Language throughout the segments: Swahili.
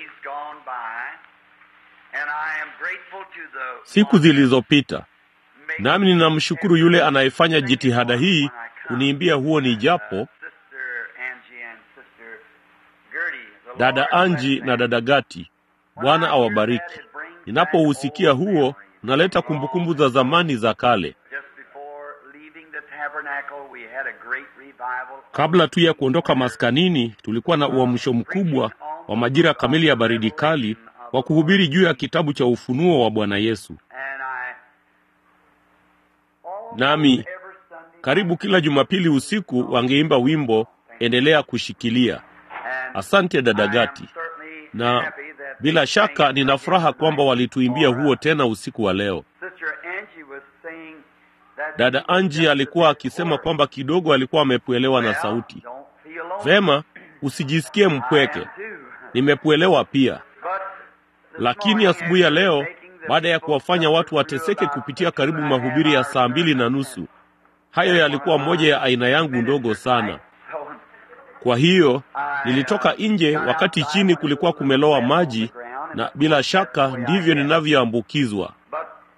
gone by, and I am grateful to the siku one zilizopita making nami ninamshukuru yule anayefanya every jitihada hii when I come. kuniimbia huo ni japo Uh, Sister Angie and Sister Gertie, the dada Lord bless Anji them. na dada Gati. When Bwana I hear awabariki. that, it brings back Ninapousikia old huo memories. unaleta kumbukumbu za zamani za kale. Just before leaving the tabernacle, we had a great revival. Kabla tu ya kuondoka maskanini, tulikuwa na uamsho mkubwa wa majira kamili ya baridi kali wa kuhubiri juu ya kitabu cha ufunuo wa Bwana Yesu. And I, almost Nami every Sunday karibu kila Jumapili usiku wangeimba wimbo endelea kushikilia. and Asante dada I am Gati, certainly na happy that bila they shaka sang nina again furaha kwamba tonight walituimbia for huo us. tena usiku wa leo. Sister Angie was saying that Dada he was Anji just a alikuwa bit akisema hoarse. kwamba kidogo alikuwa amepuelewa na Well, sauti. don't feel lonely. Vema, usijisikie I mpweke, am too. nimepuelewa pia. But this Lakini morning, asubuhi ya after leo, making the baada ya people kuwafanya suffer watu through wateseke about kupitia two karibu and a half mahubiri ya hours saa mbili na sermon, nusu, hayo and one yalikuwa of moja ya my aina yangu ndogo ministers sana. night, so Kwa hiyo I nilitoka uh, nje got wakati outside chini when it kulikuwa was kumeloa wet on the maji, ground, and na of bila course that's the shaka way I ndivyo get. ninavyoambukizwa. But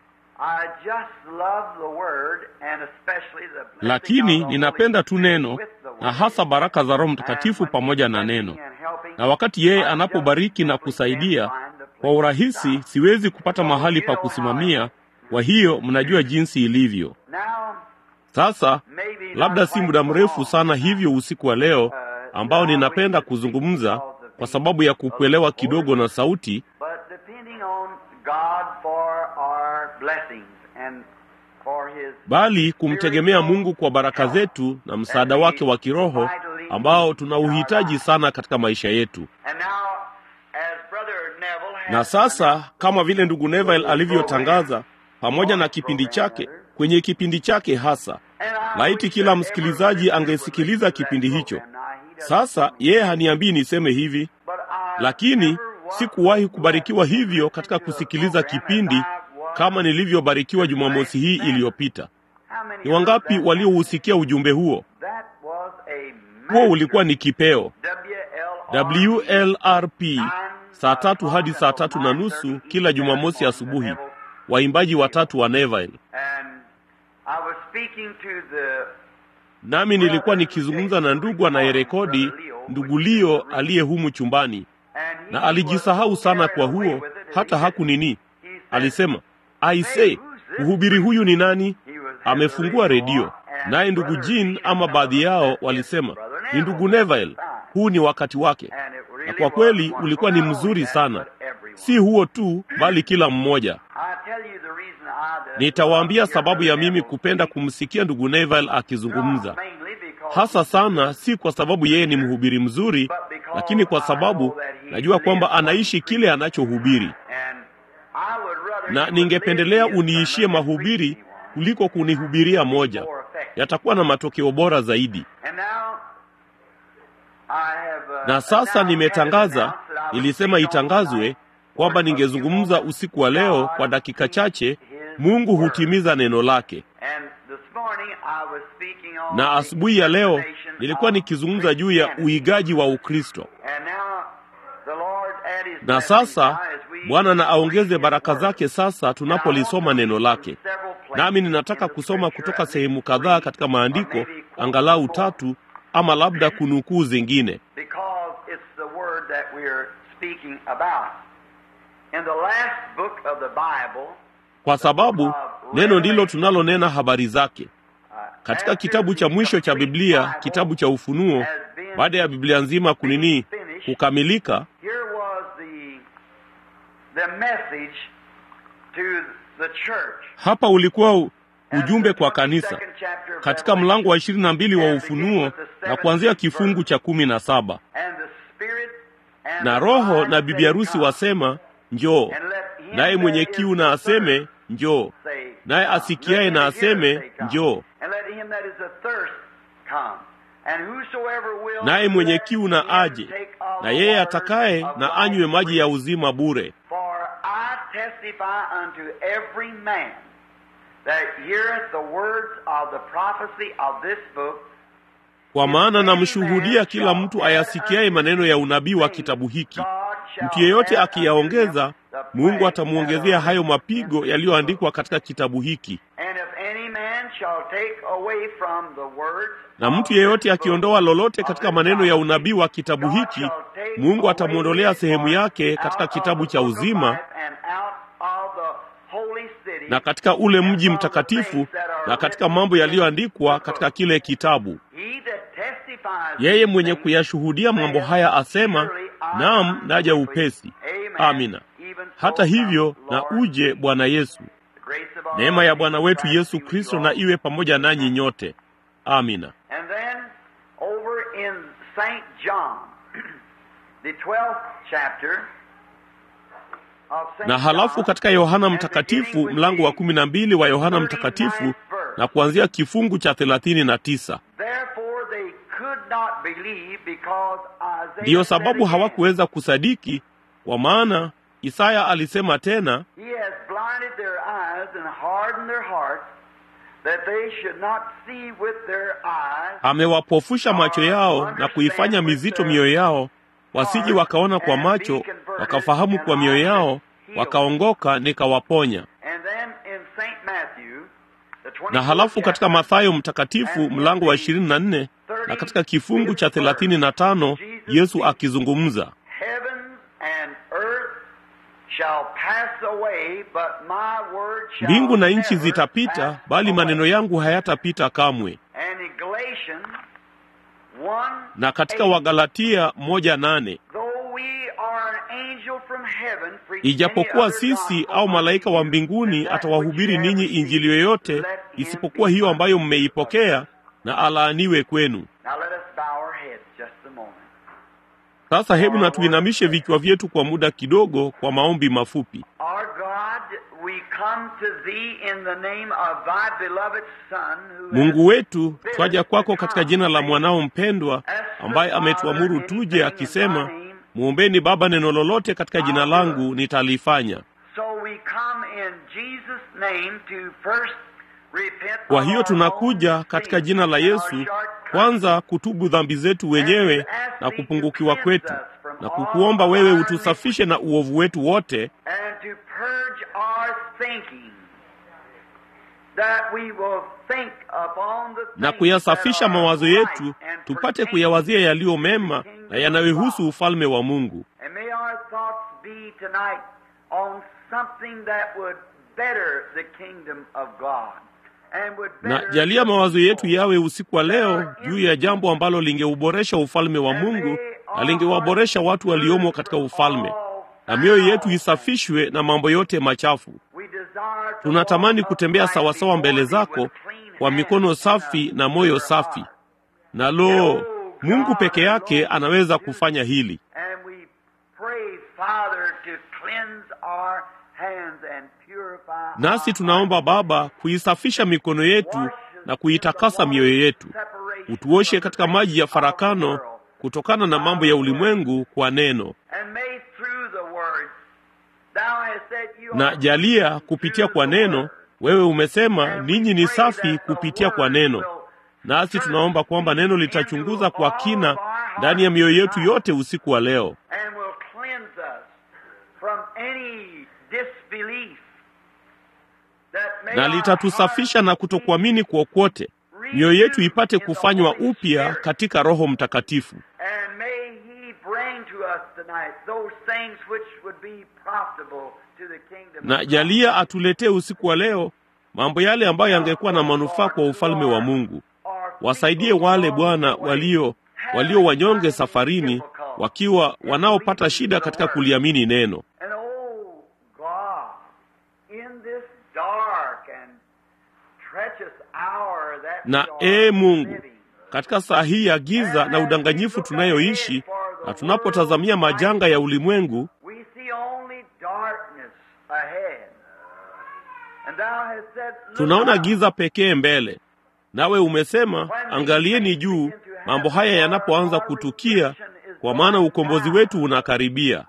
I just love the word and especially the blessing of Lakini the Holy ninapenda tu Spirit neno with the na word. hasa baraka za Roho And Mtakatifu when pamoja he's na blessing neno. and helping, Na wakati yeye I just anapobariki na simply can't kusaidia, find the kwa place to urahisi stop. siwezi kupata So mahali you pa know how it kusimamia. is. Kwa hiyo mnajua jinsi ilivyo. Now, Sasa maybe not labda si quite muda so mrefu long sana hivyo usiku wa leo uh, ambao that I ninapenda wish to speak kuzungumza because of kwa being sababu ya a little kukuelewa hoarse, kidogo na sauti, but depending on God for our blessings and for His bali kumtegemea spiritual Mungu kwa baraka help zetu na that msaada we wake wa kiroho vitally ambao need in our tunauhitaji lives. sana katika maisha yetu. And now, as Brother Neville Na has sasa announced kama vile ndugu Neville his program, alivyotangaza pamoja on na his kipindi program chake rather, kwenye kipindi chake hasa, and I laiti wish kila that every msikilizaji listener would angesikiliza listen to that kipindi hicho. program. Now, he doesn't Sasa tell me yeye to, haniambii niseme hivi, but I lakini never was sikuwahi blessed kubarikiwa in hivyo listening katika to a kusikiliza program as kipindi I was kama nilivyobarikiwa this Jumamosi last hii Sabbath. iliyopita. How many Ni heard wangapi that message? waliousikia ujumbe huo? That was a Huo ulikuwa master ni kipeo WLRP WLRP, nine saa tatu hadi o'clock saa until tatu na 9:30 nusu each kila Saturday Jumamosi morning, the asubuhi, Neville waimbaji Trio. watatu wa Neville. And I was speaking to the Nami nilikuwa brother who nikizungumza takes na the ndugu recording, anayerekodi, Brother Leo, ndugu which is in Leo the room. aliye humu chumbani, And na he was alijisahau so sana carried kwa away huo with it that hata he said, hakunini. he said, Alisema, Hey, aise, who's this mhubiri huyu ni nani? He was had the Amefungua radio redio. on, and Naye ndugu Brother Jean Jean ama and some of baadhi them yao said, It's walisema Brother ni ndugu Neville. Neville, Fine. huu ni wakati wake. And it Na really kwa was kweli wonderful. ulikuwa ni Not only mzuri that, sana, but everyone. si huo tu, bali kila mmoja. I tell you the reason I did love Nitawaambia your sababu Brother ya mimi Neville kupenda speak. kumsikia ndugu Neville akizungumza, Not mainly because hasa he's sana, si kwa sababu yeye ni mhubiri mzuri, but because lakini kwa I know sababu that he najua kwamba lives what he anaishi kile preaches. anachohubiri, And I would rather na you would ningependelea live his uniishie sermon than preach mahubiri me one. kuliko kunihubiria moja. More effective. Yatakuwa na matokeo bora zaidi. And now I have uh, Na sasa announced, had it nimetangaza, announced that I would nilisema speak on itangazwe tonight kwamba for a few ningezungumza moments. usiku wa leo God kwa dakika speaks chache. His Mungu word. hutimiza neno lake. And this morning I was speaking on Na the asubuhi ya leo impersonation nilikuwa of nikizungumza juu ya Christianity. uigaji wa Ukristo. And now the Lord add his Na blessings sasa now as we Bwana na read aongeze his baraka word. zake sasa And I want to tunapolisoma read neno from lake. several places Nami in ninataka the kusoma scripture, kutoka at least sehemu kadhaa three, katika or maandiko, maybe quote angalau four, tatu ama labda kunukuu zingine, because it's the word that we're speaking about. In the last book of the Bible, kwa sababu neno ndilo tunalonena habari zake. uh, Katika after kitabu cha the mwisho cha complete Biblia, Bible kitabu cha Ufunuo, has been baada ya Biblia nzima kunini finished, kukamilika, here was the the message to the church. hapa ulikuwa u- And ujumbe the kwa kanisa 22nd chapter of katika mlango wa Revelation, ishirini na mbili wa and beginning Ufunuo with the na 17th kuanzia kifungu verse. cha kumi na saba And the Spirit and na the Roho bride na say, bibi harusi Come. wasema njoo, And let him naye that mwenye is kiu na aseme athirst njoo, say, naye Come. asikiaye Let na him that heareth aseme say, Come. njoo, And let him that is athirst come. And whosoever will, naye mwenye let kiu na him aje, take of na the yeye waters atakaye of na life anywe maji ya freely. uzima bure. For I testify unto every man that heareth the words of the prophecy of this book, Kwa maana namshuhudia kila mtu ayasikiaye maneno ya unabii wa kitabu hiki, mtu yeyote akiyaongeza, Mungu atamwongezea hayo mapigo yaliyoandikwa katika kitabu hiki. Na mtu yeyote akiondoa lolote katika maneno ya unabii wa kitabu hiki, Mungu atamwondolea sehemu yake katika kitabu cha uzima na katika ule mji mtakatifu na katika mambo yaliyoandikwa katika kile kitabu. Yeye mwenye kuyashuhudia mambo haya asema, naam, naja upesi. Amina. Hata hivyo, na uje Bwana Yesu. Neema ya Bwana wetu Yesu Kristo na iwe pamoja nanyi nyote. Amina. Na halafu katika Yohana Mtakatifu, mlango wa kumi na mbili wa Yohana Mtakatifu, na kuanzia kifungu cha thelathini na tisa ndiyo sababu hawakuweza kusadiki, kwa maana Isaya alisema tena, amewapofusha macho yao na kuifanya mizito mioyo yao, wasije wakaona kwa macho, wakafahamu kwa mioyo yao, wakaongoka, nikawaponya. Na halafu katika Mathayo Mtakatifu mlango wa ishirini na nne na katika kifungu cha thelathini na tano Yesu akizungumza mbingu na nchi zitapita, bali maneno yangu hayatapita kamwe. Na katika Wagalatia moja nane ijapokuwa sisi au malaika wa mbinguni atawahubiri ninyi injili yoyote isipokuwa hiyo ambayo mmeipokea, na alaaniwe kwenu. Sasa hebu na tuinamishe vichwa vyetu kwa muda kidogo kwa maombi mafupi. Mungu wetu, twaja kwako katika jina la mwanao mpendwa ambaye ametuamuru tuje, akisema, mwombeni Baba neno lolote katika jina langu nitalifanya. Kwa hiyo tunakuja katika jina la Yesu kwanza kutubu dhambi zetu wenyewe na kupungukiwa kwetu na kukuomba wewe utusafishe na uovu wetu wote na kuyasafisha mawazo yetu tupate kuyawazia yaliyo mema na yanayohusu ufalme wa Mungu. Na jalia mawazo yetu yawe usiku wa leo juu ya jambo ambalo lingeuboresha ufalme wa Mungu na lingewaboresha watu waliomo katika ufalme, na mioyo yetu isafishwe na mambo yote machafu. Tunatamani kutembea sawasawa mbele zako kwa mikono safi na moyo safi, na lo, Mungu peke yake anaweza kufanya hili. Nasi tunaomba Baba kuisafisha mikono yetu na kuitakasa mioyo yetu, utuoshe katika maji ya farakano kutokana na mambo ya ulimwengu kwa neno, na jalia kupitia kwa neno. Wewe umesema ninyi ni safi kupitia kwa neno, nasi tunaomba kwamba neno litachunguza kwa kina ndani ya mioyo yetu yote usiku wa leo na litatusafisha na kutokuamini kwokote, mioyo yetu ipate kufanywa upya katika Roho Mtakatifu. Na jalia atuletee usiku wa leo mambo yale ambayo yangekuwa na manufaa kwa ufalme wa Mungu. Wasaidie wale Bwana walio walio wanyonge safarini, wakiwa wanaopata shida katika kuliamini neno na ee Mungu, katika saa hii ya giza na udanganyifu tunayoishi na tunapotazamia majanga ya ulimwengu, tunaona giza pekee mbele. Nawe umesema, angalieni juu mambo haya yanapoanza kutukia, kwa maana ukombozi wetu unakaribia.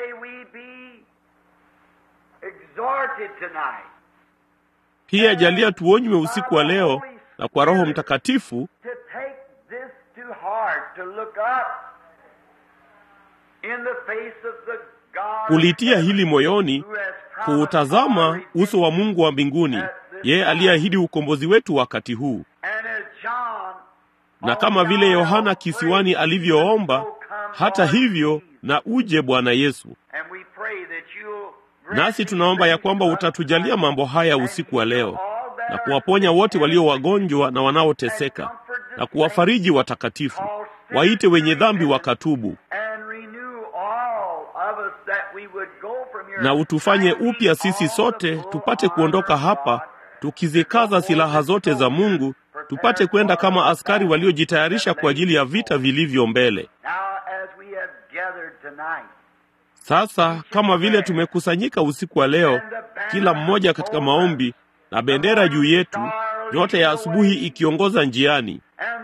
Pia jalia tuonywe usiku wa leo na kwa Roho Mtakatifu kulitia hili moyoni, kuutazama uso wa Mungu wa mbinguni, yeye aliyeahidi ukombozi wetu wakati huu. Na kama vile Yohana kisiwani alivyoomba, hata hivyo na uje Bwana Yesu. Nasi tunaomba ya kwamba utatujalia mambo haya usiku wa leo na kuwaponya wote walio wagonjwa na wanaoteseka na kuwafariji watakatifu, waite wenye dhambi wakatubu, na utufanye upya sisi sote tupate kuondoka hapa tukizikaza silaha zote za Mungu, tupate kwenda kama askari waliojitayarisha kwa ajili ya vita vilivyo mbele. Sasa kama vile tumekusanyika usiku wa leo, kila mmoja katika maombi na bendera juu yetu, nyota ya asubuhi ikiongoza njiani,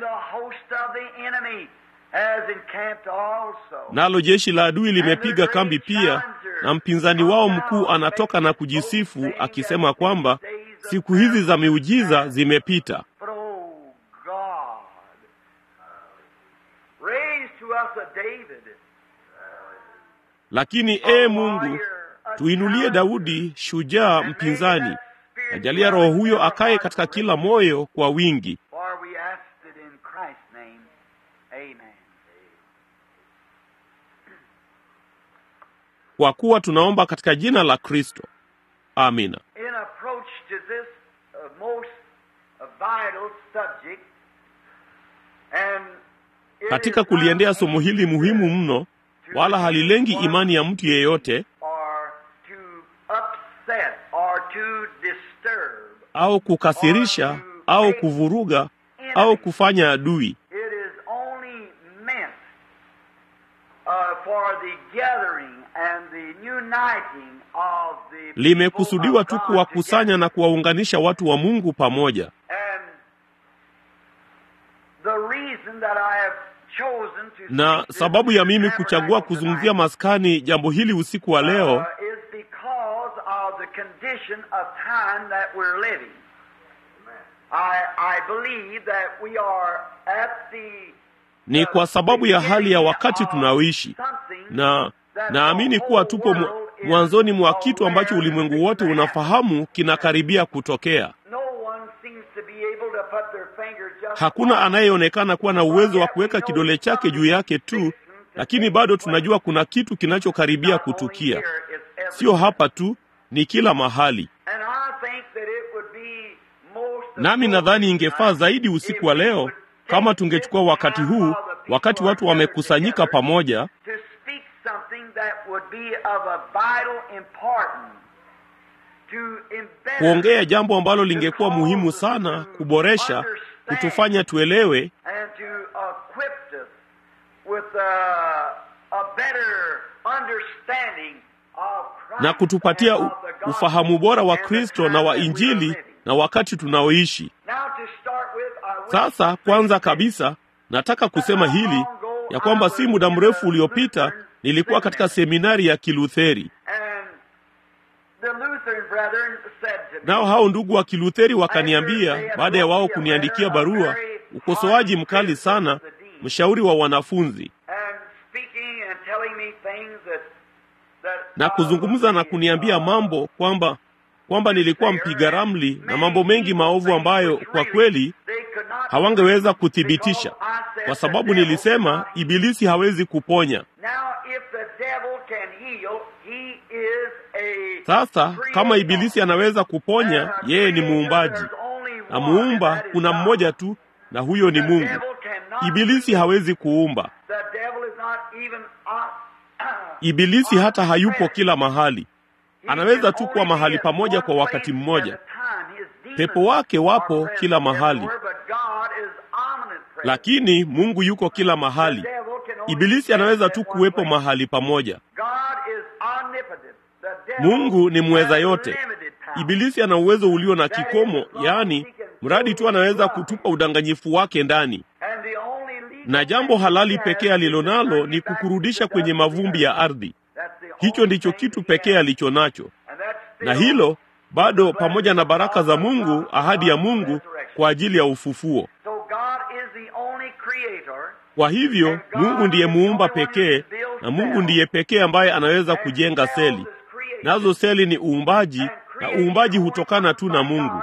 nalo jeshi la adui limepiga kambi pia, na mpinzani wao mkuu anatoka na kujisifu akisema kwamba siku hizi za miujiza zimepita. Lakini ee Mungu, tuinulie Daudi shujaa mpinzani, najalia roho huyo akaye katika kila moyo kwa wingi. Kwa kuwa tunaomba katika jina la Kristo, amina. Katika kuliendea somo hili muhimu mno, wala halilengi imani ya mtu yeyote au kukasirisha au kuvuruga au kufanya adui. Limekusudiwa tu kuwakusanya na kuwaunganisha watu wa Mungu pamoja. Na sababu ya mimi kuchagua kuzungumzia maskani jambo hili usiku wa leo ni kwa sababu ya hali ya wakati tunaoishi, na naamini kuwa tupo mwanzoni mwa kitu ambacho ulimwengu wote unafahamu kinakaribia kutokea. Hakuna anayeonekana kuwa na uwezo wa kuweka kidole chake juu yake tu, lakini bado tunajua kuna kitu kinachokaribia kutukia. Sio hapa tu, ni kila mahali. Nami nadhani ingefaa zaidi usiku wa leo kama tungechukua wakati huu, wakati watu wamekusanyika pamoja, kuongea jambo ambalo lingekuwa muhimu sana kuboresha, kutufanya tuelewe na kutupatia u, ufahamu bora wa Kristo na wa Injili na wakati tunaoishi sasa. Kwanza kabisa, nataka kusema hili ya kwamba si muda mrefu uliopita nilikuwa katika seminari ya Kilutheri, nao hao ndugu wa Kilutheri wakaniambia, baada ya wao kuniandikia barua, ukosoaji mkali sana, mshauri wa wanafunzi na kuzungumza na kuniambia mambo kwamba kwamba nilikuwa mpiga ramli na mambo mengi maovu ambayo kwa kweli hawangeweza kuthibitisha, kwa sababu nilisema ibilisi hawezi kuponya. Sasa kama ibilisi anaweza kuponya, yeye ni muumbaji, na muumba kuna mmoja tu, na huyo ni Mungu. Ibilisi hawezi kuumba. Ibilisi hata hayupo kila mahali, anaweza tu kuwa mahali pamoja kwa wakati mmoja. Pepo wake wapo kila mahali, lakini Mungu yuko kila mahali. Ibilisi anaweza tu kuwepo mahali pamoja. Mungu ni mweza yote. Ibilisi ana uwezo ulio na kikomo, yaani mradi tu anaweza kutupa udanganyifu wake ndani na jambo halali pekee alilonalo ni kukurudisha kwenye mavumbi ya ardhi. Hicho ndicho kitu pekee alicho nacho, na hilo bado, pamoja na baraka za Mungu, ahadi ya Mungu kwa ajili ya ufufuo. Kwa hivyo Mungu ndiye muumba pekee, na Mungu ndiye pekee ambaye anaweza kujenga seli. Nazo seli ni uumbaji, na uumbaji hutokana tu na Mungu.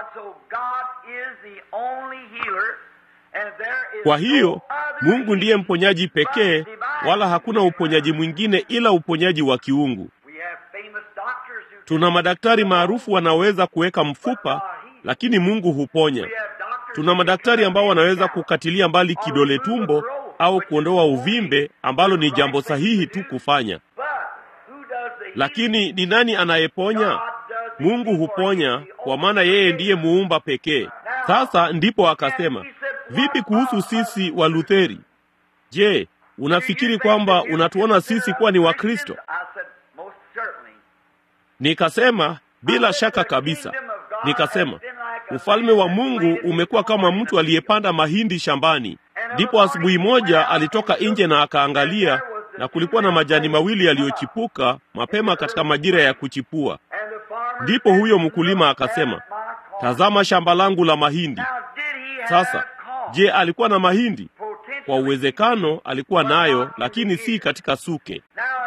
Kwa hiyo Mungu ndiye mponyaji pekee, wala hakuna uponyaji mwingine ila uponyaji wa kiungu. Tuna madaktari maarufu wanaoweza kuweka mfupa, lakini Mungu huponya. Tuna madaktari ambao wanaweza kukatilia mbali kidole tumbo au kuondoa uvimbe, ambalo ni jambo sahihi tu kufanya. Lakini ni nani anayeponya? Mungu huponya, kwa maana yeye ndiye muumba pekee. Sasa ndipo akasema, vipi kuhusu sisi wa Lutheri? Je, unafikiri kwamba unatuona sisi kuwa ni Wakristo? Nikasema bila shaka kabisa. Nikasema ufalme wa Mungu umekuwa kama mtu aliyepanda mahindi shambani. Ndipo asubuhi moja alitoka nje na akaangalia, na kulikuwa na majani mawili yaliyochipuka mapema katika majira ya kuchipua. Ndipo huyo mkulima akasema, tazama shamba langu la mahindi. Sasa je, alikuwa na mahindi? Kwa uwezekano alikuwa nayo, lakini si katika suke.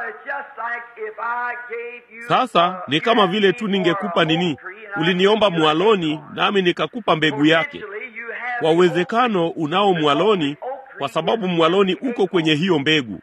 Sasa ni kama vile tu ningekupa nini, uliniomba mwaloni, nami nikakupa mbegu yake. Kwa uwezekano unao mwaloni, kwa sababu mwaloni uko kwenye hiyo mbegu.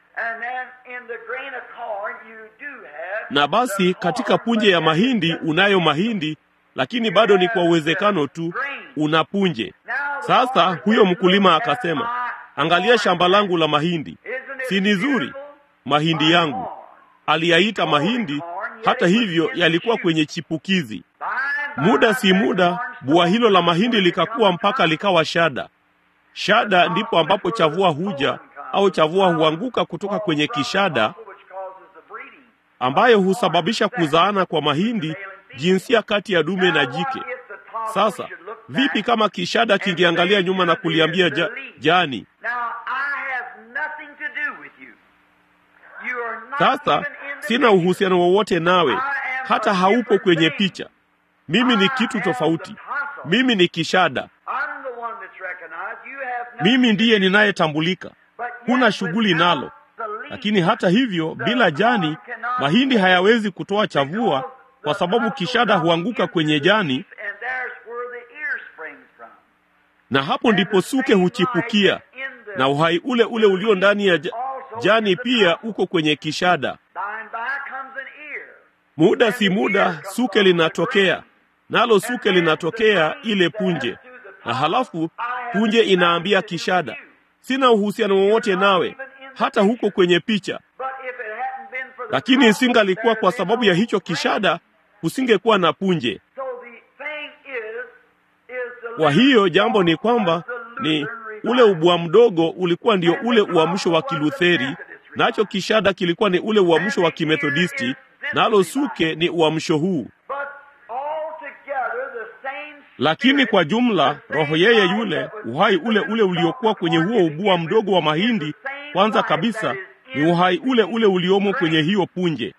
Na basi katika punje ya mahindi unayo mahindi, lakini bado ni kwa uwezekano tu una punje. Sasa huyo mkulima akasema, angalia shamba langu la mahindi, si ni zuri? Mahindi yangu aliyaita mahindi, hata hivyo yalikuwa kwenye chipukizi. Muda si muda, bua hilo la mahindi likakuwa mpaka likawa shada. Shada ndipo ambapo chavua huja au chavua huanguka kutoka kwenye kishada, ambayo husababisha kuzaana kwa mahindi, jinsia kati ya dume na jike. Sasa vipi kama kishada kingeangalia nyuma na kuliambia ja, jani sasa sina uhusiano wowote nawe, hata haupo kwenye picha. Mimi ni kitu tofauti. Mimi ni kishada, mimi ndiye ninayetambulika. Huna shughuli nalo. Lakini hata hivyo, bila jani, mahindi hayawezi kutoa chavua, kwa sababu kishada huanguka kwenye jani, na hapo ndipo suke huchipukia, na uhai ule ule ulio ndani ya jani pia uko kwenye kishada. Muda si muda, suke linatokea, nalo suke linatokea ile punje, na halafu punje inaambia kishada, sina uhusiano wowote nawe, hata huko kwenye picha. Lakini isingalikuwa kwa sababu ya hicho kishada, usingekuwa na punje. Kwa hiyo jambo ni kwamba ni ule ubwa mdogo ulikuwa ndio ule uamsho wa Kilutheri, nacho kishada kilikuwa ni ule uamsho wa Kimethodisti, nalo suke ni uamsho huu. Lakini kwa jumla, roho yeye yule, uhai ule ule uliokuwa kwenye huo ubua mdogo wa mahindi, kwanza kabisa ni uhai ule ule uliomo kwenye hiyo punje.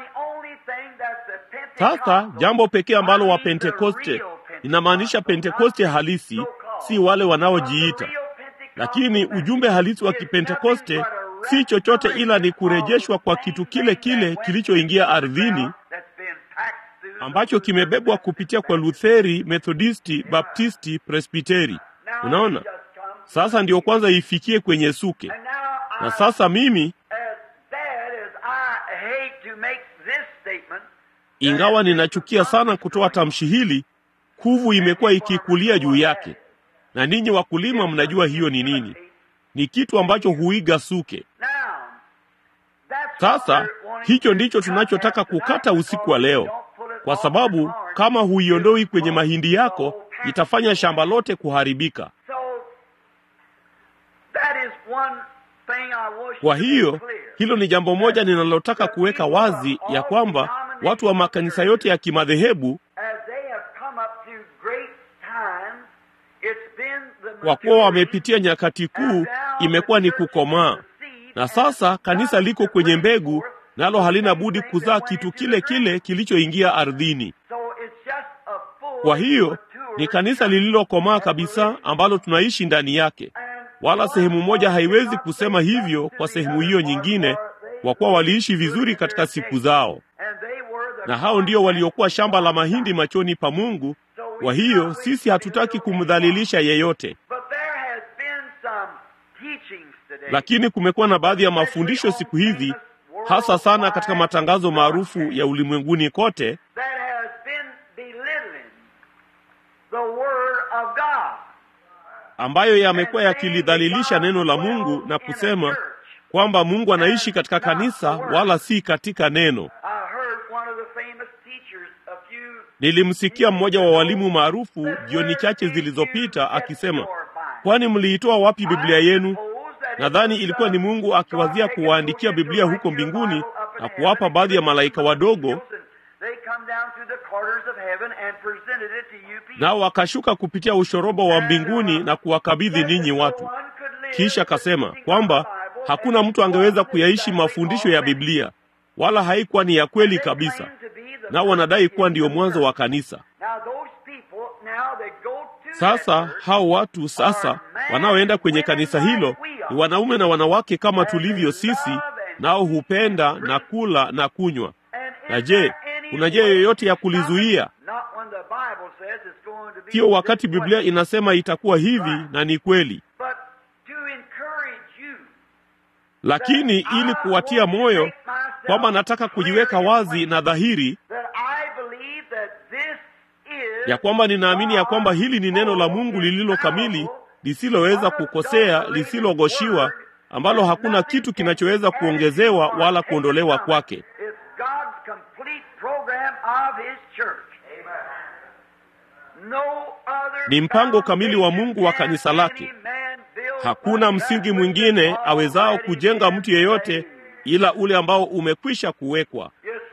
Sasa jambo pekee ambalo wa Pentekoste, inamaanisha Pentekoste halisi, si wale wanaojiita lakini ujumbe halisi wa Kipentekoste si chochote ila ni kurejeshwa kwa kitu kile kile kilichoingia ardhini ambacho kimebebwa kupitia kwa Lutheri, Methodisti, Baptisti, Presbiteri. Unaona, sasa ndio kwanza ifikie kwenye suke. Na sasa mimi, ingawa ninachukia sana kutoa tamshi hili, kuvu imekuwa ikikulia juu yake na ninyi wakulima mnajua hiyo ni nini. Ni kitu ambacho huiga suke. Sasa hicho ndicho tunachotaka kukata usiku wa leo, kwa sababu kama huiondoi kwenye mahindi yako itafanya shamba lote kuharibika. Kwa hiyo hilo ni jambo moja ninalotaka kuweka wazi, ya kwamba watu wa makanisa yote ya kimadhehebu kwa kuwa wamepitia nyakati kuu, imekuwa ni kukomaa, na sasa kanisa liko kwenye mbegu, nalo halina budi kuzaa kitu kile kile kilichoingia ardhini. Kwa hiyo ni kanisa lililokomaa kabisa ambalo tunaishi ndani yake, wala sehemu moja haiwezi kusema hivyo kwa sehemu hiyo nyingine, kwa kuwa waliishi vizuri katika siku zao, na hao ndio waliokuwa shamba la mahindi machoni pa Mungu. Kwa hiyo sisi hatutaki kumdhalilisha yeyote, lakini kumekuwa na baadhi ya mafundisho siku hizi, hasa sana katika matangazo maarufu ya ulimwenguni kote, ambayo yamekuwa yakilidhalilisha neno la Mungu na kusema kwamba Mungu anaishi katika kanisa wala si katika neno. Nilimsikia mmoja wa walimu maarufu jioni chache zilizopita akisema, kwani mliitoa wapi Biblia yenu? Nadhani ilikuwa ni Mungu akiwazia kuwaandikia Biblia huko mbinguni na kuwapa baadhi ya malaika wadogo, nao wakashuka kupitia ushoroba wa mbinguni na kuwakabidhi ninyi watu. Kisha akasema kwamba hakuna mtu angeweza kuyaishi mafundisho ya Biblia, wala haikuwa ni ya kweli kabisa, nao wanadai kuwa ndiyo mwanzo wa kanisa. Sasa hao watu sasa wanaoenda kwenye kanisa hilo ni wanaume na wanawake kama tulivyo sisi, nao hupenda na kula na kunywa. Na je, kuna njia yoyote ya kulizuia? Sio wakati Biblia inasema itakuwa hivi, na ni kweli lakini ili kuwatia moyo kwamba nataka kujiweka wazi na dhahiri ya kwamba ninaamini ya kwamba hili ni neno la Mungu lililo kamili, lisiloweza kukosea, lisilogoshiwa, ambalo hakuna kitu kinachoweza kuongezewa wala kuondolewa kwake. Ni mpango kamili wa Mungu wa kanisa lake. Hakuna msingi mwingine awezao kujenga mtu yeyote ila ule ambao umekwisha kuwekwa.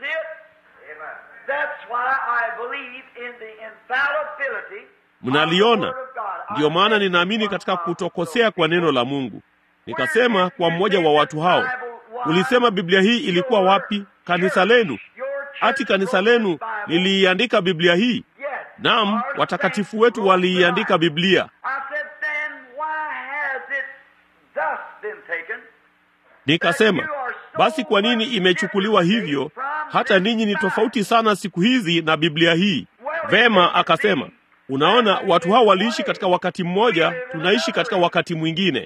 Mnaliona? Ndiyo maana ninaamini katika kutokosea kwa neno la Mungu. Nikasema kwa mmoja wa watu hao, ulisema Biblia hii ilikuwa wapi? Kanisa lenu? Ati kanisa lenu liliiandika Biblia hii? Naam, watakatifu wetu waliiandika Biblia. Nikasema, basi kwa nini imechukuliwa hivyo, hata ninyi ni tofauti sana siku hizi na Biblia hii? Vema, akasema, unaona, watu hao waliishi katika wakati mmoja, tunaishi katika wakati mwingine.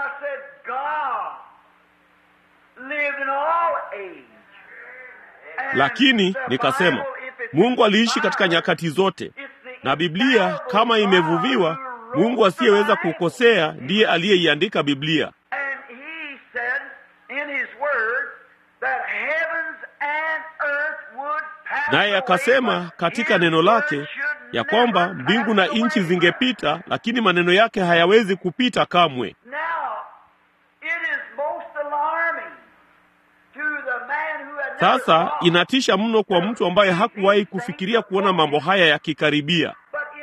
Lakini nikasema, Mungu aliishi katika nyakati zote, na Biblia kama imevuviwa, Mungu asiyeweza kukosea ndiye aliyeiandika Biblia. Naye akasema katika neno lake ya kwamba mbingu na nchi zingepita, lakini maneno yake hayawezi kupita kamwe. Sasa inatisha mno kwa mtu ambaye hakuwahi kufikiria kuona mambo haya yakikaribia.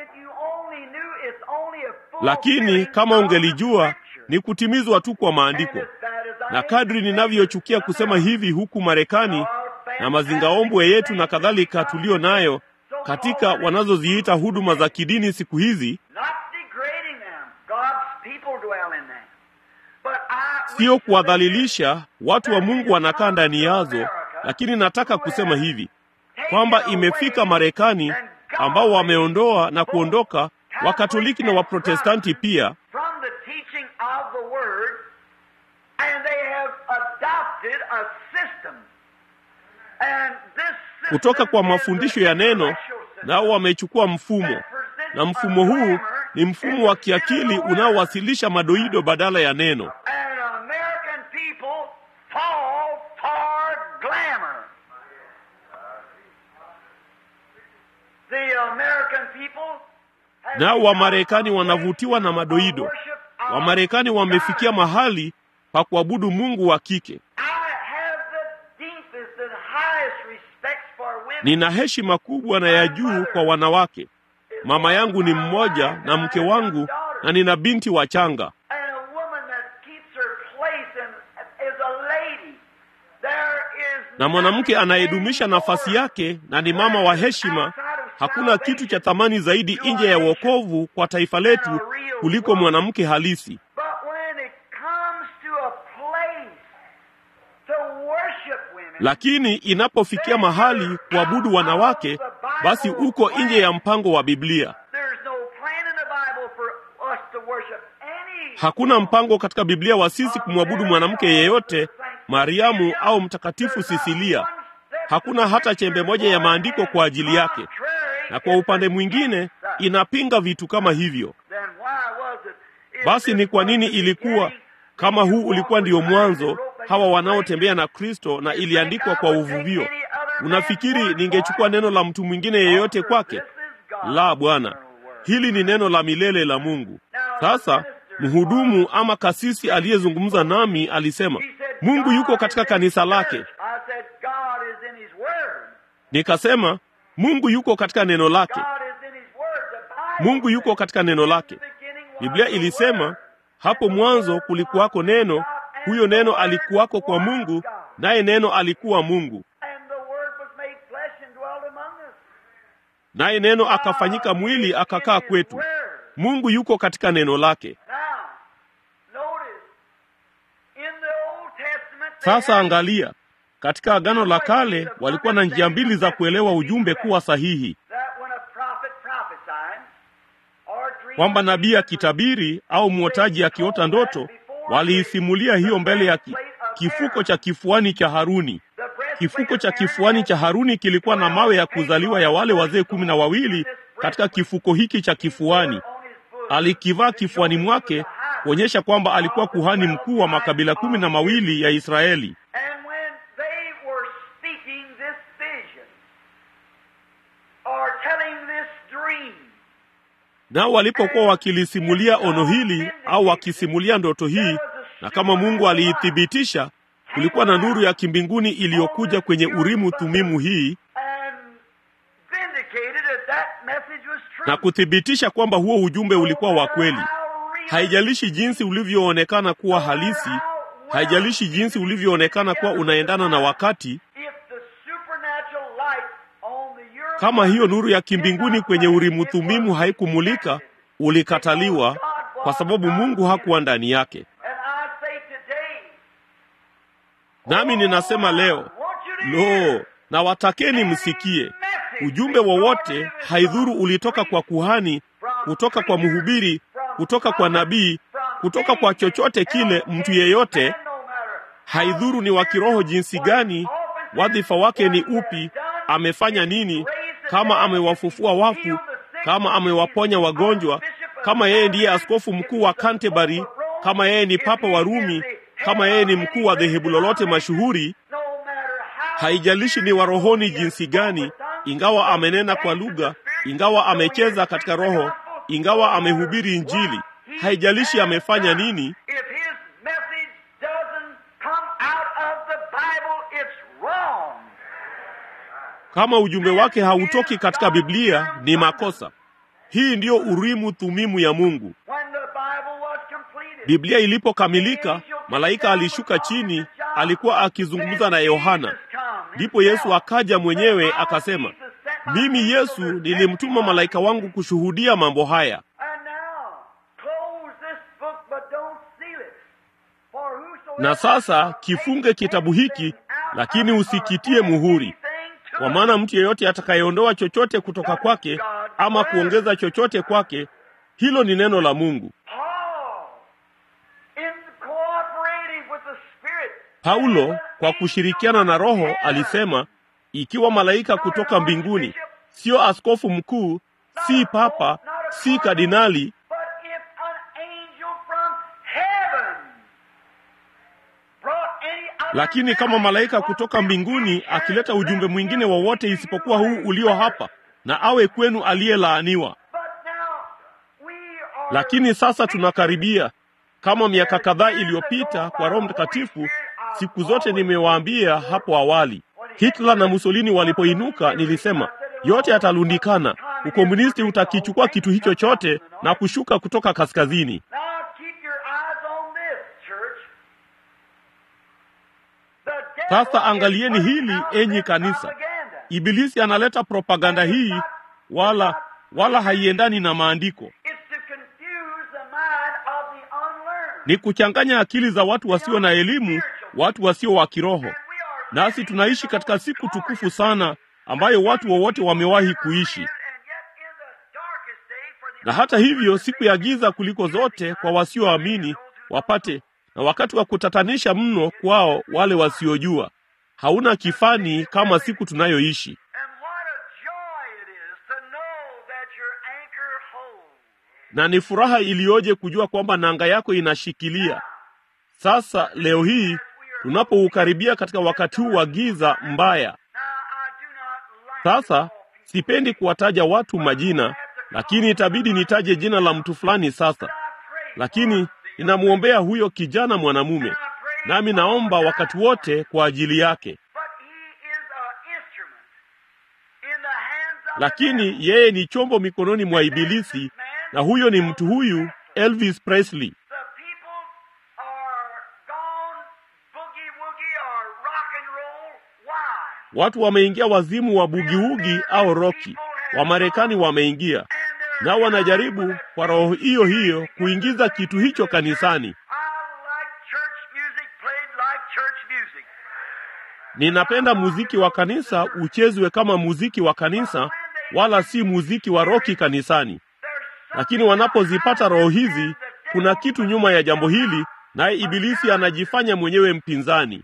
Lakini kama ungelijua ni kutimizwa tu kwa maandiko. Na kadri ninavyochukia kusema hivi huku Marekani na mazingaombwe yetu na kadhalika tulio nayo katika wanazoziita huduma za kidini siku hizi, sio kuwadhalilisha watu wa Mungu, wanakaa ndani yazo, lakini nataka kusema hivi kwamba imefika Marekani ambao wameondoa na kuondoka Wakatoliki na Waprotestanti pia kutoka kwa mafundisho ya neno, nao wamechukua mfumo, na mfumo huu ni mfumo wa kiakili unaowasilisha madoido badala ya neno. Nao Wamarekani wanavutiwa na madoido. Wamarekani wamefikia mahali pa kuabudu Mungu wa kike. Nina heshima kubwa na ya juu kwa wanawake. Mama yangu ni mmoja na mke wangu, na nina binti wachanga. Na mwanamke anayedumisha nafasi yake na ni mama wa heshima. Hakuna kitu cha thamani zaidi nje ya wokovu kwa taifa letu kuliko mwanamke halisi. lakini inapofikia mahali kuabudu wanawake, basi uko nje ya mpango wa Biblia. Hakuna mpango katika Biblia wa sisi kumwabudu mwanamke yeyote, Mariamu au Mtakatifu Sisilia. Hakuna hata chembe moja ya maandiko kwa ajili yake, na kwa upande mwingine inapinga vitu kama hivyo. Basi ni kwa nini ilikuwa kama huu ulikuwa ndio mwanzo, hawa wanaotembea na Kristo, na iliandikwa kwa uvuvio? Unafikiri ningechukua neno la mtu mwingine yeyote kwake? La, Bwana, hili ni neno la milele la Mungu. Sasa mhudumu ama kasisi aliyezungumza nami alisema Mungu yuko katika kanisa lake. Nikasema Mungu yuko katika neno lake. Mungu yuko katika neno lake. Biblia ilisema hapo mwanzo kulikuwako neno, huyo neno alikuwako kwa Mungu, naye neno alikuwa Mungu, naye neno akafanyika mwili akakaa kwetu. Mungu yuko katika neno lake. Sasa angalia, katika Agano la Kale walikuwa na njia mbili za kuelewa ujumbe kuwa sahihi, kwamba nabii akitabiri au mwotaji akiota ndoto, waliisimulia hiyo mbele ya ki, kifuko cha kifuani cha Haruni. Kifuko cha kifuani cha Haruni kilikuwa na mawe ya kuzaliwa ya wale wazee kumi na wawili katika kifuko hiki cha kifuani. Alikivaa kifuani mwake kuonyesha kwamba alikuwa kuhani mkuu wa makabila kumi na mawili ya Israeli. Nao walipokuwa wakilisimulia ono hili au wakisimulia ndoto hii, na kama Mungu aliithibitisha, kulikuwa na nuru ya kimbinguni iliyokuja kwenye Urimu Thumimu hii na kuthibitisha kwamba huo ujumbe ulikuwa wa kweli. Haijalishi jinsi ulivyoonekana kuwa halisi, haijalishi jinsi ulivyoonekana kuwa unaendana na wakati. Kama hiyo nuru ya kimbinguni kwenye Urimu Thumimu haikumulika, ulikataliwa kwa sababu Mungu hakuwa ndani yake. Nami ninasema leo, lo, na watakeni msikie ujumbe wowote, haidhuru ulitoka kwa kuhani, kutoka kwa mhubiri, kutoka kwa nabii, kutoka kwa chochote kile, mtu yeyote, haidhuru ni wa kiroho jinsi gani, wadhifa wake ni upi, amefanya nini, kama amewafufua wafu, kama amewaponya wagonjwa, kama yeye ndiye askofu mkuu wa Canterbury, kama yeye ni papa wa Rumi, kama yeye ni mkuu wa dhehebu lolote mashuhuri, haijalishi ni wa rohoni jinsi gani, ingawa amenena kwa lugha, ingawa amecheza katika roho, ingawa amehubiri Injili, haijalishi amefanya nini, kama ujumbe wake hautoki katika Biblia ni makosa. Hii ndiyo Urimu Thumimu ya Mungu. Biblia ilipokamilika, malaika alishuka chini, alikuwa akizungumza na Yohana. Ndipo Yesu akaja mwenyewe akasema, mimi Yesu nilimtuma malaika wangu kushuhudia mambo haya. Na sasa kifunge kitabu hiki, lakini usikitie muhuri, kwa maana mtu yeyote atakayeondoa chochote kutoka kwake ama kuongeza chochote kwake, hilo ni neno la Mungu. Paulo kwa kushirikiana na Roho alisema, ikiwa malaika kutoka mbinguni, sio askofu mkuu, si papa, si kardinali, lakini kama malaika kutoka mbinguni akileta ujumbe mwingine wowote isipokuwa huu ulio hapa, na awe kwenu aliyelaaniwa. Lakini sasa tunakaribia kama miaka kadhaa iliyopita kwa Roho Mtakatifu. Siku zote nimewaambia hapo awali, Hitler na Mussolini walipoinuka, nilisema yote yatalundikana. Ukomunisti utakichukua kitu hicho chote na kushuka kutoka kaskazini. Sasa angalieni hili, enyi kanisa. Ibilisi analeta propaganda hii, wala wala haiendani na maandiko. Ni kuchanganya akili za watu wasio na elimu, watu wasio wa kiroho. nasi tunaishi katika siku tukufu sana ambayo watu wowote wamewahi kuishi. Na hata hivyo, siku ya giza kuliko zote kwa wasioamini wapate, na wakati wa kutatanisha mno kwao wale wasiojua. Hauna kifani kama siku tunayoishi. na ni furaha iliyoje kujua kwamba nanga yako inashikilia. Sasa leo hii tunapoukaribia katika wakati huu wa giza mbaya, sasa sipendi kuwataja watu majina, lakini itabidi nitaje jina la mtu fulani sasa. Lakini ninamwombea huyo kijana mwanamume, nami naomba wakati wote kwa ajili yake. Lakini yeye ni chombo mikononi mwa Ibilisi, na huyo ni mtu huyu Elvis Presley. Watu wameingia wazimu wa bugiugi au roki. Wamarekani wameingia nao, wanajaribu kwa roho hiyo hiyo kuingiza kitu hicho kanisani. Ninapenda muziki wa kanisa uchezwe kama muziki wa kanisa, wala si muziki wa roki kanisani. Lakini wanapozipata roho hizi, kuna kitu nyuma ya jambo hili, naye Ibilisi anajifanya mwenyewe mpinzani.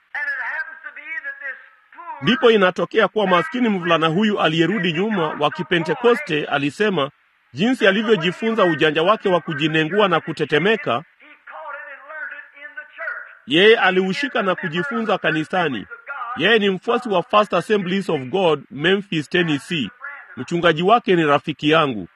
Ndipo inatokea kuwa maskini mvulana huyu aliyerudi nyuma wa Kipentekoste alisema jinsi alivyojifunza ujanja wake wa kujinengua na kutetemeka, yeye aliushika na kujifunza kanisani. Yeye ni mfuasi wa First Assemblies of God, Memphis, Tennessee. Mchungaji wake ni rafiki yangu.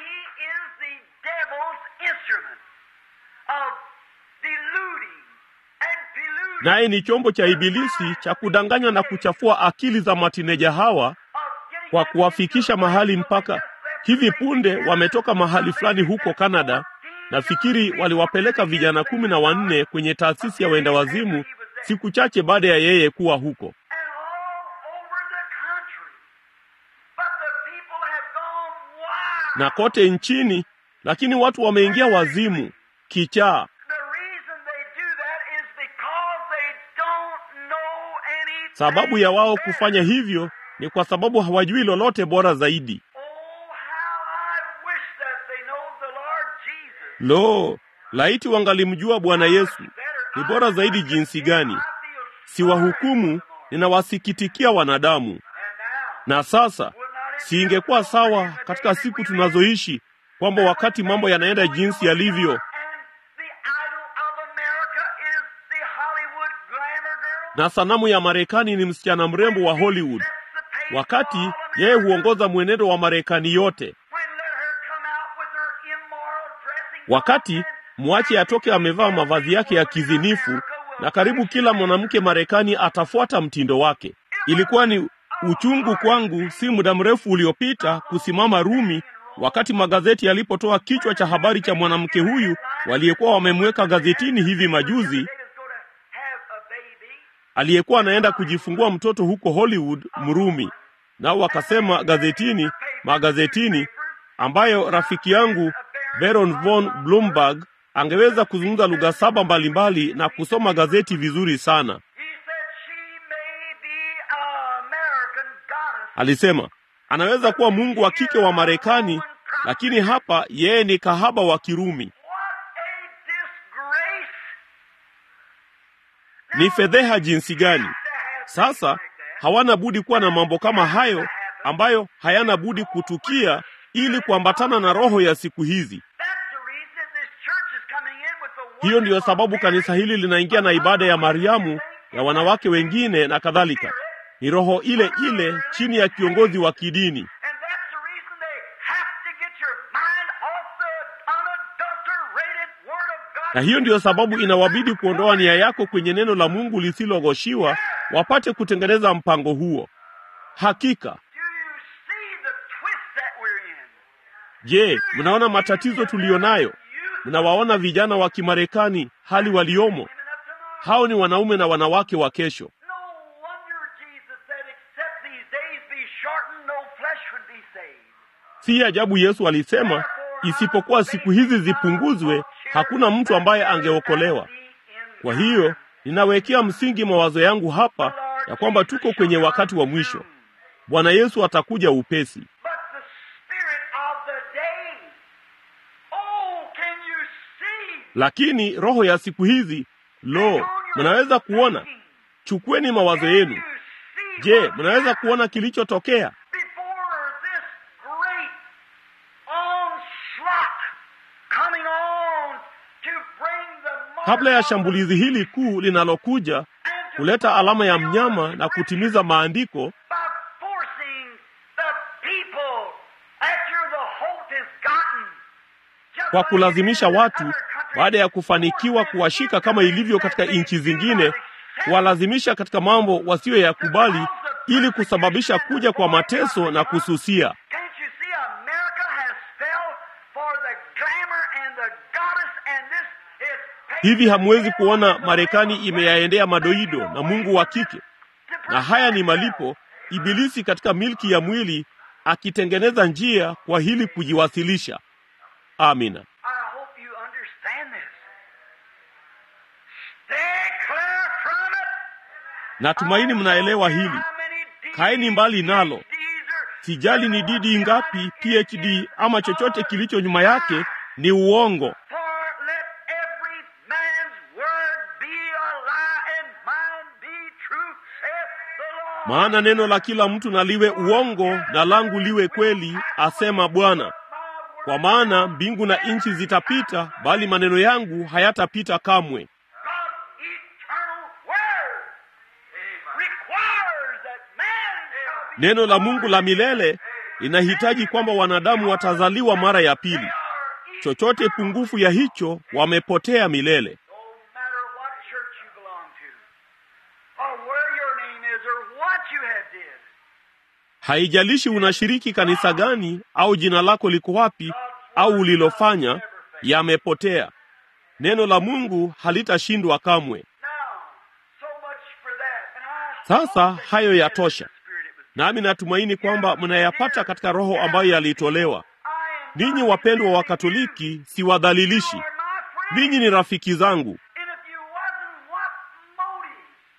naye ni chombo cha Ibilisi cha kudanganya na kuchafua akili za matineja hawa kwa kuwafikisha mahali mpaka hivi punde wametoka mahali fulani huko Kanada. Nafikiri waliwapeleka vijana kumi na wanne kwenye taasisi ya wenda wazimu siku chache baada ya yeye kuwa huko, na kote nchini, lakini watu wameingia wazimu kichaa. Sababu ya wao kufanya hivyo ni kwa sababu hawajui lolote bora zaidi. Lo, laiti wangalimjua Bwana Yesu! Ni bora zaidi jinsi gani! Siwahukumu, ninawasikitikia wanadamu. Na sasa, siingekuwa sawa katika siku tunazoishi kwamba wakati mambo yanaenda jinsi yalivyo na sanamu ya Marekani ni msichana mrembo wa Hollywood, wakati yeye huongoza mwenendo wa Marekani yote. Wakati mwache atoke amevaa mavazi yake ya kizinifu, na karibu kila mwanamke Marekani atafuata mtindo wake. Ilikuwa ni uchungu kwangu si muda mrefu uliopita kusimama Rumi wakati magazeti yalipotoa kichwa cha habari cha mwanamke huyu waliyekuwa wamemweka gazetini hivi majuzi aliyekuwa anaenda kujifungua mtoto huko Hollywood Mrumi. Nao wakasema gazetini, magazetini, ambayo rafiki yangu Baron von Bloomberg angeweza kuzungumza lugha saba mbalimbali na kusoma gazeti vizuri sana. Alisema anaweza kuwa mungu wa kike wa Marekani, lakini hapa yeye ni kahaba wa Kirumi. Ni fedheha jinsi gani! Sasa hawana budi kuwa na mambo kama hayo ambayo hayana budi kutukia ili kuambatana na roho ya siku hizi. Hiyo ndiyo sababu kanisa hili linaingia na ibada ya Mariamu, ya wanawake wengine na kadhalika. Ni roho ile ile chini ya kiongozi wa kidini. Na hiyo ndiyo sababu inawabidi kuondoa nia yako kwenye neno la Mungu lisilogoshiwa, wapate kutengeneza mpango huo. Hakika, je, mnaona matatizo tuliyo nayo? Mnawaona vijana wa Kimarekani hali waliomo? Hao ni wanaume na wanawake wa kesho. Si ajabu Yesu alisema, isipokuwa siku hizi zipunguzwe, hakuna mtu ambaye angeokolewa. Kwa hiyo ninawekea msingi mawazo yangu hapa ya kwamba tuko kwenye wakati wa mwisho. Bwana Yesu atakuja upesi. But the spirit of the day, oh, can you see? Lakini roho ya siku hizi, lo, mnaweza kuona. Chukueni mawazo yenu. Je, mnaweza kuona kilichotokea Before this great onslaught coming on to bring the mark kabla ya of shambulizi hili kuu linalokuja and to kuleta alama ya fulfill mnyama the na kutimiza maandiko by forcing the people after the halt is gotten. Just kwa like kulazimisha it is in watu other countries, baada ya kufanikiwa kuwashika kama ilivyo katika nchi zingine, kuwalazimisha katika mambo wasiyo yakubali ili kusababisha kuja kwa mateso na kususia. Can't you see America has fell for the glamour and the goddess and this is Hivi hamwezi kuona Marekani imeyaendea madoido na Mungu wa kike, na haya ni malipo Ibilisi katika milki ya mwili akitengeneza njia kwa hili kujiwasilisha. Amina. I hope you understand this. Stay clear from it. Natumaini mnaelewa hili. Kaeni mbali nalo. Sijali ni didi ngapi, PhD ama chochote kilicho nyuma yake, ni uongo. For let every man's word be a lie and mine be true, saith the Lord. Maana neno la kila mtu na liwe uongo na langu liwe kweli, asema Bwana. Kwa maana mbingu na nchi zitapita, bali maneno yangu hayatapita kamwe. God's eternal word requires that man shall be Neno la Mungu la milele linahitaji kwamba wanadamu watazaliwa mara ya pili. Chochote pungufu ya hicho wamepotea milele. No matter what church you belong to, or where your name is, or what you have did, Haijalishi unashiriki kanisa gani au jina lako liko wapi au ulilofanya, yamepotea. Neno la Mungu halitashindwa kamwe. now, so much for that. And I Sasa hayo yatosha, Spirit, it was. nami natumaini kwamba mnayapata katika roho ambayo yalitolewa. Ninyi wapendwa wa Katoliki, siwadhalilishi. are my friend. Ninyi ni rafiki zangu, And if you wasn't, what motive?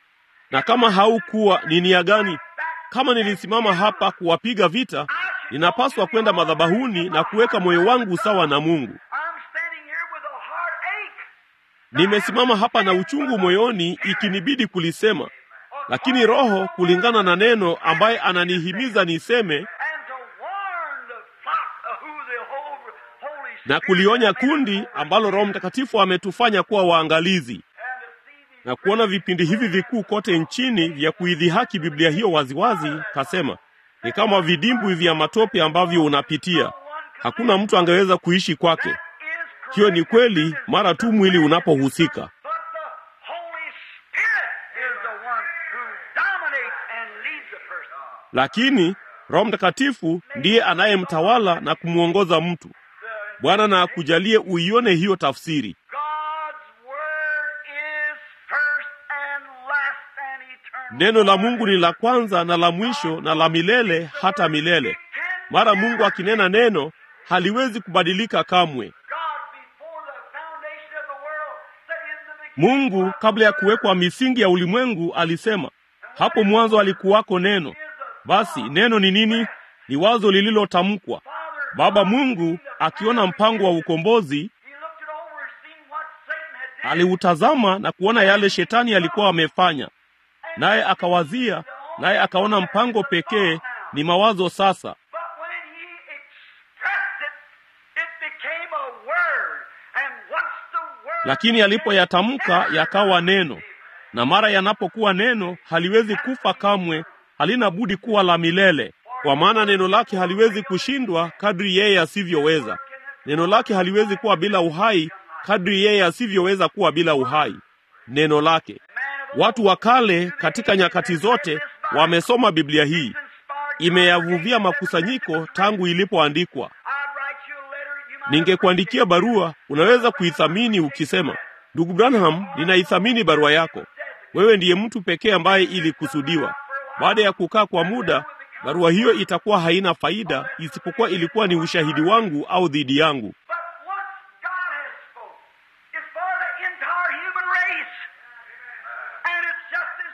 na kama haukuwa ni nia gani? Kama nilisimama hapa kuwapiga vita, ninapaswa kwenda madhabahuni na kuweka moyo wangu sawa na Mungu. I'm standing here with a heartache. Nimesimama hapa na uchungu moyoni, ikinibidi kulisema, lakini Roho kulingana na neno ambaye ananihimiza niseme and to warn the flock of who the whole Holy Spirit na kulionya has made kundi us. ambalo Roho Mtakatifu ametufanya kuwa waangalizi And to see these na kuona vipindi hivi vikuu kote nchini vya kuidhihaki Biblia hiyo waziwazi. Kasema ni kama vidimbwi vya matope ambavyo unapitia, hakuna mtu angeweza kuishi kwake. is Hiyo ni kweli mara tu mwili unapohusika, But the Holy Spirit is the one who dominates and leads a person. lakini Roho Mtakatifu ndiye anayemtawala na kumwongoza mtu. Bwana na akujalie uione hiyo tafsiri. God's word is first and last and eternal. Neno la Mungu ni la kwanza na la mwisho na la milele hata milele. Mara Mungu akinena neno haliwezi kubadilika kamwe. God before the foundation of the world said in the beginning Mungu kabla ya kuwekwa misingi ya ulimwengu alisema, hapo mwanzo alikuwako neno. Basi neno ni nini? Ni wazo lililotamkwa. Baba Mungu akiona mpango wa ukombozi, he looked it over and seen what Satan had done. aliutazama na kuona yale shetani alikuwa amefanya, naye akawazia, naye akaona mpango pekee ni mawazo sasa. But when he expressed it, it became a word. And once the word Lakini alipoyatamka yakawa neno, na mara yanapokuwa neno haliwezi kufa kamwe, halina budi kuwa la milele, kwa maana neno lake haliwezi kushindwa kadri yeye asivyoweza. Neno lake haliwezi kuwa bila uhai kadri yeye asivyoweza kuwa bila uhai. Neno lake. Watu wa kale katika nyakati zote wamesoma Biblia hii, imeyavuvia makusanyiko tangu ilipoandikwa. I'd write you a letter, you might Ningekuandikia barua, unaweza kuithamini ukisema, ndugu Branham, ninaithamini barua yako. Wewe ndiye mtu pekee ambaye ilikusudiwa. Baada ya kukaa kwa muda, barua hiyo itakuwa haina faida, isipokuwa ilikuwa ni ushahidi wangu au dhidi yangu. But once God has spoken, it's for the entire human race. And it's just as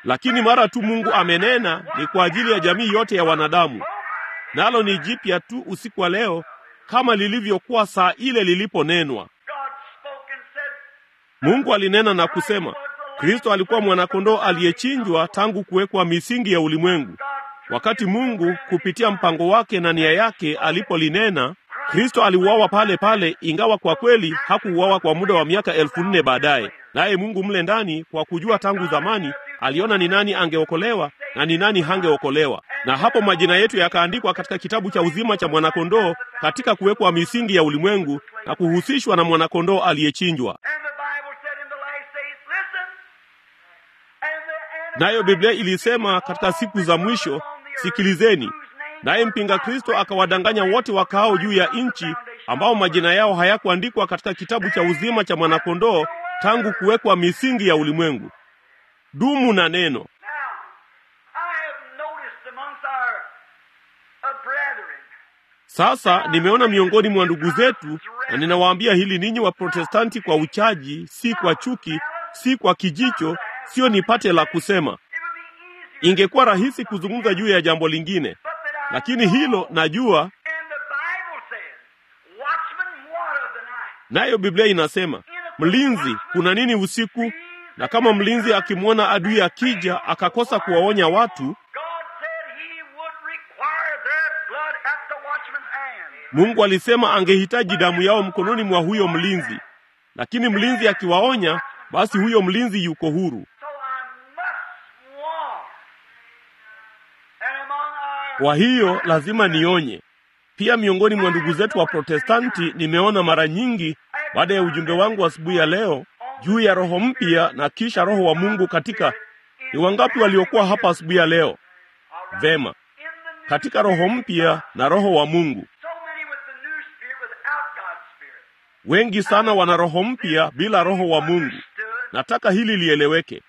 lakini mara tu Mungu amenena ni kwa ajili ya jamii yote ya wanadamu, nalo ni jipya tu usiku wa leo kama lilivyokuwa saa ile liliponenwa. Mungu alinena na kusema, Kristo alikuwa mwanakondoo aliyechinjwa tangu kuwekwa misingi ya ulimwengu. Wakati Mungu kupitia mpango wake na nia yake alipolinena, Kristo aliuawa pale pale, ingawa kwa kweli hakuuawa kwa muda wa miaka elfu nne baadaye. Naye Mungu mle ndani, kwa kujua tangu zamani, aliona ni nani angeokolewa na ni nani hangeokolewa, na hapo majina yetu yakaandikwa katika kitabu cha uzima cha mwanakondoo katika kuwekwa misingi ya ulimwengu na kuhusishwa na mwanakondoo aliyechinjwa. Nayo Biblia ilisema katika siku za mwisho, sikilizeni. Naye mpinga Kristo akawadanganya wote wakaao juu ya nchi, ambao majina yao hayakuandikwa katika kitabu cha uzima cha mwanakondoo tangu kuwekwa misingi ya ulimwengu. Dumu na neno. Sasa nimeona miongoni mwa ndugu zetu, na ninawaambia hili ninyi wa Protestanti, kwa uchaji, si kwa chuki, si kwa kijicho, sio nipate la kusema. Ingekuwa rahisi kuzungumza juu ya jambo lingine, lakini hilo najua. Nayo Biblia inasema mlinzi, kuna nini usiku? Na kama mlinzi akimwona adui akija akakosa kuwaonya watu, Mungu alisema angehitaji damu yao mkononi mwa huyo mlinzi, lakini mlinzi akiwaonya, basi huyo mlinzi yuko huru. Kwa hiyo lazima nionye pia. Miongoni mwa ndugu zetu wa Protestanti nimeona mara nyingi, baada ya ujumbe wangu asubuhi ya leo juu ya roho mpya na kisha roho wa Mungu katika. Ni wangapi waliokuwa hapa asubuhi ya leo? Vema, katika roho mpya na roho wa Mungu. Wengi sana wana roho mpya bila roho wa Mungu. Nataka hili lieleweke.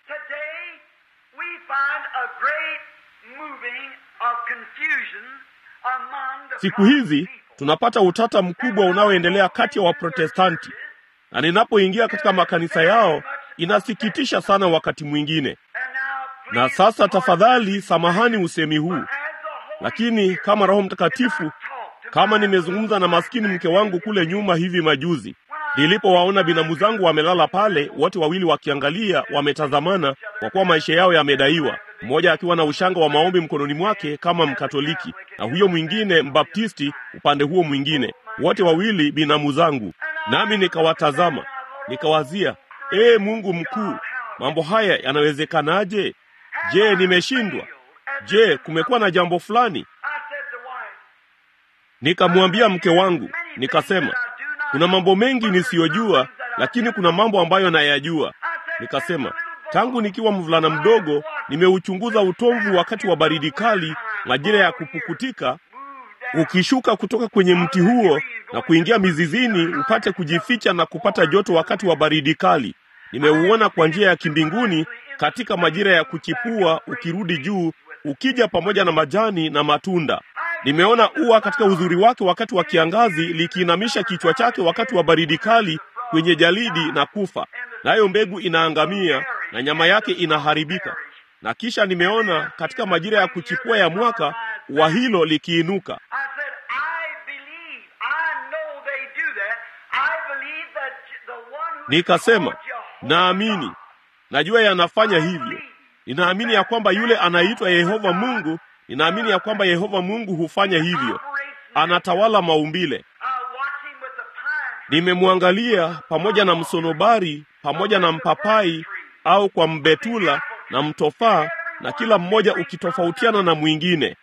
Siku hizi tunapata utata mkubwa unaoendelea kati ya Waprotestanti, na ninapoingia katika makanisa yao inasikitisha sana wakati mwingine. Na sasa tafadhali, samahani usemi huu, lakini kama Roho Mtakatifu, kama nimezungumza na maskini mke wangu kule nyuma hivi majuzi, nilipowaona binamu zangu wamelala pale, wote wawili wakiangalia, wametazamana, kwa kuwa maisha yao yamedaiwa mmoja akiwa na ushanga wa maombi mkononi mwake kama Mkatoliki na huyo mwingine Mbaptisti upande huo mwingine, wote wawili binamu zangu. Nami nikawatazama nikawazia, ee Mungu mkuu, mambo haya yanawezekanaje? Je, nimeshindwa? Je, kumekuwa na jambo fulani? Nikamwambia mke wangu, nikasema, kuna mambo mengi nisiyojua, lakini kuna mambo ambayo nayajua. Nikasema, tangu nikiwa mvulana mdogo nimeuchunguza utomvu wakati wa baridi kali, majira ya kupukutika, ukishuka kutoka kwenye mti huo na kuingia mizizini upate kujificha na kupata joto wakati wa baridi kali. Nimeuona kwa njia ya kimbinguni katika majira ya kuchipua, ukirudi juu, ukija pamoja na majani na matunda. Nimeona ua katika uzuri wake wakati wa kiangazi likiinamisha kichwa chake wakati wa baridi kali kwenye jalidi na kufa, nayo mbegu inaangamia na nyama yake inaharibika. Na kisha nimeona katika majira ya kuchipua ya mwaka ua hilo likiinuka. Nikasema, naamini, najua yanafanya hivyo. Ninaamini ya kwamba yule anaitwa Yehova Mungu, ninaamini ya kwamba Yehova Mungu hufanya hivyo, anatawala maumbile. Nimemwangalia pamoja na msonobari, pamoja na mpapai au kwa mbetula na mtofaa, na kila mmoja ukitofautiana na mwingine,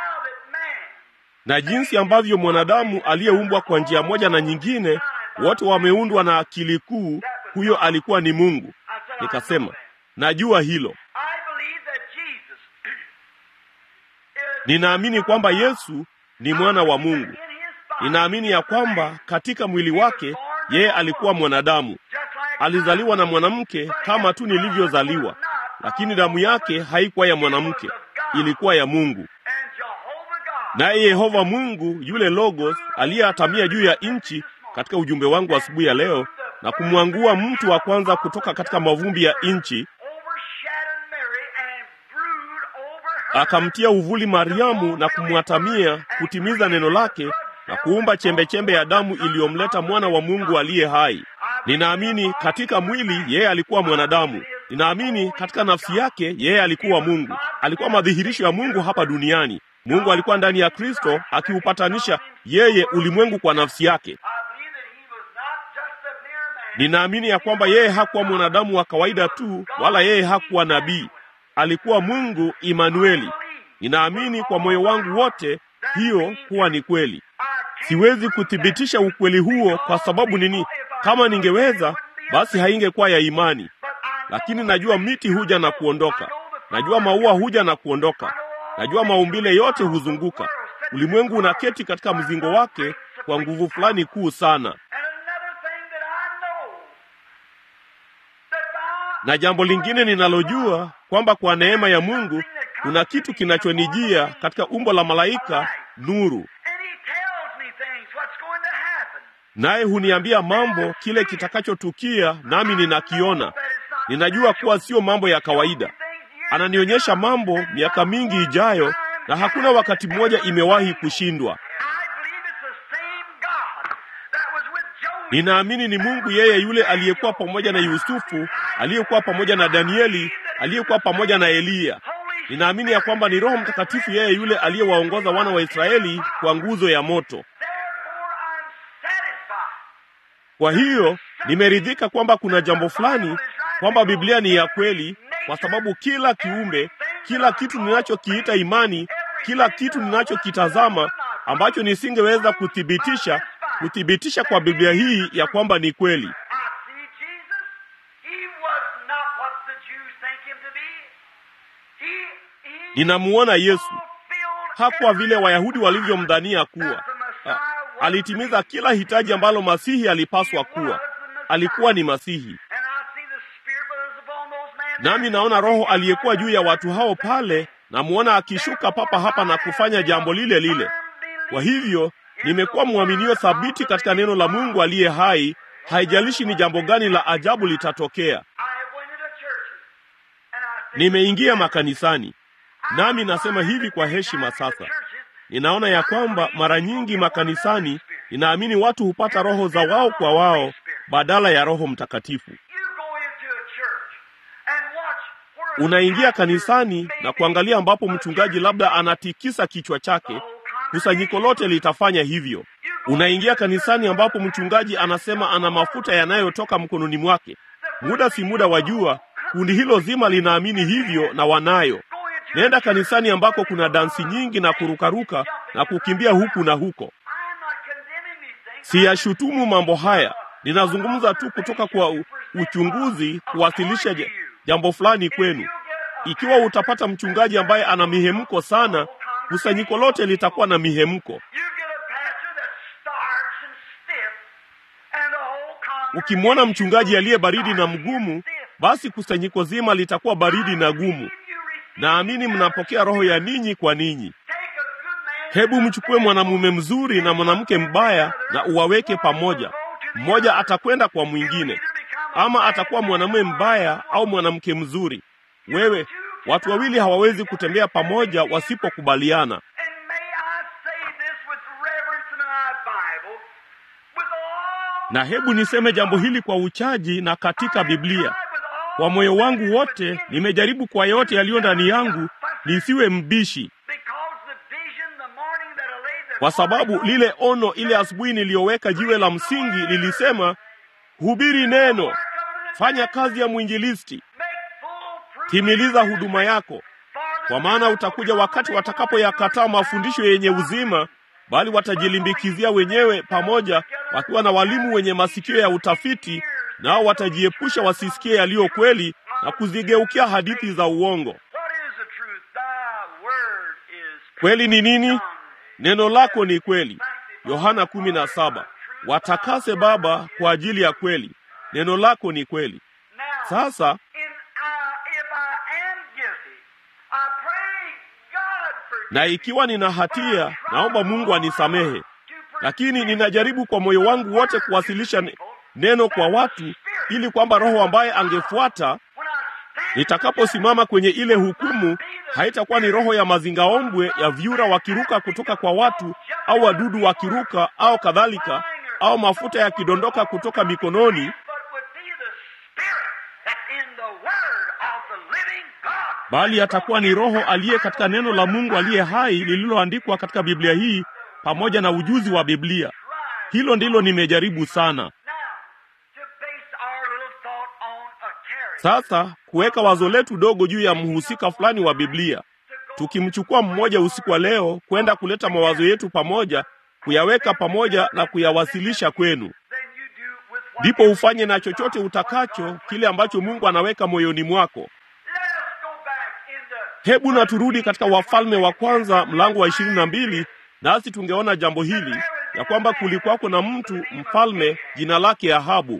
na jinsi ambavyo mwanadamu aliyeumbwa kwa njia moja na nyingine, wote wameundwa na akili kuu. Huyo alikuwa ni Mungu. Nikasema, najua hilo. Ninaamini kwamba Yesu ni mwana wa Mungu. Ninaamini ya kwamba katika mwili wake yeye alikuwa mwanadamu, alizaliwa na mwanamke kama tu nilivyozaliwa, lakini damu yake haikuwa ya mwanamke, ilikuwa ya Mungu. Naye Yehova Mungu yule Logos aliyeatamia juu ya nchi katika ujumbe wangu asubuhi ya leo na kumwangua mtu wa kwanza kutoka katika mavumbi ya nchi akamtia uvuli Mariamu na kumwatamia kutimiza neno lake na kuumba chembechembe ya damu iliyomleta mwana wa Mungu aliye hai. Ninaamini katika mwili yeye alikuwa mwanadamu. Ninaamini katika nafsi yake yeye alikuwa Mungu. Alikuwa madhihirisho ya Mungu hapa duniani. Mungu alikuwa ndani ya Kristo akiupatanisha yeye ulimwengu kwa nafsi yake. Ninaamini ya kwamba yeye hakuwa mwanadamu wa kawaida tu, wala yeye hakuwa nabii. Alikuwa Mungu Imanueli. Ninaamini kwa moyo wangu wote hiyo kuwa ni kweli. Siwezi kuthibitisha ukweli huo kwa sababu nini? Kama ningeweza, basi haingekuwa ya imani. Lakini najua miti huja na kuondoka, najua maua huja na kuondoka, najua maumbile yote huzunguka. Ulimwengu unaketi katika mzingo wake kwa nguvu fulani kuu sana. Na jambo lingine ninalojua kwamba kwa neema ya Mungu kuna kitu kinachonijia katika umbo la malaika nuru, naye huniambia mambo kile kitakachotukia, nami ninakiona. Ninajua kuwa sio mambo ya kawaida. Ananionyesha mambo miaka mingi ijayo, na hakuna wakati mmoja imewahi kushindwa. Ninaamini ni Mungu yeye yule aliyekuwa pamoja na Yusufu, aliyekuwa pamoja na Danieli, aliyekuwa pamoja na Eliya. Ninaamini ya kwamba ni Roho Mtakatifu yeye yule aliyewaongoza wana wa Israeli kwa nguzo ya moto. Kwa hiyo nimeridhika kwamba kuna jambo fulani, kwamba Biblia ni ya kweli, kwa sababu kila kiumbe, kila kitu ninachokiita imani, kila kitu ninachokitazama ambacho nisingeweza kuthibitisha kuthibitisha kwa Biblia hii ya kwamba ni kweli. Ninamuona Yesu hakuwa vile Wayahudi walivyomdhania kuwa. Ha, alitimiza kila hitaji ambalo Masihi alipaswa kuwa. Alikuwa ni Masihi. Nami naona Roho aliyekuwa juu ya watu hao pale, namuona akishuka papa hapa na kufanya jambo lile lile. Kwa hivyo nimekuwa mwaminio thabiti katika neno la Mungu aliye hai, haijalishi ni jambo gani la ajabu litatokea. Nimeingia makanisani, nami nasema hivi kwa heshima sasa. Ninaona ya kwamba mara nyingi makanisani, ninaamini watu hupata roho za wao kwa wao badala ya Roho Mtakatifu. Unaingia kanisani na kuangalia ambapo mchungaji labda anatikisa kichwa chake kusanyiko lote litafanya hivyo. Unaingia kanisani ambapo mchungaji anasema ana mafuta yanayotoka mkononi mwake. Muda si muda wa jua, kundi hilo zima linaamini hivyo na wanayo. Nenda kanisani ambako kuna dansi nyingi na kurukaruka na kukimbia huku na huko. Siyashutumu mambo haya, ninazungumza tu kutoka kwa u, uchunguzi, kuwasilisha jambo fulani kwenu. Ikiwa utapata mchungaji ambaye ana mihemko sana kusanyiko lote litakuwa na mihemko. Ukimwona mchungaji aliye baridi na mgumu, basi kusanyiko zima litakuwa baridi na gumu. Naamini mnapokea roho ya ninyi kwa ninyi. Hebu mchukue mwanamume mzuri na mwanamke mbaya na uwaweke pamoja. Mmoja atakwenda kwa mwingine, ama atakuwa mwanamume mbaya au mwanamke mzuri. Wewe Watu wawili hawawezi kutembea pamoja wasipokubaliana. Na hebu niseme jambo hili kwa uchaji na katika Biblia. Kwa moyo wangu wote nimejaribu kwa yote yaliyo ndani yangu nisiwe mbishi, kwa sababu lile ono ile asubuhi niliyoweka jiwe la msingi lilisema, hubiri neno, fanya kazi ya mwinjilisti timiliza huduma yako, kwa maana utakuja wakati watakapoyakataa mafundisho yenye uzima, bali watajilimbikizia wenyewe pamoja, wakiwa na walimu wenye masikio ya utafiti, nao watajiepusha wasisikie yaliyo kweli na kuzigeukia hadithi za uongo. Kweli ni nini? Neno lako ni kweli. Yohana kumi na saba. Watakase Baba kwa ajili ya kweli, neno lako ni kweli. Sasa na ikiwa nina hatia, naomba Mungu anisamehe, lakini ninajaribu kwa moyo wangu wote kuwasilisha neno kwa watu, ili kwamba Roho ambaye angefuata nitakaposimama kwenye ile hukumu haitakuwa ni roho ya mazingaombwe ya vyura wakiruka kutoka kwa watu au wadudu wakiruka au kadhalika au mafuta yakidondoka kutoka mikononi bali atakuwa ni roho aliye katika neno la mungu aliye hai lililoandikwa katika biblia hii pamoja na ujuzi wa biblia hilo ndilo nimejaribu sana sasa kuweka wazo letu dogo juu ya mhusika fulani wa biblia tukimchukua mmoja usiku wa leo kwenda kuleta mawazo yetu pamoja kuyaweka pamoja na kuyawasilisha kwenu ndipo ufanye na chochote utakacho kile ambacho mungu anaweka moyoni mwako hebu na turudi katika wafalme wa kwanza mlango wa ishirini na mbili nasi tungeona jambo hili ya kwamba kulikuwako na mtu mfalme jina lake ahabu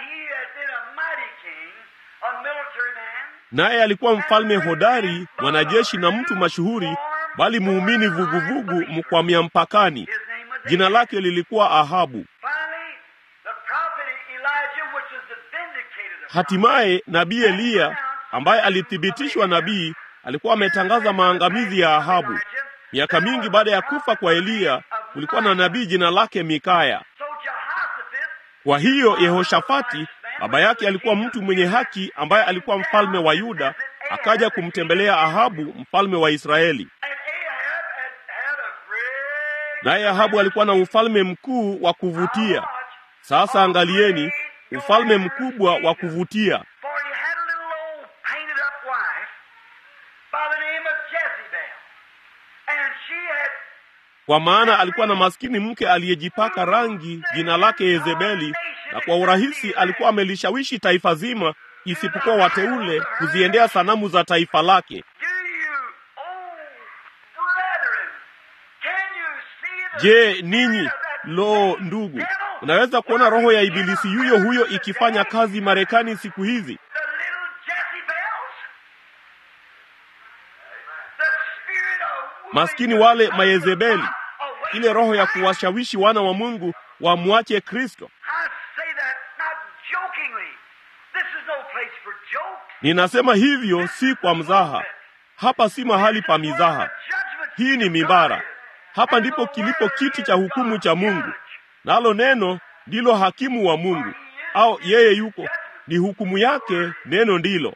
naye alikuwa mfalme hodari mwanajeshi na mtu mashuhuri bali muumini vuguvugu mkwamia mpakani jina lake lilikuwa ahabu hatimaye nabii eliya ambaye alithibitishwa nabii alikuwa ametangaza maangamizi ya ahabu miaka mingi baada ya kufa kwa eliya kulikuwa na nabii jina lake mikaya kwa hiyo yehoshafati baba yake alikuwa mtu mwenye haki ambaye alikuwa mfalme wa yuda akaja kumtembelea ahabu mfalme wa israeli naye ahabu alikuwa na ufalme mkuu wa kuvutia sasa angalieni ufalme mkubwa wa kuvutia kwa maana alikuwa na maskini mke aliyejipaka rangi jina lake Yezebeli, na kwa urahisi alikuwa amelishawishi taifa zima isipokuwa wateule kuziendea sanamu za taifa lake. Je, ninyi lo, ndugu, unaweza kuona roho ya ibilisi yuyo huyo ikifanya kazi Marekani siku hizi? Maskini wale Mayezebeli, ile roho ya kuwashawishi wana wa Mungu wamwache Kristo. Ninasema hivyo si kwa mzaha. Hapa si mahali pa mizaha. Hii ni mimbara. Hapa ndipo kilipo kiti cha hukumu cha Mungu, nalo neno ndilo hakimu wa Mungu, au yeye yuko ni hukumu yake. Neno ndilo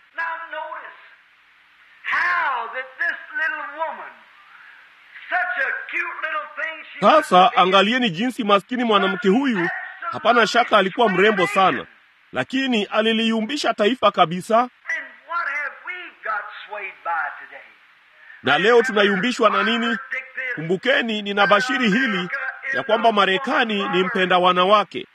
sasa. Angalieni jinsi maskini mwanamke huyu, hapana shaka alikuwa mrembo sana, lakini aliliumbisha taifa kabisa. Na leo tunayumbishwa na nini? Kumbukeni, ninabashiri hili ya kwamba Marekani ni mpenda wanawake,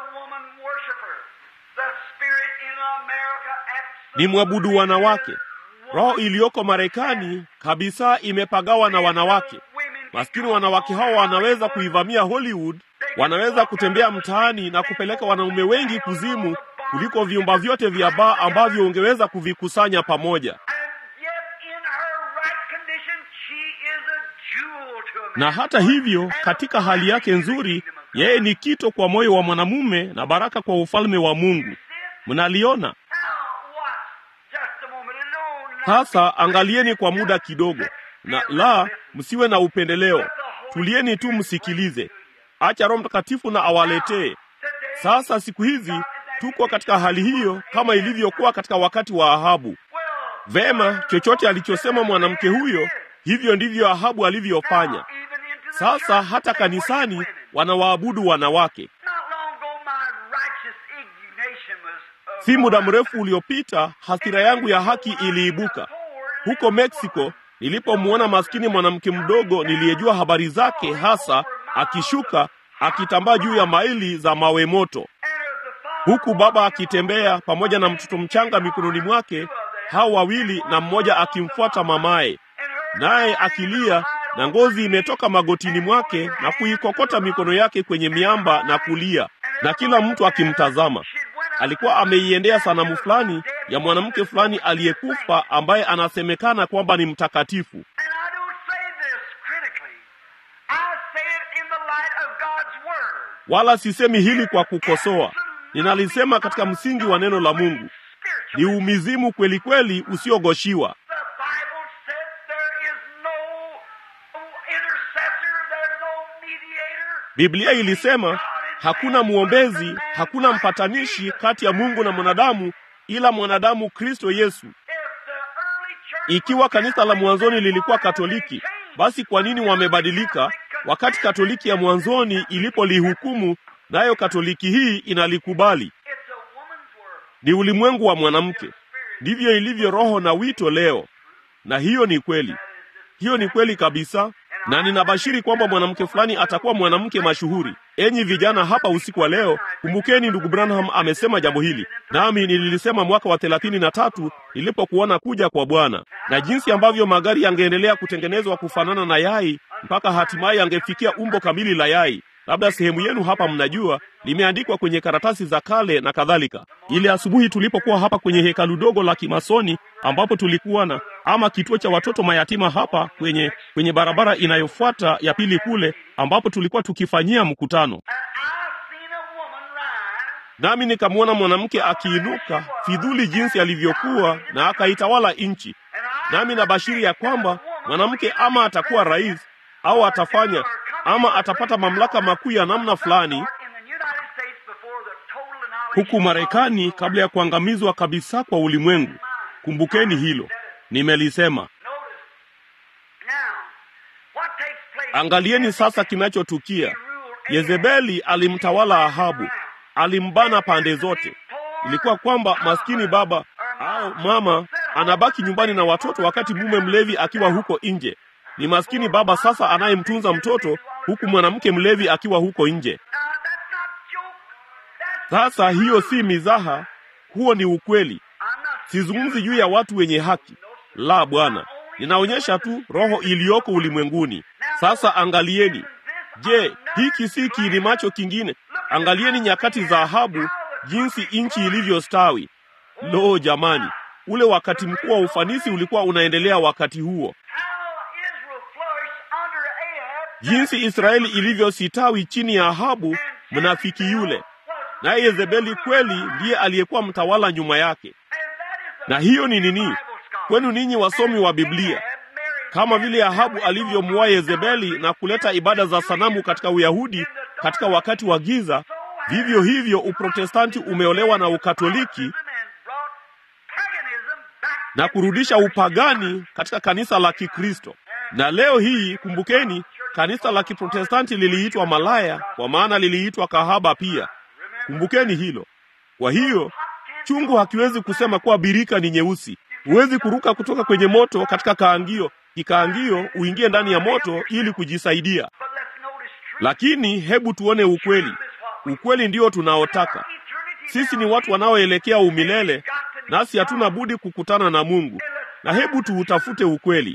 ni mwabudu wanawake. Roho iliyoko Marekani kabisa imepagawa na wanawake. Maskini wanawake hao wanaweza kuivamia Hollywood, wanaweza kutembea mtaani na kupeleka wanaume wengi kuzimu kuliko vyumba vyote vya baa ambavyo ungeweza kuvikusanya pamoja. Na hata hivyo, katika hali yake nzuri, yeye ni kito kwa moyo wa mwanamume na baraka kwa ufalme wa Mungu. Mnaliona sasa? Angalieni kwa muda kidogo, na la, msiwe na upendeleo. Tulieni tu msikilize. Acha Roho Mtakatifu na awaletee. Sasa siku hizi tuko katika hali hiyo kama ilivyokuwa katika wakati wa Ahabu. Vema, chochote alichosema mwanamke huyo, hivyo ndivyo Ahabu alivyofanya. Sasa hata kanisani wanawaabudu wanawake. Si muda mrefu uliopita, hasira yangu ya haki iliibuka huko Meksiko nilipomwona maskini mwanamke mdogo niliyejua habari zake hasa akishuka akitambaa juu ya maili za mawe moto, huku baba akitembea pamoja na mtoto mchanga mikononi mwake, hao wawili na mmoja akimfuata mamaye, naye akilia na ngozi imetoka magotini mwake na kuikokota mikono yake kwenye miamba na kulia, na kila mtu akimtazama. Alikuwa ameiendea sanamu fulani ya mwanamke fulani aliyekufa ambaye anasemekana kwamba ni mtakatifu. Wala sisemi hili kwa kukosoa, ninalisema katika msingi wa neno la Mungu. Ni umizimu kweli kweli usiogoshiwa. Biblia ilisema hakuna mwombezi, hakuna mpatanishi kati ya Mungu na mwanadamu ila mwanadamu Kristo Yesu. Ikiwa kanisa la mwanzoni lilikuwa Katoliki, basi kwa nini wamebadilika wakati Katoliki ya mwanzoni ilipolihukumu nayo Katoliki hii inalikubali? Ni ulimwengu wa mwanamke. Ndivyo ilivyo roho na wito leo, na hiyo ni kweli. Hiyo ni kweli kabisa, na ninabashiri kwamba mwanamke fulani atakuwa mwanamke mashuhuri. Enyi vijana hapa usiku wa leo, kumbukeni ndugu Branham amesema jambo hili, nami nililisema mwaka wa thelathini na tatu nilipokuona kuja kwa Bwana, na jinsi ambavyo magari yangeendelea kutengenezwa kufanana na yai mpaka hatimaye yangefikia umbo kamili la yai. Labda sehemu yenu hapa mnajua, limeandikwa kwenye karatasi za kale na kadhalika. Ile asubuhi tulipokuwa hapa kwenye hekalu dogo la Kimasoni ambapo tulikuwa na ama kituo cha watoto mayatima hapa kwenye kwenye barabara inayofuata ya pili kule ambapo tulikuwa tukifanyia mkutano, nami nikamwona mwanamke akiinuka fidhuli jinsi alivyokuwa na akaitawala nchi, nami nabashiri ya kwamba mwanamke ama atakuwa rais au atafanya ama atapata mamlaka makuu ya namna fulani huku Marekani kabla ya kuangamizwa kabisa kwa ulimwengu. Kumbukeni hilo, nimelisema. Angalieni sasa kinachotukia. Yezebeli alimtawala Ahabu, alimbana pande zote. Ilikuwa kwamba maskini baba au mama anabaki nyumbani na watoto wakati mume mlevi akiwa huko nje. Ni maskini baba sasa anayemtunza mtoto huku mwanamke mlevi akiwa huko nje. Sasa hiyo si mizaha, huo ni ukweli. Sizungumzi juu ya watu wenye haki, la Bwana, ninaonyesha tu roho iliyoko ulimwenguni. Sasa angalieni, je, hiki si kiini macho kingine? Angalieni nyakati za Ahabu, jinsi nchi ilivyostawi. Lo, jamani, ule wakati mkuu wa ufanisi ulikuwa unaendelea wakati huo jinsi Israeli ilivyositawi chini ya Ahabu mnafiki yule, naye Yezebeli kweli ndiye aliyekuwa mtawala nyuma yake. Na hiyo ni nini kwenu ninyi wasomi wa Biblia? Kama vile Ahabu alivyomuoa Yezebeli na kuleta ibada za sanamu katika Uyahudi katika wakati wa giza, vivyo hivyo Uprotestanti umeolewa na Ukatoliki na kurudisha upagani katika kanisa la Kikristo. Na leo hii kumbukeni, kanisa la Kiprotestanti liliitwa malaya, kwa maana liliitwa kahaba pia. Kumbukeni hilo. Kwa hiyo chungu hakiwezi kusema kuwa birika ni nyeusi. Huwezi kuruka kutoka kwenye moto katika kaangio kikaangio uingie ndani ya moto ili kujisaidia. Lakini hebu tuone ukweli. Ukweli ndio tunaotaka sisi. Ni watu wanaoelekea umilele, nasi hatuna budi kukutana na Mungu, na hebu tuutafute ukweli.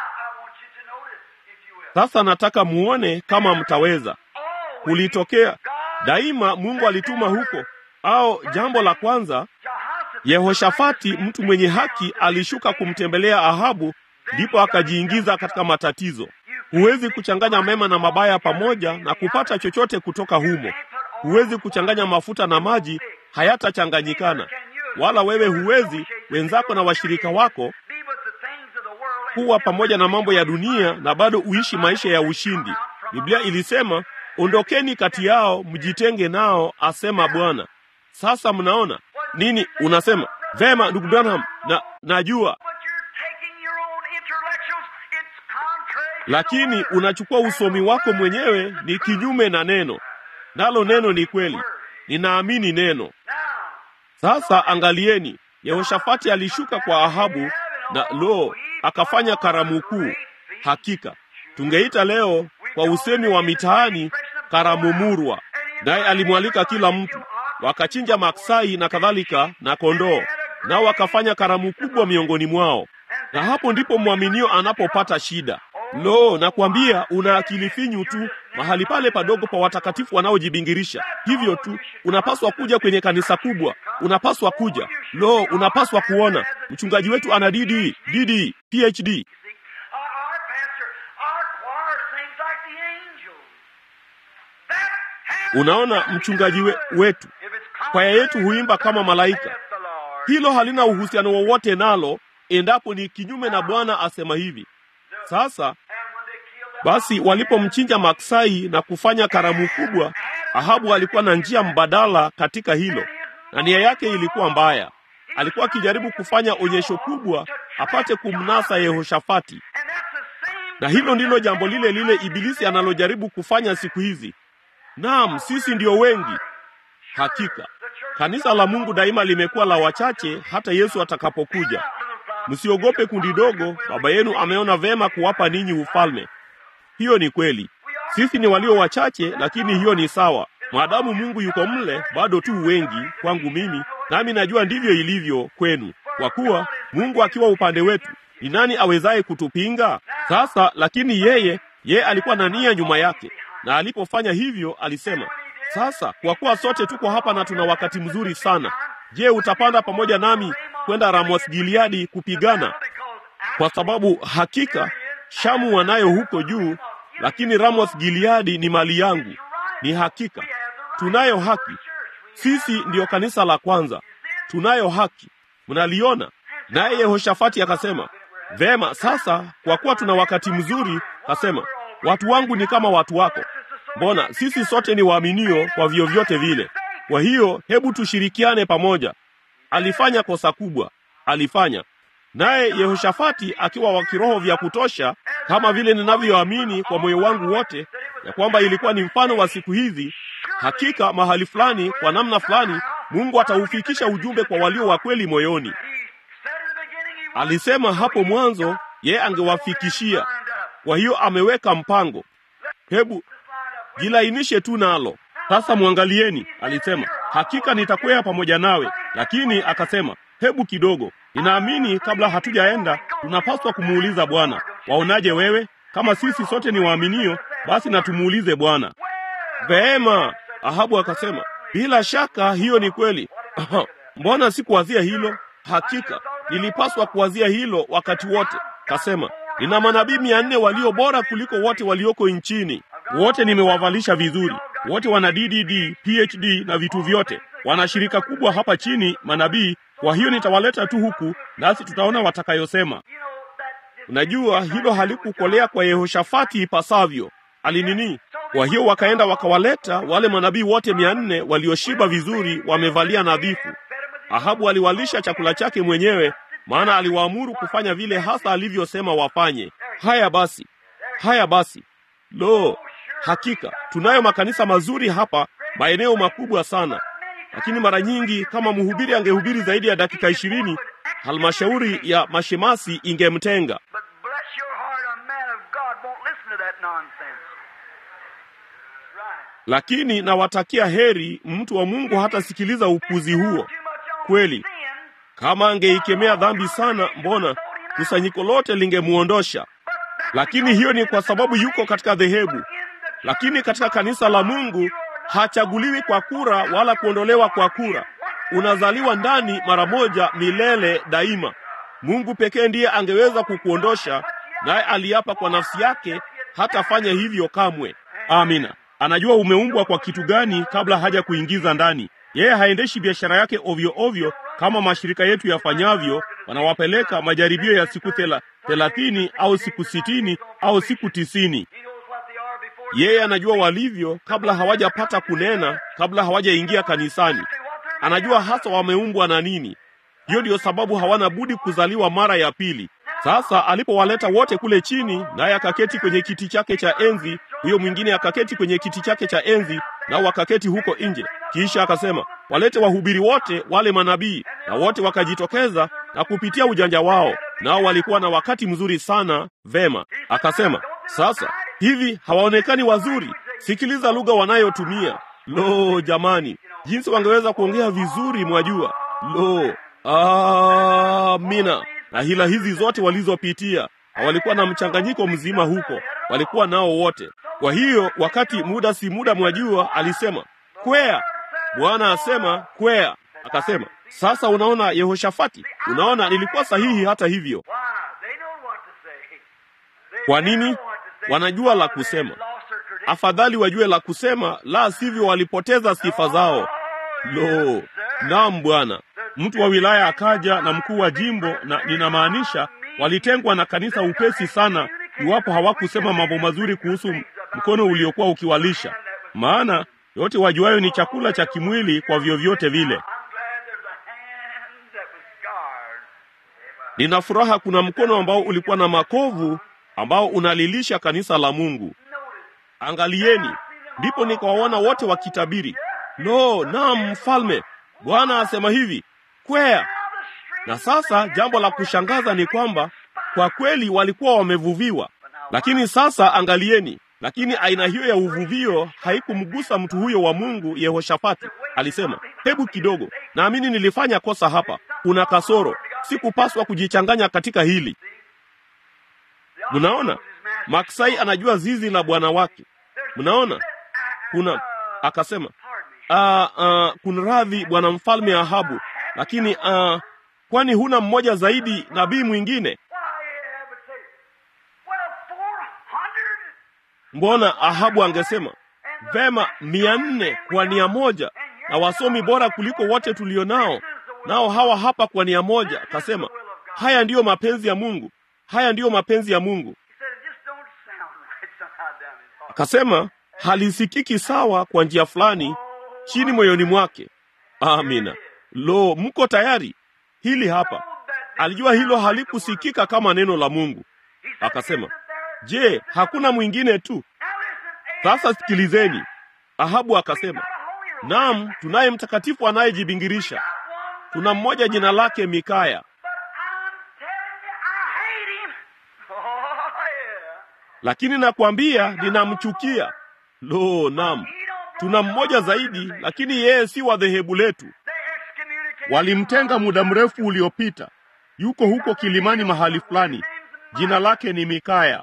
Sasa nataka muone kama mtaweza kulitokea. Daima Mungu alituma huko, au jambo la kwanza, Yehoshafati mtu mwenye haki alishuka kumtembelea Ahabu, ndipo akajiingiza katika matatizo. Huwezi kuchanganya mema na mabaya pamoja na kupata chochote kutoka humo. Huwezi kuchanganya mafuta na maji, hayatachanganyikana. Wala wewe huwezi, wenzako na washirika wako kuwa pamoja na mambo ya dunia na bado uishi maisha ya ushindi. Biblia ilisema, ondokeni kati yao, mjitenge nao, asema Bwana. Sasa mnaona nini? Unasema vema, ndugu Branham, na najua, lakini unachukua usomi wako mwenyewe, ni kinyume na neno, nalo neno ni kweli. Ninaamini neno. Sasa angalieni, Yehoshafati alishuka kwa Ahabu na lo, akafanya karamu kuu. Hakika tungeita leo kwa usemi wa mitaani karamu murwa. Naye alimwalika kila mtu, wakachinja maksai na kadhalika na kondoo, nao wakafanya karamu kubwa miongoni mwao. Na hapo ndipo mwaminio anapopata shida. Lo, nakwambia una akili finyu tu mahali pale padogo pa watakatifu wanaojibingirisha hivyo tu. Unapaswa kuja kwenye kanisa kubwa, unapaswa kuja. Lo, unapaswa kuona mchungaji wetu ana DD, DD, PhD. Unaona, mchungaji we, wetu kwaya yetu huimba kama malaika. Hilo halina uhusiano wowote nalo, endapo ni kinyume na Bwana asema hivi. Sasa Basi walipomchinja maksai na kufanya karamu kubwa, Ahabu alikuwa na njia mbadala katika hilo, na nia yake ilikuwa mbaya. Alikuwa akijaribu kufanya onyesho kubwa apate kumnasa Yehoshafati, na hilo ndilo jambo lile lile Ibilisi analojaribu kufanya siku hizi. Naam, sisi ndio wengi. Hakika kanisa la Mungu daima limekuwa la wachache hata Yesu atakapokuja. Msiogope kundi dogo, baba yenu ameona vema kuwapa ninyi ufalme. Hiyo ni kweli. Sisi ni walio wachache, lakini hiyo ni sawa. Maadamu Mungu yuko mle, bado tu wengi kwangu mimi, nami najua ndivyo ilivyo kwenu. Kwa kuwa Mungu akiwa upande wetu, ni nani awezaye kutupinga? Sasa lakini yeye, yeye alikuwa na nia nyuma yake, na alipofanya hivyo alisema, sasa kwa kuwa sote tuko hapa na tuna wakati mzuri sana, je, utapanda pamoja nami kwenda Ramoth Gileadi kupigana? Kwa sababu hakika Shamu wanayo huko juu, lakini Ramoth Gileadi ni mali yangu. Ni hakika tunayo haki, sisi ndiyo kanisa la kwanza, tunayo haki. Mnaliona? Naye Yehoshafati akasema, vema, sasa kwa kuwa tuna wakati mzuri, kasema, watu wangu ni kama watu wako. Mbona sisi sote ni waaminio kwa vyovyote vile. Kwa hiyo hebu tushirikiane pamoja. Alifanya kosa kubwa, alifanya naye Yehoshafati akiwa wa kiroho vya kutosha, kama vile ninavyoamini kwa moyo wangu wote ya kwamba ilikuwa ni mfano wa siku hizi. Hakika mahali fulani, kwa namna fulani, Mungu ataufikisha ujumbe kwa walio wa kweli moyoni. Alisema hapo mwanzo yeye angewafikishia. Kwa hiyo ameweka mpango. Hebu jilainishe tu nalo. Sasa mwangalieni, alisema hakika nitakwea pamoja nawe, lakini akasema hebu kidogo, ninaamini kabla hatujaenda tunapaswa kumuuliza Bwana, waonaje wewe? Kama sisi sote ni waaminio, basi na tumuulize Bwana. Vema, Ahabu akasema bila shaka hiyo ni kweli. Mbona sikuwazia hilo? Hakika nilipaswa kuwazia hilo wakati wote. Kasema nina manabii mia nne walio bora kuliko wote walioko nchini. Wote nimewavalisha vizuri, wote wana DDD, PhD na vitu vyote. Wana shirika kubwa hapa chini, manabii. Kwa hiyo nitawaleta tu huku, nasi tutaona watakayosema. Unajua hilo halikukolea kwa Yehoshafati ipasavyo, alinini. Kwa hiyo wakaenda wakawaleta wale manabii wote mia nne walioshiba vizuri, wamevalia nadhifu. Ahabu aliwalisha chakula chake mwenyewe, maana aliwaamuru kufanya vile hasa alivyosema wafanye. Haya basi, haya basi. Lo, hakika tunayo makanisa mazuri hapa, maeneo makubwa sana, lakini mara nyingi kama mhubiri angehubiri zaidi ya dakika ishirini, halmashauri ya mashemasi ingemtenga. Lakini nawatakia heri, mtu wa Mungu hatasikiliza upuzi huo. Kweli, kama angeikemea dhambi sana, mbona kusanyiko lote lingemwondosha. Lakini hiyo ni kwa sababu yuko katika dhehebu. Lakini katika kanisa la Mungu hachaguliwi kwa kura wala kuondolewa kwa kura. Unazaliwa ndani mara moja, milele daima. Mungu pekee ndiye angeweza kukuondosha, naye aliapa kwa nafsi yake hatafanya hivyo kamwe. Amina. Anajua umeumbwa kwa kitu gani kabla haja kuingiza ndani. Yeye haendeshi biashara yake ovyo ovyo kama mashirika yetu yafanyavyo. Wanawapeleka majaribio ya siku thela, thelathini au siku sitini au siku tisini. Yeye anajua walivyo kabla hawajapata kunena, kabla hawajaingia kanisani. Anajua hasa wameumbwa na nini. Hiyo ndiyo sababu hawana budi kuzaliwa mara ya pili. Sasa alipowaleta wote kule chini, naye akaketi kwenye kiti chake cha enzi, huyo mwingine akaketi kwenye kiti chake cha enzi, nao wakaketi huko nje. Kisha akasema walete wahubiri wote wale manabii, na wote wakajitokeza na kupitia ujanja wao, nao walikuwa na wakati mzuri sana. Vema, akasema sasa hivi hawaonekani wazuri? Sikiliza lugha wanayotumia. Lo, jamani, jinsi wangeweza kuongea vizuri, mwajua. Lo, amina. Na hila hizi zote walizopitia, walikuwa na mchanganyiko mzima huko, walikuwa nao wote. Kwa hiyo wakati muda si muda, mwajua, alisema kwea. Bwana asema kwea. Akasema sasa, unaona Yehoshafati, unaona nilikuwa sahihi. Hata hivyo, kwa nini? Wanajua la kusema. Afadhali wajue la kusema, la sivyo walipoteza sifa zao. Lo, naam Bwana. Mtu wa wilaya akaja na mkuu wa jimbo, na ninamaanisha walitengwa na kanisa upesi sana, iwapo hawakusema mambo mazuri kuhusu mkono uliokuwa ukiwalisha, maana yote wajuayo ni chakula cha kimwili kwa vyovyote vile. Nina furaha kuna mkono ambao ulikuwa na makovu ambao unalilisha kanisa la Mungu. Angalieni, ndipo nikawaona wote wakitabiri, lo, naam, mfalme, Bwana asema hivi, kwea. Na sasa jambo la kushangaza ni kwamba kwa kweli walikuwa wamevuviwa, lakini sasa angalieni, lakini aina hiyo ya uvuvio haikumgusa mtu huyo wa Mungu Yehoshafati. Alisema, hebu kidogo, naamini nilifanya kosa hapa, kuna kasoro, sikupaswa kujichanganya katika hili. Mnaona, Maksai anajua zizi la bwana wake. Mnaona, kuna akasema, uh, uh, kuna radhi bwana mfalme Ahabu, lakini uh, kwani huna mmoja zaidi nabii mwingine? Mbona Ahabu angesema vema, mia nne kwa nia moja na wasomi bora kuliko wote tulio nao, nao hawa hapa kwa nia moja. Akasema haya ndiyo mapenzi ya Mungu, haya ndiyo mapenzi ya Mungu. Akasema halisikiki sawa kwa njia fulani chini moyoni mwake. Amina. Lo, mko tayari? Hili hapa. Alijua hilo halikusikika kama neno la Mungu. Akasema, je, hakuna mwingine tu? Sasa sikilizeni. Ahabu akasema, naam, tunaye mtakatifu anayejibingirisha. Tuna mmoja jina lake Mikaya, lakini nakwambia ninamchukia. Lo, naam, tuna mmoja zaidi, lakini yeye si wa dhehebu letu. Walimtenga muda mrefu uliopita, yuko huko kilimani mahali fulani. Jina lake ni Mikaya.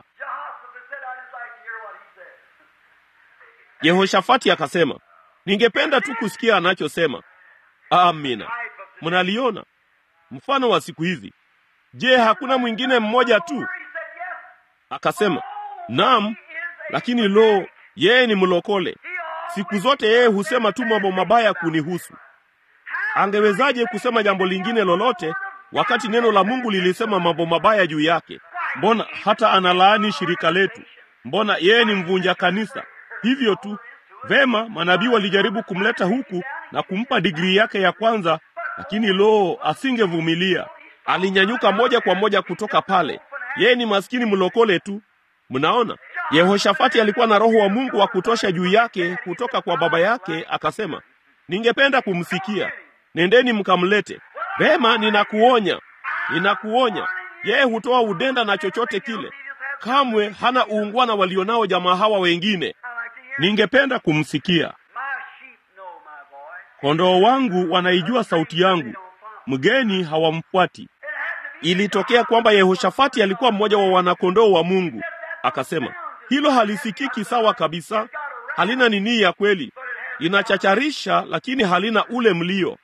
Yehoshafati akasema, ningependa tu kusikia anachosema. Amina. Mnaliona mfano wa siku hizi. Je, hakuna mwingine mmoja tu? Akasema, naam, lakini lo, yeye ni mlokole. Siku zote yeye husema tu mambo mabaya kunihusu. Angewezaje kusema jambo lingine lolote wakati neno la Mungu lilisema mambo mabaya juu yake? Mbona hata analaani shirika letu? Mbona yeye ni mvunja kanisa? Hivyo tu. Vema, manabii walijaribu kumleta huku na kumpa digrii yake ya kwanza, lakini lo, asingevumilia. Alinyanyuka moja kwa moja kutoka pale. Yeye ni maskini mlokole tu. Mnaona, Yehoshafati alikuwa na roho wa Mungu wa kutosha juu yake kutoka kwa baba yake. Akasema, ningependa kumsikia, nendeni mkamlete. Vema, ninakuonya, ninakuonya. Yeye hutoa udenda na chochote kile, kamwe hana uungwana walionao jamaa hawa wengine. Ningependa kumsikia. Kondoo wangu wanaijua sauti yangu, mgeni hawamfuati. Ilitokea kwamba Yehoshafati alikuwa mmoja wa wanakondoo wa Mungu. Akasema, hilo halisikiki sawa kabisa, halina nini ya kweli, linachacharisha, lakini halina ule mlio,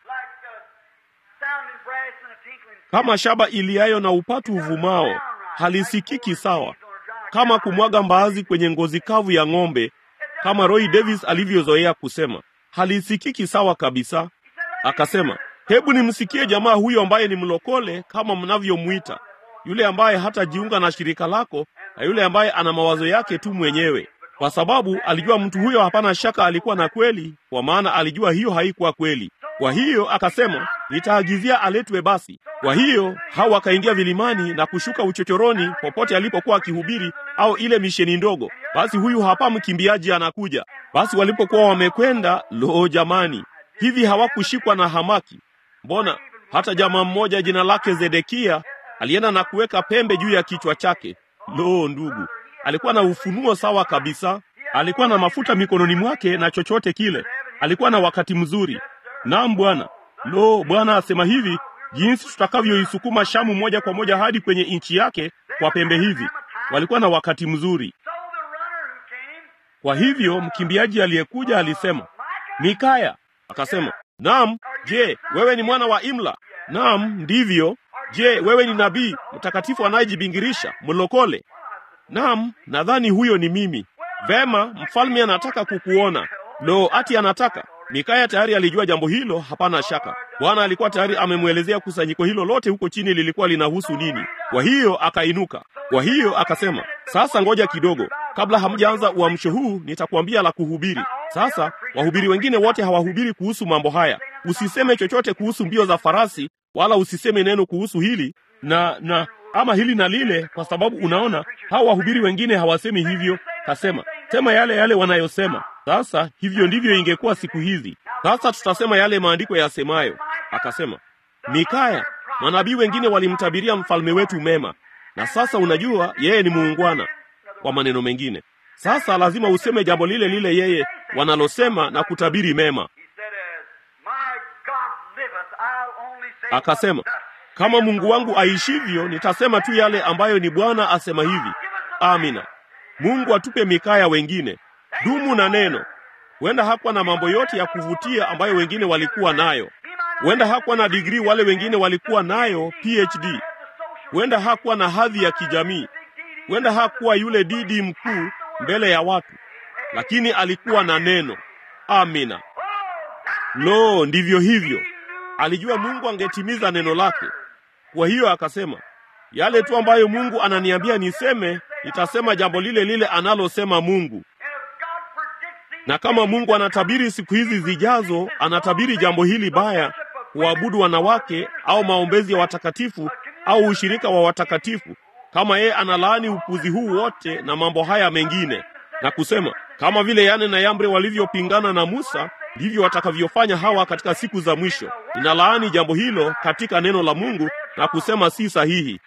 kama shaba iliayo na upatu uvumao, halisikiki sawa, kama kumwaga mbaazi kwenye ngozi kavu ya ng'ombe, kama Roy Davis alivyozoea kusema, halisikiki sawa kabisa. Akasema, hebu nimsikie jamaa huyo ambaye ni mlokole kama mnavyomwita, yule ambaye hatajiunga na shirika lako na yule ambaye ana mawazo yake tu mwenyewe, kwa sababu alijua mtu huyo hapana shaka alikuwa na kweli, kwa maana alijua hiyo haikuwa kweli. Kwa hiyo akasema, nitaagizia aletwe basi. Kwa hiyo hao wakaingia vilimani na kushuka uchochoroni popote alipokuwa akihubiri, au ile misheni ndogo. Basi huyu hapa mkimbiaji anakuja. Basi walipokuwa wamekwenda, lo, jamani, hivi hawakushikwa na hamaki? Mbona hata jamaa mmoja jina lake Zedekia alienda na kuweka pembe juu ya kichwa chake. Lo, ndugu, alikuwa na ufunuo sawa kabisa. Alikuwa na mafuta mikononi mwake na chochote kile, alikuwa na wakati mzuri. Naam Bwana. Lo, Bwana asema hivi, jinsi tutakavyoisukuma Shamu moja kwa moja hadi kwenye nchi yake kwa pembe hizi. Walikuwa na wakati mzuri. Kwa hivyo mkimbiaji aliyekuja alisema, Mikaya. Akasema, naam. Je, wewe ni mwana wa Imla? Naam, ndivyo. Je, wewe ni nabii mtakatifu anayejibingirisha mlokole? Naam, nadhani huyo ni mimi. Vema, mfalme anataka kukuona. Lo, ati anataka Mikaya tayari alijua jambo hilo, hapana shaka. Bwana alikuwa tayari amemwelezea kusanyiko hilo lote huko chini lilikuwa linahusu nini. Kwa hiyo akainuka. Kwa hiyo akasema, sasa ngoja kidogo, kabla hamjaanza uamsho huu nitakwambia la kuhubiri. Sasa wahubiri wengine wote hawahubiri kuhusu mambo haya. Usiseme chochote kuhusu mbio za farasi, wala usiseme neno kuhusu hili na na ama hili na lile, kwa sababu unaona hao wahubiri wengine hawasemi hivyo. Kasema sema yale yale wanayosema. Sasa hivyo ndivyo ingekuwa siku hizi. Sasa tutasema yale maandiko yasemayo. Akasema Mikaya, manabii wengine walimtabiria mfalme wetu mema, na sasa unajua yeye ni muungwana. Kwa maneno mengine, sasa lazima useme jambo lile lile yeye wanalosema na kutabiri mema. Akasema, kama Mungu wangu aishivyo, nitasema tu yale ambayo ni Bwana asema hivi. Amina. Mungu atupe Mikaya wengine. Dumu na neno. Huenda hakuwa na mambo yote ya kuvutia ambayo wengine walikuwa nayo. Huenda hakuwa na digrii wale wengine walikuwa nayo PhD. Huenda hakuwa na hadhi ya kijamii. Huenda hakuwa yule didi mkuu mbele ya watu, lakini alikuwa na neno. Amina. Lo, ndivyo hivyo. Alijua Mungu angetimiza neno lake. Kwa hiyo akasema, yale tu ambayo Mungu ananiambia niseme, nitasema jambo lile lile analosema Mungu. Na kama Mungu anatabiri siku hizi zijazo, anatabiri jambo hili baya, kuabudu wanawake au maombezi ya watakatifu au ushirika wa watakatifu, kama yeye analaani upuzi huu wote na mambo haya mengine, na kusema kama vile Yane na Yambre walivyopingana na Musa, ndivyo watakavyofanya hawa katika siku za mwisho. Ninalaani jambo hilo katika neno la Mungu na kusema si sahihi.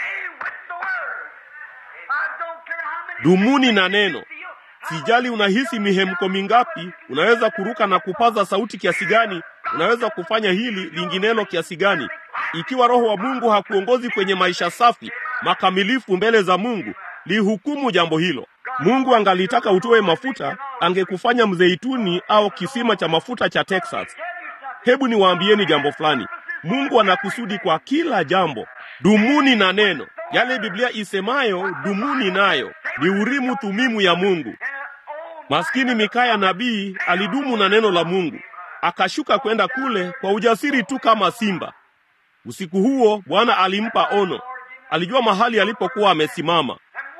Dumuni na neno. Sijali unahisi mihemko mingapi, unaweza kuruka na kupaza sauti kiasi gani, unaweza kufanya hili linginelo kiasi gani. Ikiwa Roho wa Mungu hakuongozi kwenye maisha safi makamilifu mbele za Mungu, lihukumu jambo hilo. Mungu angalitaka utoe mafuta, angekufanya mzeituni au kisima cha mafuta cha Texas. Hebu niwaambieni jambo fulani. Mungu anakusudi kwa kila jambo. Dumuni na neno. Yale Biblia isemayo dumuni nayo ni Urimu Thumimu ya Mungu. Maskini Mikaya nabii alidumu na neno la Mungu, akashuka kwenda kule kwa ujasiri tu kama simba. Usiku huo Bwana alimpa ono, alijua mahali alipokuwa amesimama.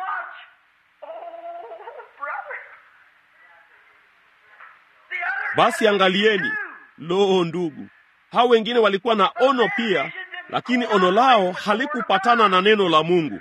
Basi angalieni, loo ndugu, hao wengine walikuwa na ono pia, lakini ono lao halikupatana na neno la Mungu.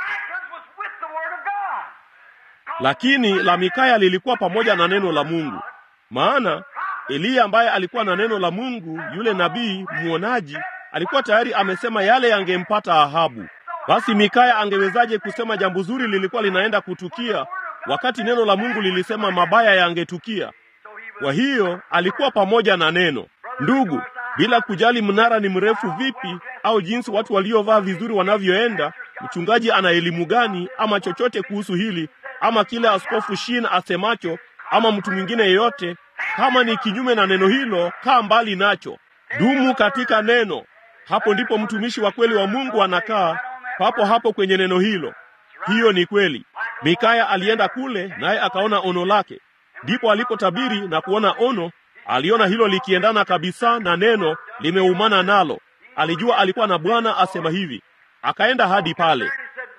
Lakini la Mikaya lilikuwa pamoja na neno la Mungu, maana Eliya ambaye alikuwa na neno la Mungu, yule nabii mwonaji, alikuwa tayari amesema yale yangempata Ahabu. Basi Mikaya angewezaje kusema jambo zuri lilikuwa linaenda kutukia wakati neno la Mungu lilisema mabaya yangetukia? Kwa hiyo alikuwa pamoja na neno. Ndugu, bila kujali mnara ni mrefu vipi au jinsi watu waliovaa vizuri wanavyoenda, mchungaji ana elimu gani ama chochote kuhusu hili ama kile askofu Shin asemacho ama mtu mwingine yeyote, kama ni kinyume na neno hilo, kaa mbali nacho. Dumu katika neno. Hapo ndipo mtumishi wa kweli wa Mungu anakaa, papo hapo kwenye neno hilo. Hiyo ni kweli. Mikaya alienda kule, naye akaona ono lake. Ndipo alipotabiri na kuona ono, aliona hilo likiendana kabisa na neno, limeumana nalo. Alijua alikuwa na Bwana asema hivi. Akaenda hadi pale,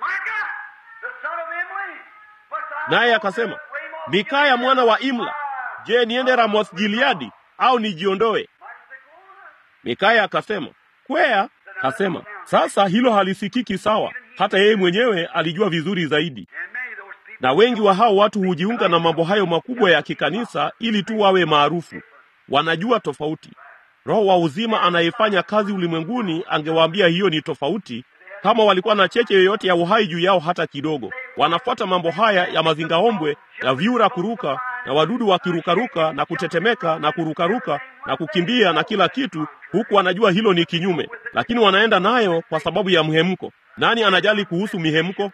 naye akasema, Mikaya mwana wa Imla, je, niende Ramoth Gileadi au nijiondoe? Mikaya akasema, kwea. Kasema, sasa hilo halisikiki sawa. Hata yeye mwenyewe alijua vizuri zaidi na wengi wa hao watu hujiunga na mambo hayo makubwa ya kikanisa ili tu wawe maarufu. Wanajua tofauti. Roho wa uzima anayefanya kazi ulimwenguni angewaambia hiyo ni tofauti, kama walikuwa na cheche yoyote ya uhai juu yao hata kidogo. Wanafuata mambo haya ya mazingaombwe ya vyura kuruka na wadudu wakirukaruka na kutetemeka na kurukaruka na kukimbia na kila kitu, huku wanajua hilo ni kinyume, lakini wanaenda nayo kwa sababu ya mhemko. Nani anajali kuhusu mihemko?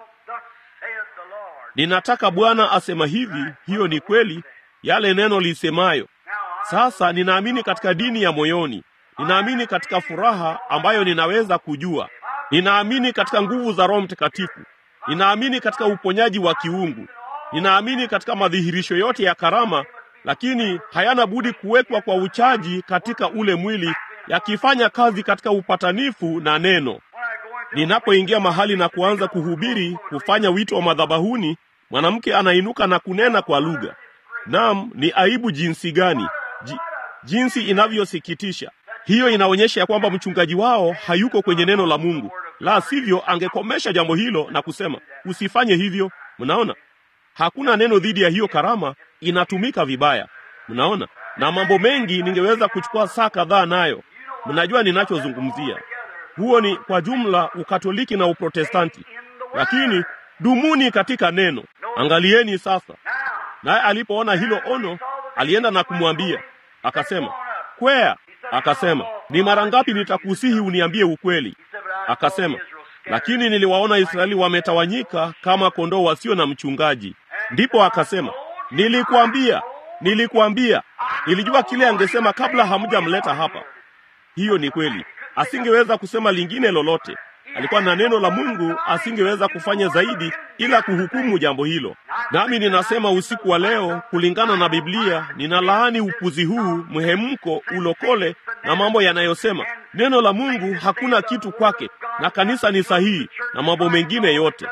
Ninataka Bwana asema hivi, hiyo ni kweli, yale neno lisemayo. Sasa ninaamini katika dini ya moyoni, ninaamini katika furaha ambayo ninaweza kujua, ninaamini katika nguvu za Roho Mtakatifu, ninaamini katika uponyaji wa kiungu, ninaamini katika madhihirisho yote ya karama, lakini hayana budi kuwekwa kwa uchaji katika ule mwili, yakifanya kazi katika upatanifu na neno. ninapoingia mahali na kuanza kuhubiri, kufanya wito wa madhabahuni, mwanamke anainuka na kunena kwa lugha. Naam, ni aibu jinsi gani! Ji, jinsi inavyosikitisha. Hiyo inaonyesha ya kwamba mchungaji wao hayuko kwenye neno la Mungu. La sivyo, angekomesha jambo hilo na kusema usifanye hivyo. Mnaona, hakuna neno dhidi ya hiyo karama, inatumika vibaya. Mnaona, na mambo mengi ningeweza kuchukua saa kadhaa nayo. Mnajua ninachozungumzia. Huo ni kwa jumla Ukatoliki na Uprotestanti, lakini dumuni katika neno. Angalieni sasa. Naye alipoona hilo ono, alienda na kumwambia akasema, kwea. Akasema, ni mara ngapi nitakusihi uniambie ukweli? Akasema, lakini niliwaona Israeli wametawanyika kama kondoo wasio na mchungaji. Ndipo akasema, nilikuambia, nilikuambia. Nilijua kile angesema kabla hamjamleta hapa. Hiyo ni kweli, asingeweza kusema lingine lolote. Alikuwa na neno la Mungu, asingeweza kufanya zaidi ila kuhukumu jambo hilo. Nami ninasema usiku wa leo, kulingana na Biblia, ninalaani upuzi huu, mhemko, ulokole na mambo yanayosema neno la Mungu hakuna kitu kwake na kanisa ni sahihi na mambo mengine yote.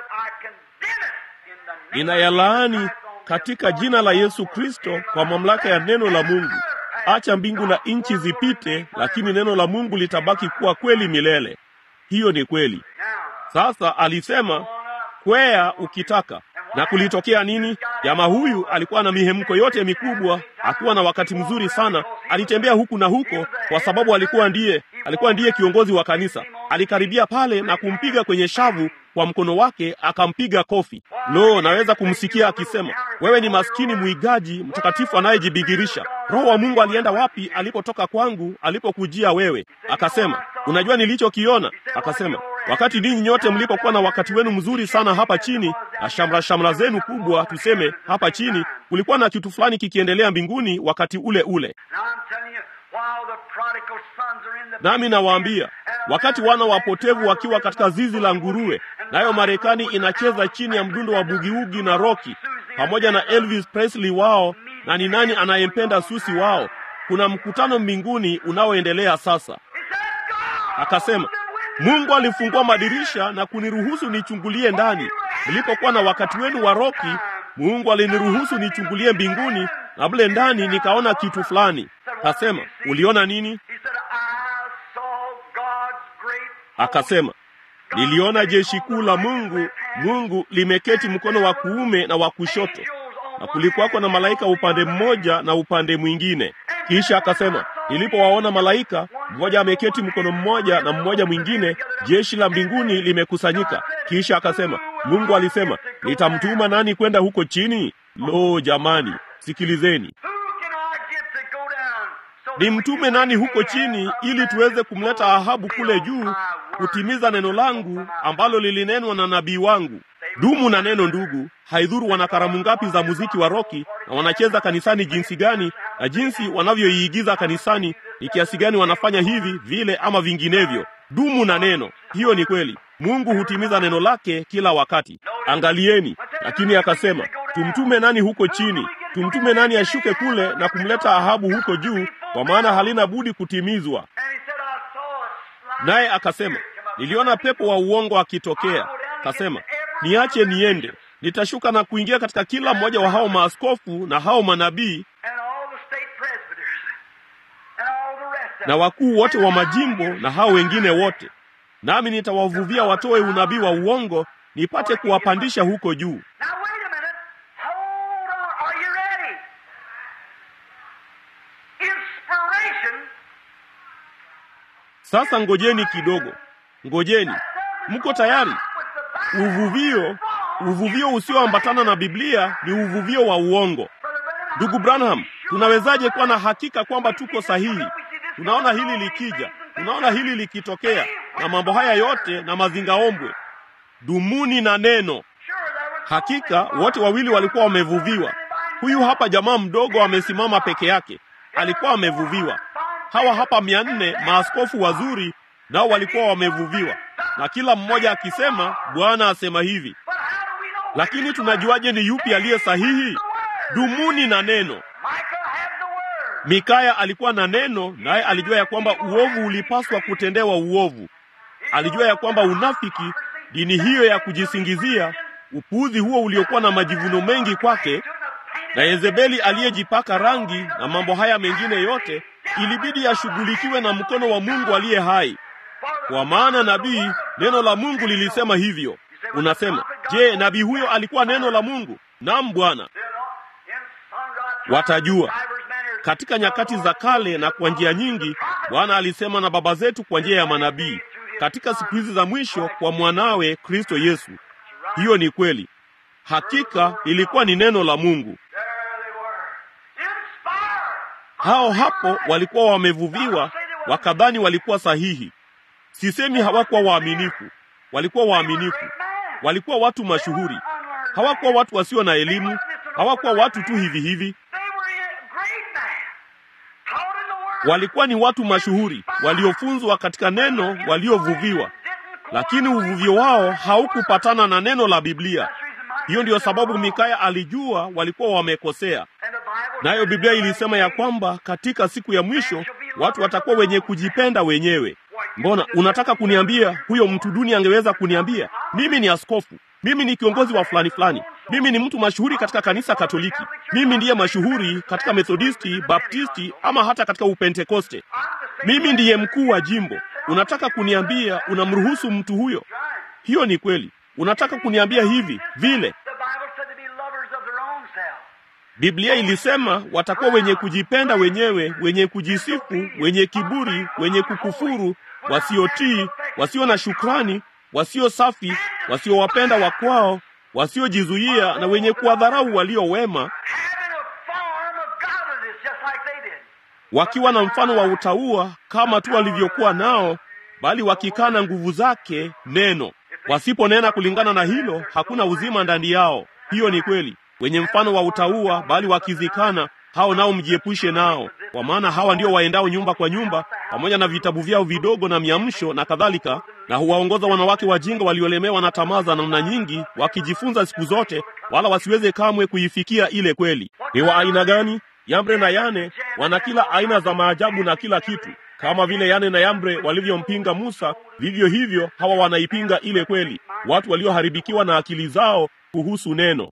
Ninayalaani katika jina la Yesu Kristo kwa mamlaka ya neno la Mungu. Acha mbingu na nchi zipite, lakini neno la Mungu litabaki kuwa kweli milele. Hiyo ni kweli. Sasa alisema kwea ukitaka. Na kulitokea nini? Jamaa huyu alikuwa na mihemko yote mikubwa, akiwa na wakati mzuri sana. Alitembea huku na huko, kwa sababu alikuwa ndiye alikuwa ndiye kiongozi wa kanisa. Alikaribia pale na kumpiga kwenye shavu kwa mkono wake, akampiga kofi. Lo, naweza kumsikia akisema, wewe ni maskini mwigaji mtakatifu anayejibigirisha. Roho wa Mungu alienda wapi alipotoka kwangu, alipokujia wewe? Akasema, unajua nilichokiona? Akasema, wakati ninyi nyote mlipokuwa na wakati wenu mzuri sana hapa chini na shamra shamra zenu kubwa, tuseme hapa chini, kulikuwa na kitu fulani kikiendelea mbinguni wakati ule ule. Nami nawaambia, wakati wana wapotevu wakiwa katika zizi la nguruwe, nayo Marekani inacheza chini ya mdundo wa bugiugi na roki pamoja na Elvis Presley wao, na ni nani anayempenda Susi wao, kuna mkutano mbinguni unaoendelea sasa. Akasema, Mungu alifungua madirisha na kuniruhusu nichungulie ndani. Nilipokuwa na wakati wenu wa roki, Mungu aliniruhusu nichungulie mbinguni, na mle ndani nikaona kitu fulani. Kasema, uliona nini? Akasema, niliona jeshi kuu la Mungu, Mungu limeketi mkono wa kuume na wa kushoto, na kulikuwako na malaika upande mmoja na upande mwingine. Kisha akasema, nilipowaona malaika, mmoja ameketi mkono mmoja na mmoja mwingine, jeshi la mbinguni limekusanyika. Kisha akasema, Mungu alisema, nitamtuma nani kwenda huko chini? Lo, jamani, sikilizeni. Nimtume nani huko chini ili tuweze kumleta Ahabu kule juu kutimiza neno langu ambalo lilinenwa na nabii wangu. Dumu na neno, ndugu. Haidhuru wana karamu ngapi za muziki wa roki na wanacheza kanisani jinsi gani na jinsi wanavyoiigiza kanisani, ni kiasi gani wanafanya hivi vile ama vinginevyo. Dumu na neno, hiyo ni kweli. Mungu hutimiza neno lake kila wakati. Angalieni. Lakini akasema, tumtume nani huko chini? Tumtume nani ashuke kule na kumleta Ahabu huko juu, kwa maana halina budi kutimizwa. Naye akasema, niliona pepo wa uongo akitokea. Kasema, niache niende, nitashuka na kuingia katika kila mmoja wa hao maaskofu na hao manabii na wakuu wote wa majimbo na hao wengine wote, nami nitawavuvia watoe unabii wa uongo, nipate kuwapandisha huko juu. Sasa ngojeni kidogo, ngojeni. Mko tayari? Uvuvio, uvuvio usioambatana na Biblia ni uvuvio wa uongo. Ndugu Branham, tunawezaje kuwa na hakika kwamba tuko sahihi? Tunaona hili likija, tunaona hili likitokea, na mambo haya yote na mazingaombwe. Dumuni na neno. Hakika wote wawili walikuwa wamevuviwa. Huyu hapa jamaa mdogo amesimama peke yake, alikuwa amevuviwa. Hawa hapa mia nne maaskofu wazuri, nao walikuwa wamevuviwa, na kila mmoja akisema Bwana asema hivi. Lakini tunajuaje ni yupi aliye sahihi? Dumuni na neno. Mikaya alikuwa na neno, naye alijua ya kwamba uovu ulipaswa kutendewa uovu. alijua ya kwamba unafiki, dini hiyo ya kujisingizia, upuuzi huo uliokuwa na majivuno mengi kwake, na Yezebeli aliyejipaka rangi na mambo haya mengine yote, ilibidi yashughulikiwe na mkono wa Mungu aliye hai. Kwa maana nabii, neno la Mungu lilisema hivyo. Unasema, je, nabii huyo alikuwa neno la Mungu? Naam, Bwana. Watajua katika nyakati za kale na kwa njia nyingi, Bwana alisema na baba zetu kwa njia ya manabii. Katika siku hizi za mwisho, kwa mwanawe Kristo Yesu. Hiyo ni kweli, hakika ilikuwa ni neno la Mungu. Hao hapo walikuwa wamevuviwa, wakadhani walikuwa sahihi. Sisemi hawakuwa waaminifu, walikuwa waaminifu. Walikuwa watu mashuhuri, hawakuwa watu wasio na elimu, hawakuwa watu tu hivi hivi. Walikuwa ni watu mashuhuri waliofunzwa katika neno, waliovuviwa, lakini uvuvio wao haukupatana na neno la Biblia. Hiyo ndiyo sababu Mikaya alijua walikuwa wamekosea. Nayo Biblia ilisema ya kwamba katika siku ya mwisho watu watakuwa wenye kujipenda wenyewe. Mbona unataka kuniambia huyo mtu duni angeweza kuniambia mimi ni askofu, mimi ni kiongozi wa fulani fulani, mimi ni mtu mashuhuri katika kanisa Katoliki, mimi ndiye mashuhuri katika Methodisti, Baptisti ama hata katika Upentekoste, mimi ndiye mkuu wa jimbo. Unataka kuniambia unamruhusu mtu huyo? Hiyo ni kweli. Unataka kuniambia hivi vile? Biblia ilisema watakuwa wenye kujipenda wenyewe, wenye kujisifu, wenye kiburi, wenye kukufuru, wasiotii, wasio na shukrani, wasio safi, wasiowapenda wakwao, wasiojizuia na wenye kuwadharau walio wema, wakiwa na mfano wa utauwa kama tu walivyokuwa nao, bali wakikana nguvu zake neno. Wasiponena kulingana na hilo, hakuna uzima ndani yao. Hiyo ni kweli. Wenye mfano wa utauwa, bali wakizikana, hao nao mjiepushe nao, kwa maana hawa ndio waendao nyumba kwa nyumba, pamoja na vitabu vyao vidogo na miamsho na kadhalika, na huwaongoza wanawake wajinga waliolemewa na tamaa za namna nyingi, wakijifunza siku zote, wala wasiweze kamwe kuifikia ile kweli. Ni wa aina gani? Yambre na Yane wana kila aina za maajabu na kila kitu. Kama vile Yane na Yambre walivyompinga Musa, vivyo hivyo hawa wanaipinga ile kweli, watu walioharibikiwa na akili zao kuhusu neno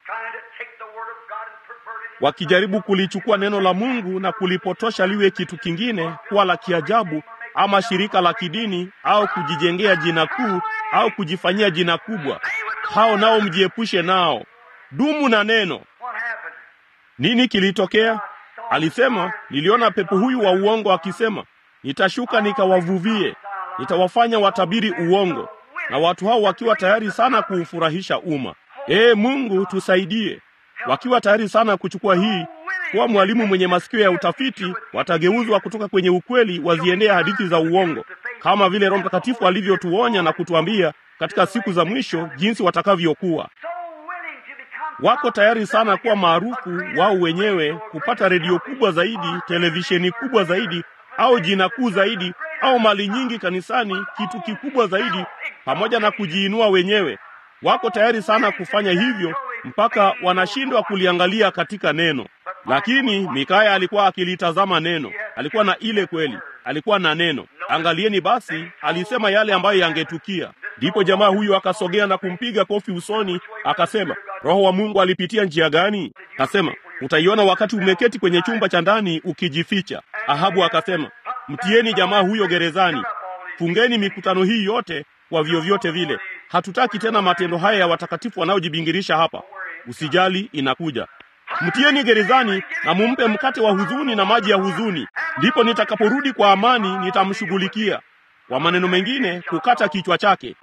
wakijaribu kulichukua neno la Mungu na kulipotosha liwe kitu kingine, kuwa la kiajabu ama shirika la kidini au kujijengea jina kuu au kujifanyia jina kubwa. Hao nao mjiepushe nao. Dumu na neno. Nini kilitokea? Alisema, niliona pepo huyu wa uongo akisema, nitashuka nikawavuvie, nitawafanya watabiri uongo, na watu hao wakiwa tayari sana kuufurahisha umma. Ee Mungu, tusaidie wakiwa tayari sana kuchukua hii kuwa mwalimu mwenye masikio ya utafiti, watageuzwa kutoka kwenye ukweli waziendea hadithi za uongo, kama vile Roho Mtakatifu alivyotuonya na kutuambia katika siku za mwisho jinsi watakavyokuwa. Wako tayari sana kuwa maarufu wao wenyewe, kupata redio kubwa zaidi, televisheni kubwa zaidi, au jina kuu zaidi, au mali nyingi kanisani, kitu kikubwa zaidi, pamoja na kujiinua wenyewe. Wako tayari sana kufanya hivyo mpaka wanashindwa kuliangalia katika neno. Lakini Mikaya alikuwa akilitazama neno, alikuwa na ile kweli, alikuwa na neno. Angalieni basi, alisema yale ambayo yangetukia. Ndipo jamaa huyu akasogea na kumpiga kofi usoni, akasema, Roho wa Mungu alipitia njia gani? Akasema, utaiona wakati umeketi kwenye chumba cha ndani ukijificha. Ahabu akasema, mtieni jamaa huyo gerezani, fungeni mikutano hii yote kwa vyovyote vile. Hatutaki tena matendo haya ya watakatifu wanaojibingirisha hapa. Usijali, inakuja. Mtieni gerezani na mumpe mkate wa huzuni na maji ya huzuni, ndipo nitakaporudi kwa amani nitamshughulikia. Kwa maneno mengine, kukata kichwa chake.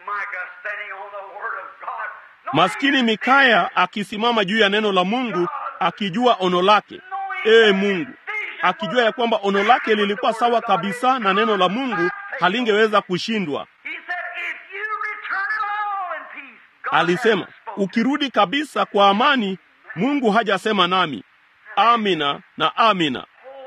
Maskini Mikaya akisimama juu ya neno la Mungu, akijua ono lake. Ee Mungu, akijua ya kwamba ono lake lilikuwa sawa kabisa na neno la Mungu, halingeweza kushindwa. Alisema, ukirudi kabisa kwa amani, Mungu hajasema nami. Amina na amina.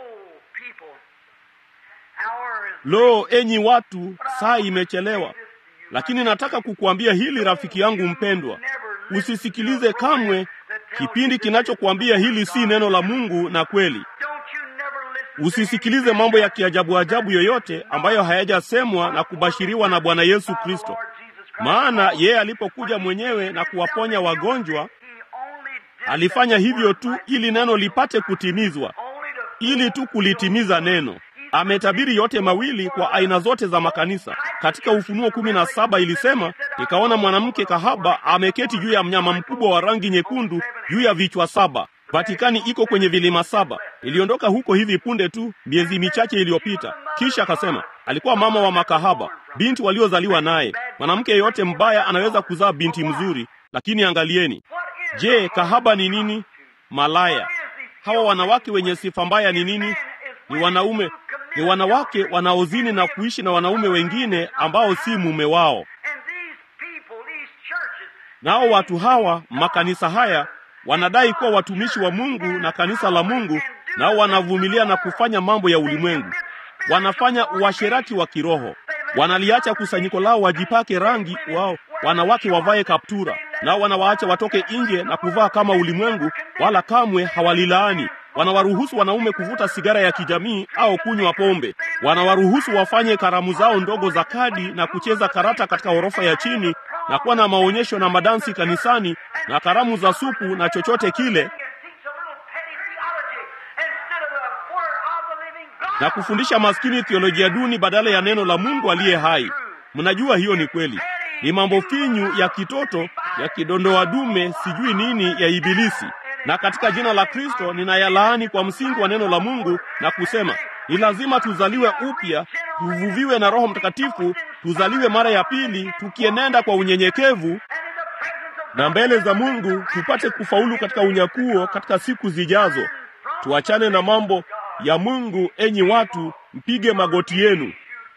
Lo, enyi watu, saa imechelewa, lakini nataka kukuambia hili, rafiki yangu mpendwa, usisikilize kamwe kipindi kinachokuambia hili si neno la Mungu na kweli. Usisikilize mambo ya kiajabu ajabu yoyote ambayo hayajasemwa na kubashiriwa na Bwana Yesu Kristo, maana yeye alipokuja mwenyewe na kuwaponya wagonjwa alifanya hivyo tu ili neno lipate kutimizwa, ili tu kulitimiza neno. Ametabiri yote mawili kwa aina zote za makanisa. Katika Ufunuo kumi na saba ilisema, nikaona mwanamke kahaba ameketi juu ya mnyama mkubwa wa rangi nyekundu juu ya vichwa saba. Vatikani iko kwenye vilima saba. Iliondoka huko hivi punde tu, miezi michache iliyopita. Kisha akasema alikuwa mama wa makahaba, binti waliozaliwa naye. Mwanamke yeyote mbaya anaweza kuzaa binti mzuri, lakini angalieni, je, kahaba ni nini? Malaya. Hawa wanawake wenye sifa mbaya ni nini? Ni wanaume, ni wanawake wanaozini na kuishi na wanaume wengine ambao si mume wao. Nao watu hawa, makanisa haya wanadai kuwa watumishi wa Mungu na kanisa la Mungu, nao wanavumilia na kufanya mambo ya ulimwengu. Wanafanya uasherati wa kiroho, wanaliacha kusanyiko lao wajipake rangi wao, wanawake wavae kaptura, nao wanawaacha watoke nje na kuvaa kama ulimwengu, wala kamwe hawalilaani. Wanawaruhusu wanaume kuvuta sigara ya kijamii au kunywa pombe. Wanawaruhusu wafanye karamu zao ndogo za kadi na kucheza karata katika ghorofa ya chini na kuwa na maonyesho na madansi kanisani na karamu za supu na chochote kile, na kufundisha maskini theolojia duni badala ya neno la Mungu aliye hai. Mnajua hiyo ni kweli, ni mambo finyu ya kitoto ya kidondoa dume, sijui nini ya Ibilisi. Na katika jina la Kristo ninayalaani kwa msingi wa neno la Mungu na kusema ni lazima tuzaliwe upya, tuvuviwe na Roho Mtakatifu, tuzaliwe mara ya pili, tukienenda kwa unyenyekevu na mbele za Mungu, tupate kufaulu katika unyakuo katika siku zijazo. Tuachane na mambo ya Mungu. Enyi watu, mpige magoti yenu.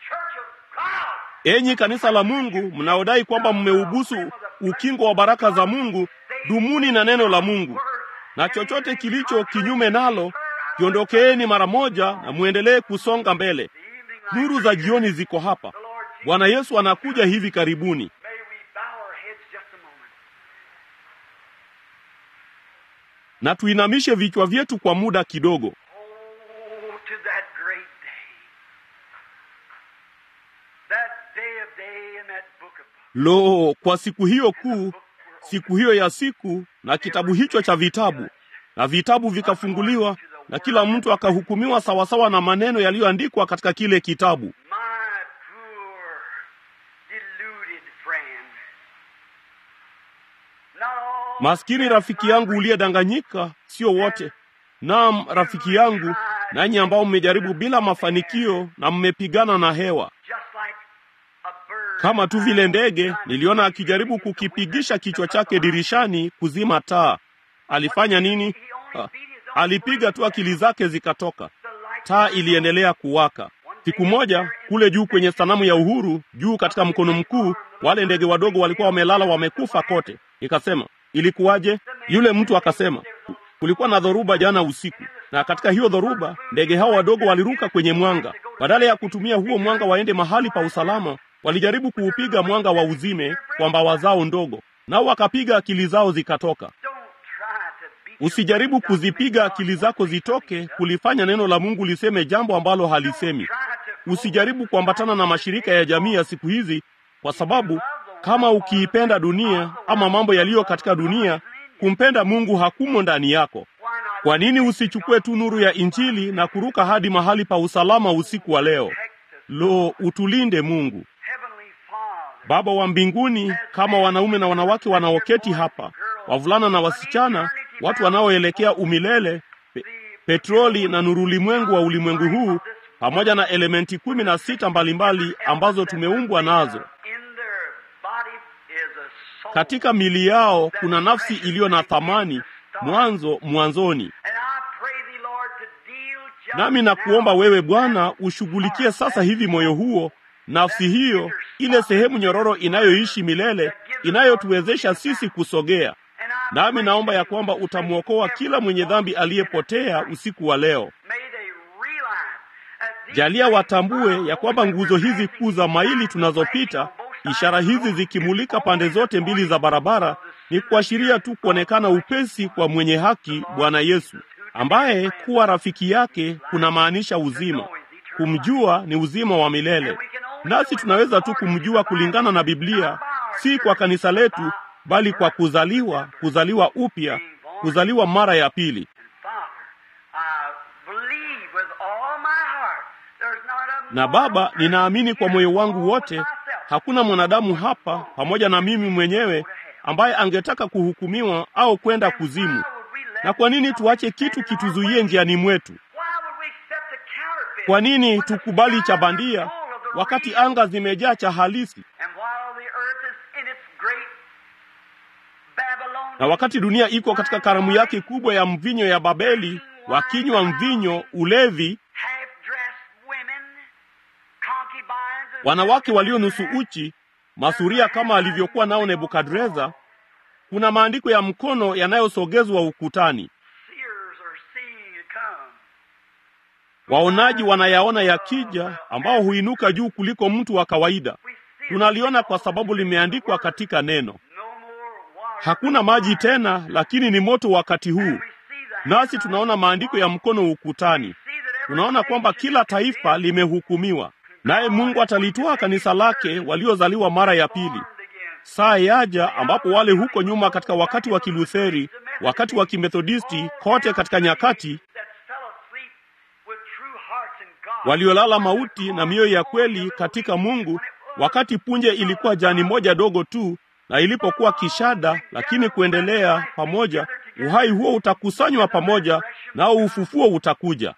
Enyi kanisa la Mungu mnaodai kwamba mmeubusu ukingo wa baraka za Mungu, dumuni na neno la Mungu, na chochote kilicho kinyume nalo kiondokeeni mara moja, na muendelee kusonga mbele. Nuru za jioni ziko hapa. Bwana Yesu anakuja hivi karibuni. Na tuinamishe vichwa vyetu kwa muda kidogo. Lo, kwa siku hiyo kuu, siku hiyo ya siku, na kitabu hicho cha vitabu, na vitabu vikafunguliwa, na kila mtu akahukumiwa sawasawa na maneno yaliyoandikwa katika kile kitabu. Maskini rafiki yangu uliyedanganyika, sio wote. Naam, rafiki yangu, nanyi ambao mmejaribu bila mafanikio na mmepigana na hewa kama tu vile ndege. Niliona akijaribu kukipigisha kichwa chake dirishani kuzima taa. Alifanya nini? Ha, alipiga tu, akili zake zikatoka. Taa iliendelea kuwaka. Siku moja kule juu kwenye sanamu ya Uhuru, juu katika mkono mkuu, wale ndege wadogo walikuwa wamelala wamekufa kote. Nikasema, ilikuwaje? Yule mtu akasema, kulikuwa na dhoruba jana usiku, na katika hiyo dhoruba ndege hao wadogo waliruka kwenye mwanga. Badala ya kutumia huo mwanga waende mahali pa usalama, walijaribu kuupiga mwanga wa uzime kwa mbawa zao ndogo, nao wakapiga, akili zao zikatoka. Usijaribu kuzipiga akili zako zitoke kulifanya neno la Mungu liseme jambo ambalo halisemi. Usijaribu kuambatana na mashirika ya jamii ya siku hizi, kwa sababu kama ukiipenda dunia ama mambo yaliyo katika dunia, kumpenda Mungu hakumo ndani yako. Kwa nini usichukue tu nuru ya Injili na kuruka hadi mahali pa usalama usiku wa leo? Lo, utulinde Mungu. Baba wa mbinguni, kama wanaume na wanawake wanaoketi hapa, wavulana na wasichana, watu wanaoelekea umilele, pe petroli na nurulimwengu wa ulimwengu huu, pamoja na elementi kumi na sita mbalimbali ambazo tumeumbwa nazo. Katika mili yao kuna nafsi iliyo na thamani mwanzo mwanzoni. Nami nakuomba wewe Bwana ushughulikie sasa hivi moyo huo, nafsi hiyo, ile sehemu nyororo inayoishi milele, inayotuwezesha sisi kusogea. Nami naomba ya kwamba utamwokoa kila mwenye dhambi aliyepotea usiku wa leo. Jalia watambue ya kwamba nguzo hizi kuu za maili tunazopita, ishara hizi zikimulika pande zote mbili za barabara, ni kuashiria tu kuonekana upesi kwa mwenye haki, Bwana Yesu ambaye kuwa rafiki yake kunamaanisha uzima. Kumjua ni uzima wa milele, nasi tunaweza tu kumjua kulingana na Biblia, si kwa kanisa letu, bali kwa kuzaliwa, kuzaliwa upya, kuzaliwa mara ya pili. Na Baba, ninaamini kwa moyo wangu wote, hakuna mwanadamu hapa pamoja na mimi mwenyewe ambaye angetaka kuhukumiwa au kwenda kuzimu. Na kwa nini tuache kitu kituzuie njiani mwetu? Kwa nini tukubali cha bandia wakati anga zimejaa cha halisi? Na wakati dunia iko katika karamu yake kubwa ya mvinyo ya Babeli, wakinywa mvinyo, ulevi, wanawake walio nusu uchi, masuria kama alivyokuwa nao Nebukadreza. Kuna maandiko ya mkono yanayosogezwa ukutani. Waonaji wanayaona yakija, ambao huinuka juu kuliko mtu wa kawaida. Tunaliona kwa sababu limeandikwa katika neno. Hakuna maji tena, lakini ni moto wakati huu. Nasi tunaona maandiko ya mkono ukutani. Tunaona kwamba kila taifa limehukumiwa, naye Mungu atalitoa kanisa lake waliozaliwa mara ya pili. Saa yaja ambapo wale huko nyuma katika wakati wa Kilutheri, wakati wa Kimethodisti, kote katika nyakati waliolala mauti na mioyo ya kweli katika Mungu, wakati punje ilikuwa jani moja dogo tu, na ilipokuwa kishada, lakini kuendelea pamoja, uhai huo utakusanywa pamoja, nao ufufuo utakuja.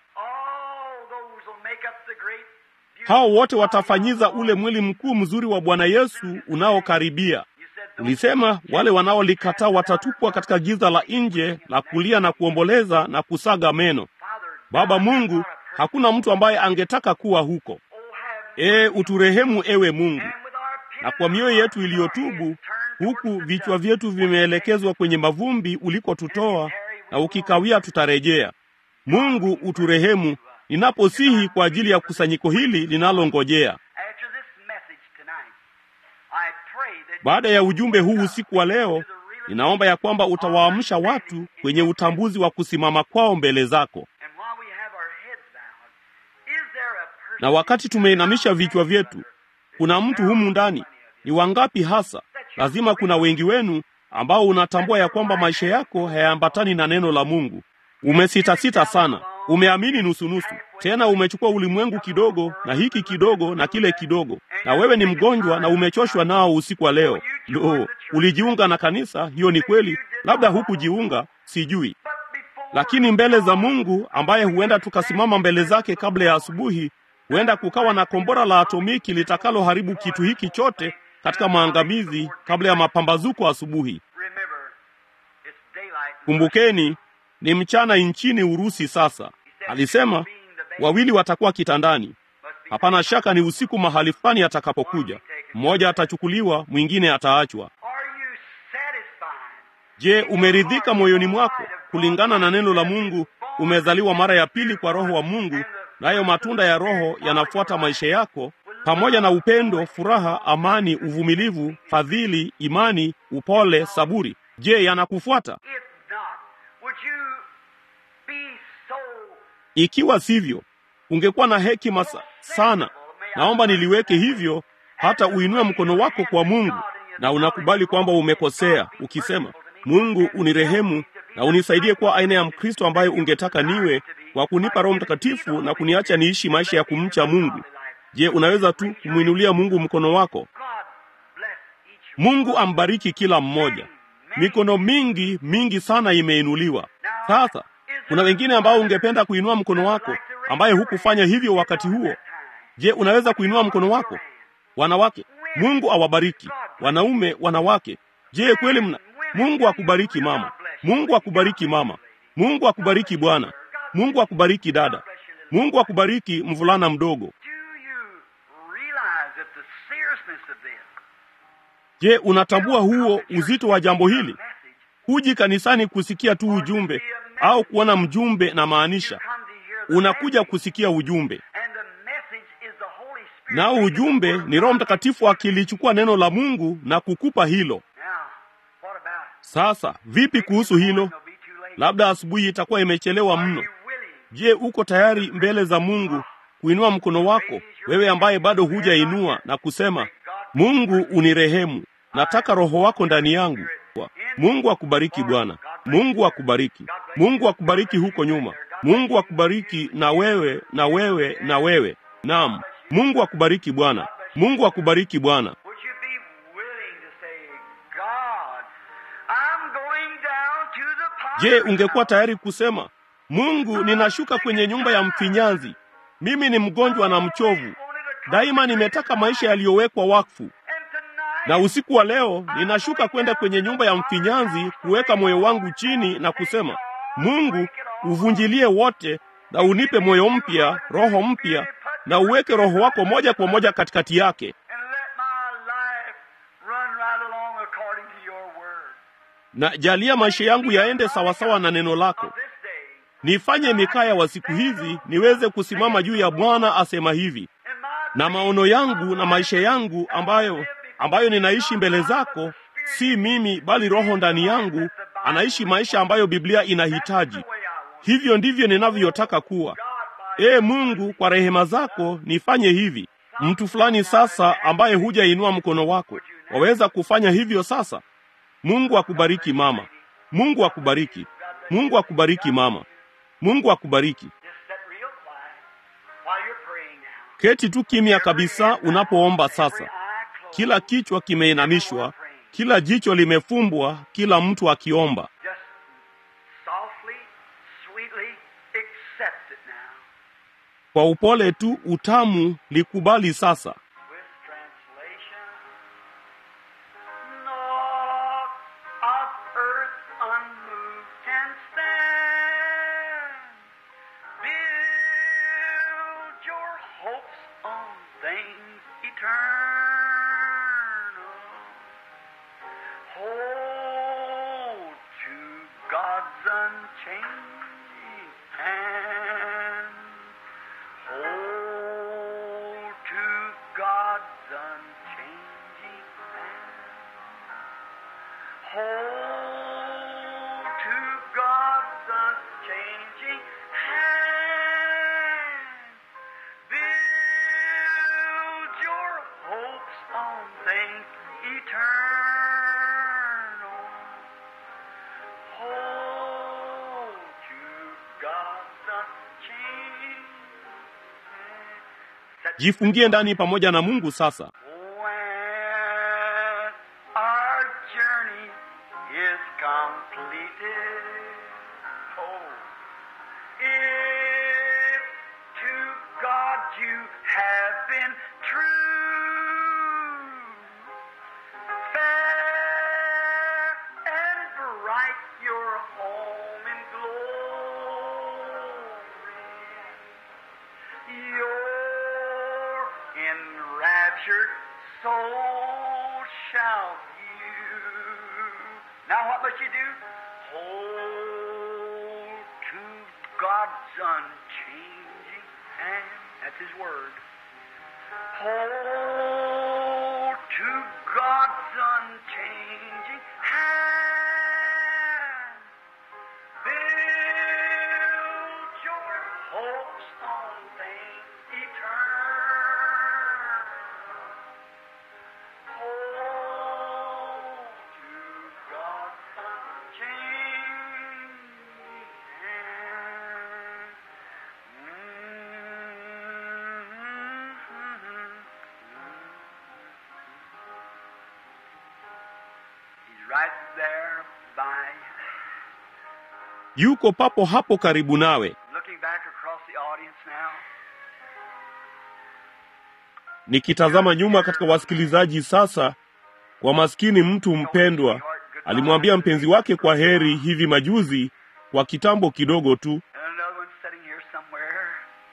Hao wote watafanyiza ule mwili mkuu mzuri wa Bwana Yesu unaokaribia. Ulisema wale wanaolikataa watatupwa katika giza la nje la kulia na kuomboleza na kusaga meno. Baba Mungu, hakuna mtu ambaye angetaka kuwa huko. Ee, uturehemu ewe Mungu. Na kwa mioyo yetu iliyotubu, huku vichwa vyetu vimeelekezwa kwenye mavumbi ulikotutoa, na ukikawia tutarejea. Mungu, uturehemu ninaposihi kwa ajili ya kusanyiko hili linalongojea. Baada ya ujumbe huu usiku wa leo, ninaomba ya kwamba utawaamsha watu kwenye utambuzi wa kusimama kwao mbele zako. Na wakati tumeinamisha vichwa vyetu, kuna mtu humu ndani. Ni wangapi hasa? Lazima kuna wengi wenu ambao unatambua ya kwamba maisha yako hayaambatani na neno la Mungu. Umesitasita sana, umeamini nusunusu, tena umechukua ulimwengu kidogo na hiki kidogo na kile kidogo, na wewe ni mgonjwa na umechoshwa nao usiku wa leo. Lo, ulijiunga na kanisa, hiyo ni kweli. Labda hukujiunga, sijui, lakini mbele za Mungu ambaye huenda tukasimama mbele zake kabla ya asubuhi, huenda kukawa na kombora la atomiki litakaloharibu kitu hiki chote katika maangamizi kabla ya mapambazuko asubuhi. Kumbukeni, ni mchana nchini Urusi sasa. Alisema wawili watakuwa kitandani. Hapana shaka ni usiku mahali fulani atakapokuja. Mmoja atachukuliwa, mwingine ataachwa. Je, umeridhika moyoni mwako kulingana na neno la Mungu? Umezaliwa mara ya pili kwa Roho wa Mungu, nayo matunda ya Roho yanafuata maisha yako pamoja na upendo, furaha, amani, uvumilivu, fadhili, imani, upole, saburi. Je, yanakufuata? Ikiwa sivyo, ungekuwa na hekima sana. Naomba niliweke hivyo, hata uinue mkono wako kwa Mungu na unakubali kwamba umekosea, ukisema, Mungu unirehemu na unisaidie kuwa aina ya Mkristo ambaye ungetaka niwe, kwa kunipa Roho Mtakatifu na kuniacha niishi maisha ya kumcha Mungu. Je, unaweza tu kumwinulia Mungu mkono wako? Mungu ambariki kila mmoja. Mikono mingi mingi sana imeinuliwa. Sasa kuna wengine ambao ungependa kuinua mkono wako, ambaye hukufanya hivyo wakati huo. Je, unaweza kuinua mkono wako? Wanawake, Mungu awabariki. Wanaume, wanawake, je, kweli mna Mungu akubariki mama. Mungu akubariki mama. Mungu akubariki bwana. Mungu akubariki dada. Mungu akubariki mvulana mdogo. Je, unatambua huo uzito wa jambo hili? Huji kanisani kusikia tu ujumbe au kuona mjumbe na maanisha. Unakuja kusikia ujumbe, nao ujumbe ni Roho Mtakatifu akilichukua neno la Mungu na kukupa hilo. Sasa vipi kuhusu hilo? labda asubuhi itakuwa imechelewa mno. Je, uko tayari mbele za Mungu kuinua mkono wako, wewe ambaye bado hujainua na kusema, Mungu unirehemu, nataka roho wako ndani yangu. Mungu akubariki Bwana. Mungu akubariki. Mungu akubariki huko nyuma. Mungu akubariki na wewe na wewe na wewe. Naam, Mungu akubariki Bwana. Mungu akubariki Bwana. Would you be willing to say, God, I'm going down to the Je, potter's ungekuwa house. tayari kusema, Mungu, ninashuka kwenye nyumba ya mfinyanzi. Mimi ni mgonjwa na mchovu. Daima nimetaka maisha yaliyowekwa wakfu. And tonight, Na usiku wa leo ninashuka kwenda kwenye nyumba ya mfinyanzi kuweka moyo wangu chini na kusema, Mungu, uvunjilie wote na unipe moyo mpya, roho mpya, na uweke roho wako moja kwa moja katikati yake, and let my life run right along according to your word. na jalia maisha yangu yaende sawasawa na neno lako. Of this day, Nifanye mikaya wa siku hizi niweze kusimama juu ya Bwana asema hivi, in my na maono yangu na maisha yangu ambayo ambayo ninaishi mbele zako, si mimi bali Roho ndani yangu anaishi maisha ambayo Biblia inahitaji. way I want. Hivyo ndivyo ninavyotaka kuwa. God, by Ee Mungu, kwa rehema zako nifanye hivi. Mtu fulani sasa ambaye hujainua mkono wako, waweza kufanya hivyo sasa? Mungu akubariki mama. Mungu akubariki. Mungu akubariki mama. Mungu akubariki. just sit real quiet while you're praying now. Keti tu kimya kabisa unapoomba Every sasa. eye closed. Kila kichwa kimeinamishwa, kila jicho limefumbwa, kila mtu akiomba. Just softly, sweetly accept it now. Kwa upole tu, utamu, likubali sasa. With translation, naught of earth unmoved can stand. Build your hopes on things eternal. Hold to God's unchanging hand. Hold to God's unchanging hand. Hold to God's unchanging hand. Build your hopes on things eternal. Hold to God's unchanging hand. Jifungie ndani pamoja na Mungu sasa. When our journey is completed, oh, if to God you have been true, fair and bright your home in glory. Your enraptured soul shall view. Now what must you do? Hold to God's unchanging hand. That's His word. Hold to God's unchanging hand. Build your hopes on things eternal. Hold to God's unchanging hand. He's right there by Yuko papo hapo karibu nawe. looking back across the audience now. Nikitazama nyuma katika wasikilizaji sasa, kwa maskini mtu mpendwa alimwambia mpenzi wake kwa heri hivi majuzi, kwa kitambo kidogo tu, And another one sitting here somewhere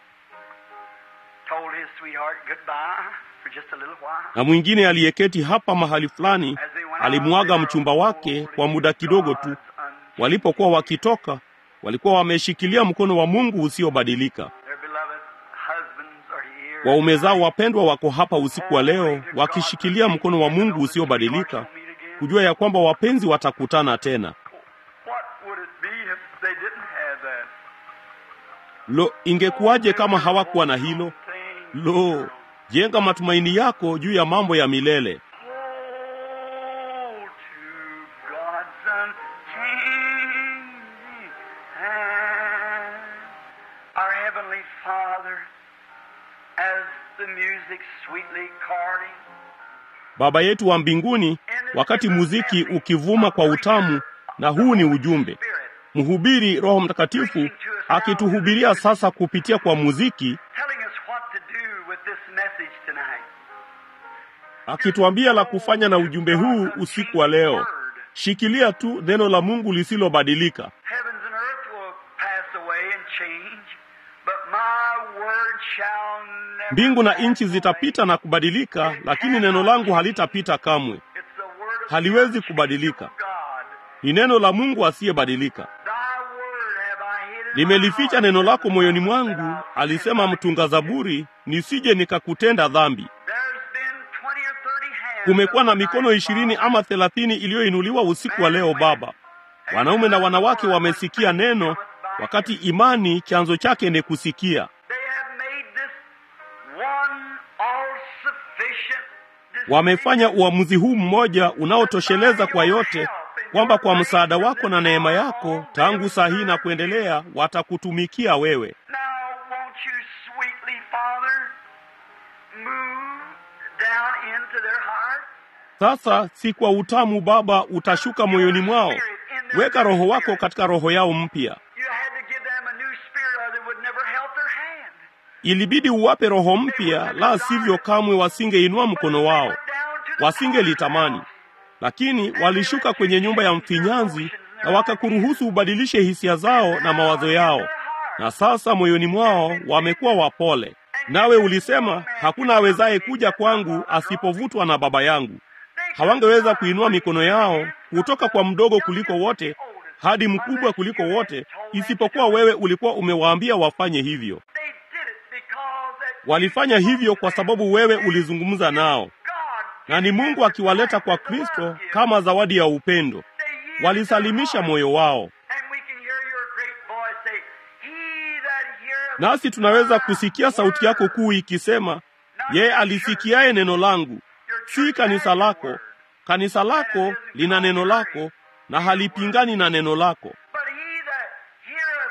told his sweetheart goodbye for just a little while. na mwingine aliyeketi hapa mahali fulani As they went out, alimwaga they mchumba were wake holding kwa muda kidogo tu. God's unchanging Walipokuwa wakitoka, walikuwa wameshikilia mkono wa Mungu usiobadilika. Their beloved husbands are here. Waume zao wapendwa wako hapa usiku wa leo wakishikilia mkono wa Mungu usiobadilika, kujua ya kwamba wapenzi watakutana tena. What would it be if Lo, ingekuwaje kama hawakuwa na hilo? Lo, jenga matumaini yako juu ya mambo ya milele. Hold to God's unchanging hand. Our Heavenly Father, as the music sweetly chording, Baba yetu wa mbinguni, wakati muziki ukivuma kwa utamu, na huu ni ujumbe mhubiri Roho Mtakatifu akituhubiria sasa kupitia kwa muziki, telling us what to do with this message tonight. akituambia la kufanya na ujumbe huu usiku wa leo. Shikilia tu neno la Mungu lisilobadilika. Heavens and earth will pass away and change, but my word shall never Mbingu na pass nchi away. zitapita na kubadilika, lakini neno langu halitapita kamwe. It's the word of Haliwezi the kubadilika. God. Ni neno la Mungu asiyebadilika. Thy word have I hid in my Nimelificha heart, neno lako that moyoni I mwangu, will alisema sin mtunga against thee. Zaburi, nisije nikakutenda dhambi. There's been 20 or 30 hands Kumekuwa na up mikono tonight, ishirini Father. ama thelathini iliyoinuliwa usiku wa leo Baba. Wanaume na wanawake wamesikia neno, wakati imani chanzo chake ni kusikia. They have made this one all-sufficient Wamefanya uamuzi huu mmoja unaotosheleza kwa yote, kwamba kwa msaada wako na neema yako, tangu saa hii na kuendelea, watakutumikia wewe. Now, won't you sweetly, Father, move down into their heart? Sasa si kwa utamu Baba utashuka moyoni mwao, weka Roho wako katika roho yao mpya. You had to give them a new spirit or they would never help their hand. Ilibidi uwape roho mpya, la sivyo kamwe wasingeinua mkono wao, Down to the wasingelitamani. Lakini walishuka kwenye nyumba ya mfinyanzi na wakakuruhusu ubadilishe hisia zao na mawazo yao, na sasa moyoni mwao wamekuwa wapole. Nawe ulisema hakuna awezaye kuja kwangu asipovutwa na Baba yangu. Hawangeweza kuinua mikono yao kutoka kwa mdogo kuliko wote hadi mkubwa kuliko wote, isipokuwa wewe ulikuwa umewaambia wafanye hivyo. They did it because that Walifanya hivyo kwa sababu wewe ulizungumza nao, God na ni Mungu akiwaleta kwa Kristo kama zawadi ya upendo. they yielded Walisalimisha their heart. moyo wao, And we can hear your great voice say, He that heareth nasi tunaweza kusikia sauti yako kuu ikisema, yeye alisikiaye neno langu, si kanisa lako. Kanisa lako lina neno lako na halipingani na neno lako. But he that heareth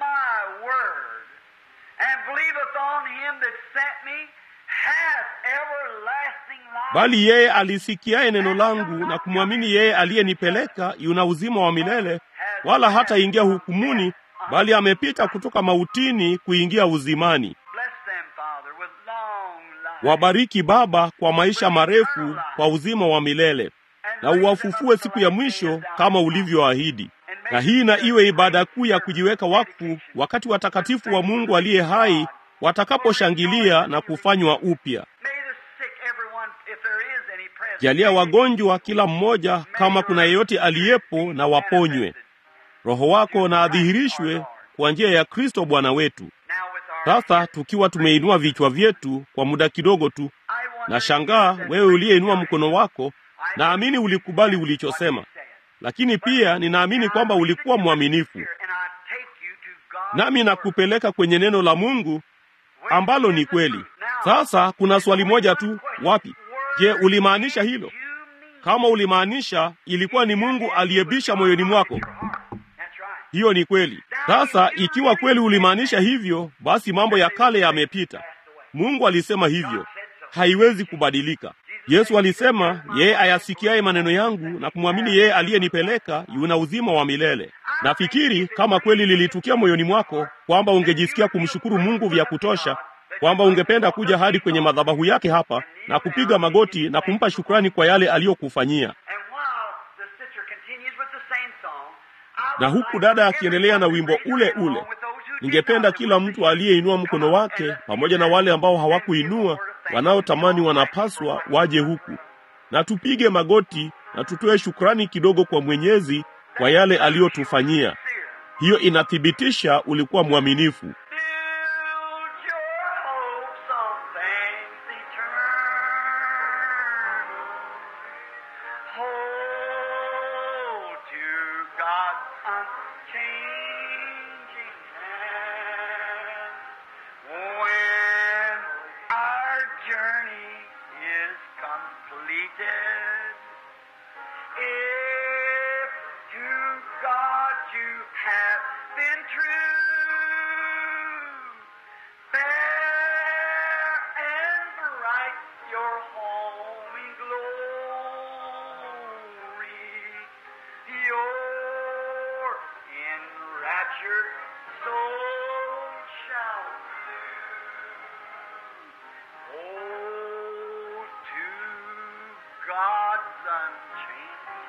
my word and believeth on him that sent me hath everlasting life. Bali yeye alisikiaye neno langu na kumwamini yeye aliyenipeleka yuna uzima wa milele, wala hataingia hukumuni, bali amepita kutoka mautini kuingia uzimani. Bless them, Father, with long life. Wabariki Baba kwa maisha marefu, kwa uzima wa milele, na uwafufue siku ya mwisho kama ulivyoahidi. Na hii na iwe ibada kuu ya kujiweka wakfu, wakati watakatifu wa Mungu aliye hai watakaposhangilia na kufanywa upya. May the sick, everyone, if there is any present, Jalia wagonjwa kila mmoja, kama kuna yeyote aliyepo, na waponywe. Roho wako na adhihirishwe kwa njia ya Kristo Bwana wetu. now with our Sasa tukiwa tumeinua vichwa vyetu kwa muda kidogo tu, I wonder na shangaa if wewe uliyeinua mkono wako, naamini ulikubali ulichosema, lakini pia ninaamini kwamba ulikuwa mwaminifu, And I take you to God's nami word, nakupeleka kwenye neno la Mungu which ambalo is ni the kweli. truth. Now, Sasa kuna swali moja tu, wapi? Je, ulimaanisha hilo? you mean Kama ulimaanisha, ilikuwa ni Mungu aliyebisha moyoni mwako. That's right. Hiyo ni kweli. Sasa ikiwa kweli ulimaanisha hivyo, basi mambo ya kale yamepita. Mungu alisema hivyo, haiwezi kubadilika. Yesu alisema, yeye ayasikiaye maneno yangu na kumwamini yeye aliyenipeleka yuna uzima wa milele. Nafikiri kama kweli lilitukia moyoni mwako kwamba ungejisikia kumshukuru Mungu vya kutosha, kwamba ungependa kuja hadi kwenye madhabahu yake hapa na kupiga magoti na kumpa shukrani kwa yale aliyokufanyia. And while the sister continues with the same song, I Na would huku like dada for akiendelea na everyone wimbo to ule raise their ule, hand along with those who did ningependa not kila mtu aliyeinua mkono wake pamoja na wale ambao hawakuinua wanaotamani wanapaswa waje huku na tupige magoti na tutoe shukrani kidogo kwa Mwenyezi kwa yale aliyotufanyia. Hiyo inathibitisha ulikuwa mwaminifu. Build your hopes on things eternal. Hold to God's unchanging hand. journey is completed. If to God you have been true, fair and bright your home in glory, your enraptured soul shall Oh, to God's unchanging,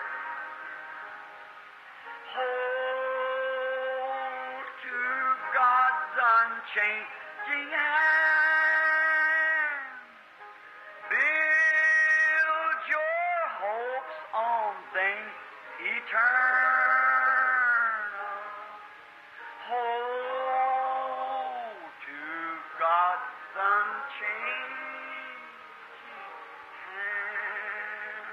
hold to God's unchanging hand. Build your hopes on things eternal. Hold to God's unchanging hand.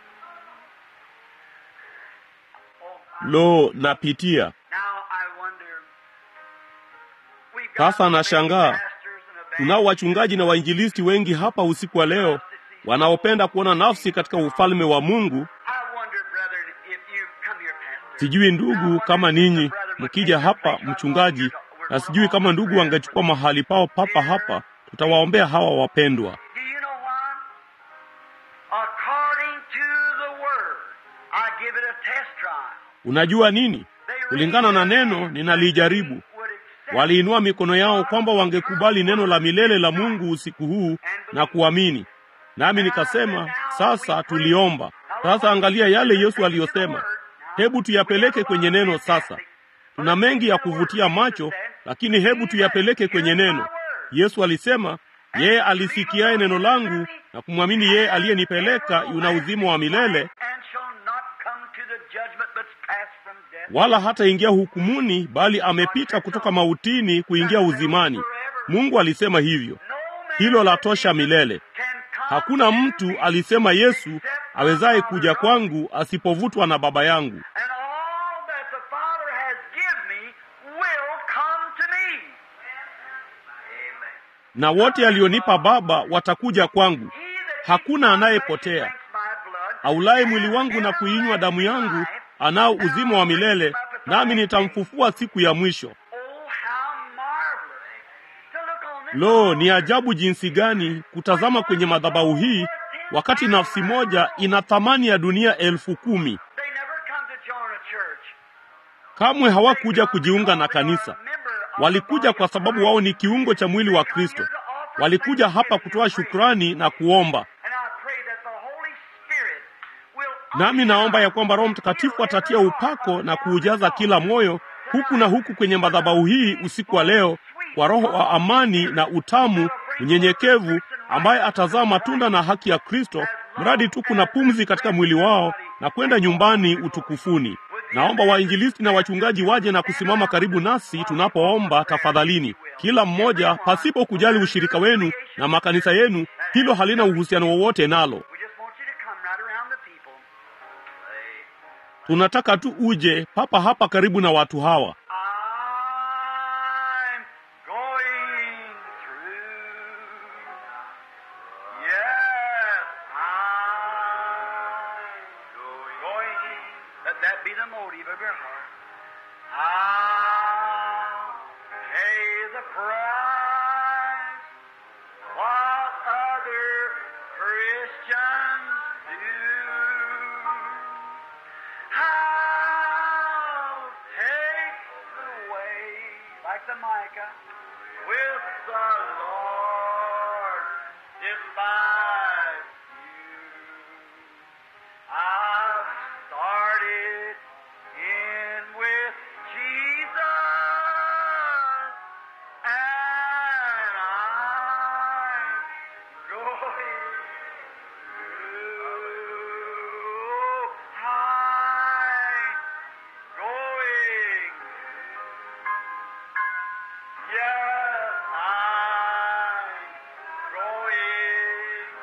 Oh, I- lo napitia Now I wonder. We've got Sasa many nashangaa. pastors and tunao wachungaji na wainjilisti wengi hapa usiku wa leo wanaopenda kuona nafsi katika ufalme wa mungu I wonder, brethren, if you come here, pastor. sijui ndugu kama ninyi mkija hapa mchungaji na sijui kama ndugu wangechukua mahali pao papa hapa tutawaombea hawa wapendwa Do you know why? According to the word, I give it a test trial. unajua nini They kulingana na neno ninalijaribu would accept waliinua mikono yao kwamba wangekubali neno la milele la mungu usiku huu na kuamini nami nikasema sasa tuliomba sasa angalia yale yesu aliyosema hebu tuyapeleke kwenye neno sasa tuna mengi ya kuvutia macho lakini hebu tuyapeleke kwenye neno yesu alisema yeye alisikiaye neno langu na kumwamini yeye aliyenipeleka yuna uzima wa milele and shall not come to the judgment but's passed from death. wala hataingia hukumuni bali amepita kutoka mautini kuingia uzimani mungu alisema hivyo No man hilo la tosha milele can come hakuna mtu alisema yesu awezaye kuja kwangu asipovutwa na baba yangu and all that the Father has given me will come to me. Amen. na wote alionipa baba watakuja kwangu He that hakuna eats my flesh and anayepotea drinks my blood aulaye mwili wangu na kuinywa damu yangu anao uzima wa milele nami nitamfufua siku ya mwisho Oh, how marvelous to look on this lo ni ajabu jinsi gani kutazama kwenye madhabahu hii wakati nafsi moja ina thamani ya dunia elfu kumi They never come to join a church. kamwe hawakuja kujiunga na kanisa walikuja kwa sababu wao ni kiungo cha mwili wa kristo walikuja hapa kutoa shukrani na kuomba And I pray that the Holy Spirit will nami naomba ya kwamba roho mtakatifu atatia upako na kuujaza kila moyo huku na huku kwenye madhabahu hii usiku wa leo kwa roho wa amani na utamu unyenyekevu ambaye atazaa matunda na haki ya kristo mradi tu kuna pumzi katika mwili wao na kwenda nyumbani utukufuni naomba wainjilisti na wachungaji waje na kusimama karibu nasi tunapoomba tafadhalini kila mmoja pasipo kujali ushirika wenu na makanisa yenu hilo halina uhusiano wowote nalo We just want you to come right around the people. tunataka tu uje papa hapa karibu na watu hawa I'm going through. Yes, I'm going. Let that be the motive of your heart. I'll pay the price. What other Christians do. I'll take the way, like the Micah, with the Lord despise you. I've started in with Jesus, and I'm going through. I'm going. Yes, I'm going.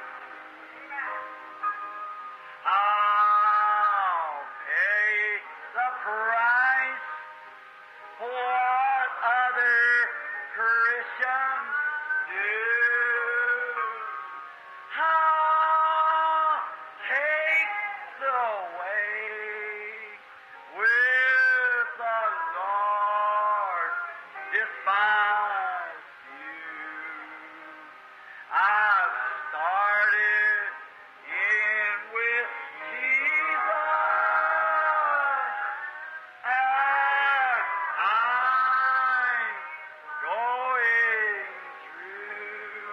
I'll pay the price. What other Christians do. despise you. I've started in with Jesus, and I'm going through.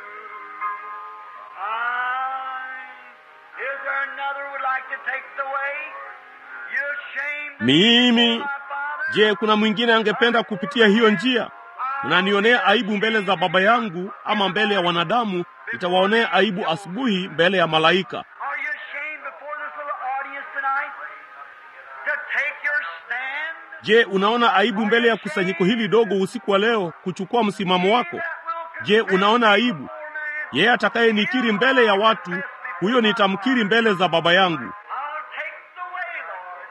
I'm, is there another would like to take the way? You ashamed of me Mimi before my father? je, kuna mwingine angependa kupitia hiyo njia? Mnanionea aibu mbele za Baba yangu ama mbele ya wanadamu, nitawaonea aibu asubuhi mbele ya malaika. Are you ashamed before this little audience tonight to take your stand? Je, unaona aibu mbele ya kusanyiko hili dogo usiku wa leo kuchukua msimamo wako? Je, unaona aibu? Yeye atakayenikiri mbele ya watu, huyo nitamkiri mbele za Baba yangu. I'll take the way, Lord.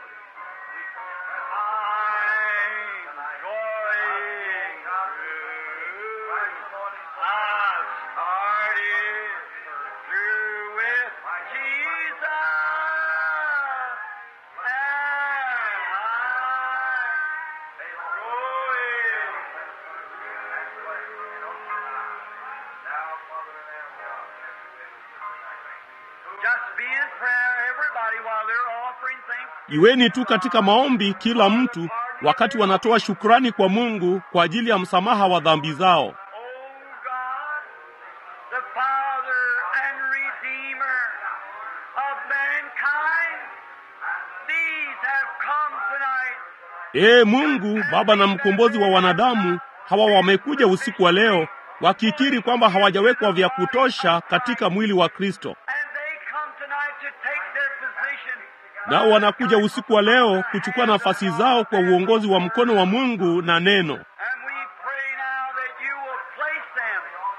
I'm going through. I've started through with Jesus. And I'm going Just be in prayer, everybody, while they're offering things. Iweni tu katika maombi kila mtu wakati wanatoa shukrani kwa Mungu kwa ajili ya msamaha wa dhambi zao. Oh God, the Father and Redeemer of mankind, these have come tonight. Ee Mungu, Baba na mkombozi wa wanadamu, hawa wamekuja usiku wa leo wakikiri kwamba hawajawekwa vya kutosha katika mwili wa Kristo, And they come tonight to take their position. nao wanakuja usiku wa leo kuchukua nafasi zao kwa uongozi wa mkono wa Mungu na neno. And we pray now that you will place them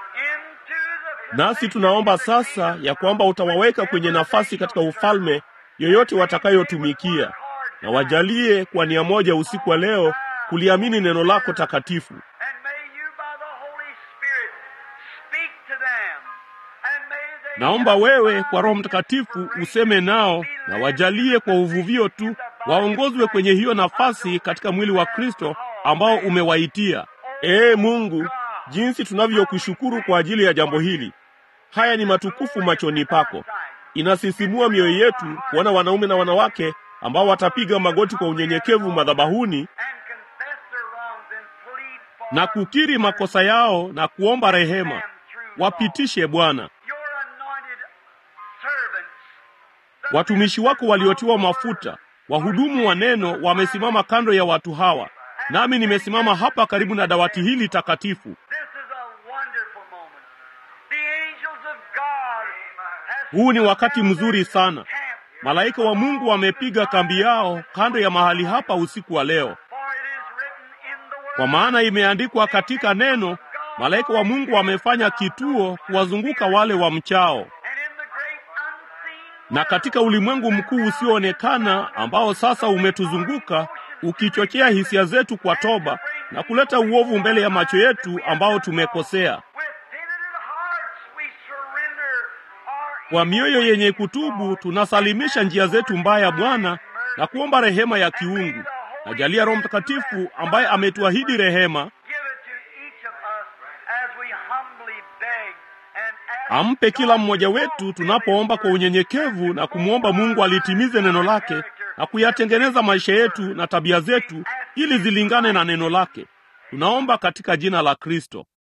into the Nasi tunaomba sasa ya kwamba utawaweka kwenye nafasi katika ufalme yoyote watakayotumikia, na wajalie kwa nia moja usiku wa leo kuliamini neno lako takatifu. And may you by the Holy Spirit speak to them. And may they Naomba wewe kwa Roho Mtakatifu useme nao na wajalie kwa uvuvio tu waongozwe kwenye hiyo nafasi katika mwili wa Kristo ambao umewaitia. Ee Mungu, jinsi tunavyokushukuru kwa ajili ya jambo hili. Haya ni matukufu machoni pako. Inasisimua mioyo yetu kuona wanaume na wanawake ambao watapiga magoti kwa unyenyekevu madhabahuni and confess their wrongs and plead for na kukiri makosa yao na kuomba rehema. them through Wapitishe Bwana. your anointed servants. the Watumishi wako waliotiwa mafuta, wahudumu wa neno, wamesimama kando ya watu hawa, nami nimesimama hapa karibu na dawati hili takatifu. This is a wonderful moment. The angels of God have Huu ni wakati mzuri sana. camped Malaika wa Mungu wamepiga kambi yao kando ya mahali hapa usiku wa leo, For it is written in the word kwa maana imeandikwa katika neno, malaika wa Mungu wamefanya kituo kuwazunguka wale wamchao. and in the great unseen Na katika ulimwengu mkuu usioonekana ambao sasa umetuzunguka, ukichochea hisia zetu kwa toba na kuleta uovu mbele ya macho yetu ambao tumekosea. with penitent hearts we surrender our Kwa mioyo yenye kutubu tunasalimisha njia zetu mbaya, Bwana, na kuomba rehema ya kiungu. Najalia Roho Mtakatifu ambaye ametuahidi rehema, give it to each of us as we humbly beg and ask ampe kila mmoja wetu tunapoomba kwa unyenyekevu na kumwomba Mungu alitimize neno lake na kuyatengeneza maisha yetu na tabia zetu ili zilingane na neno lake. Tunaomba katika jina la Kristo.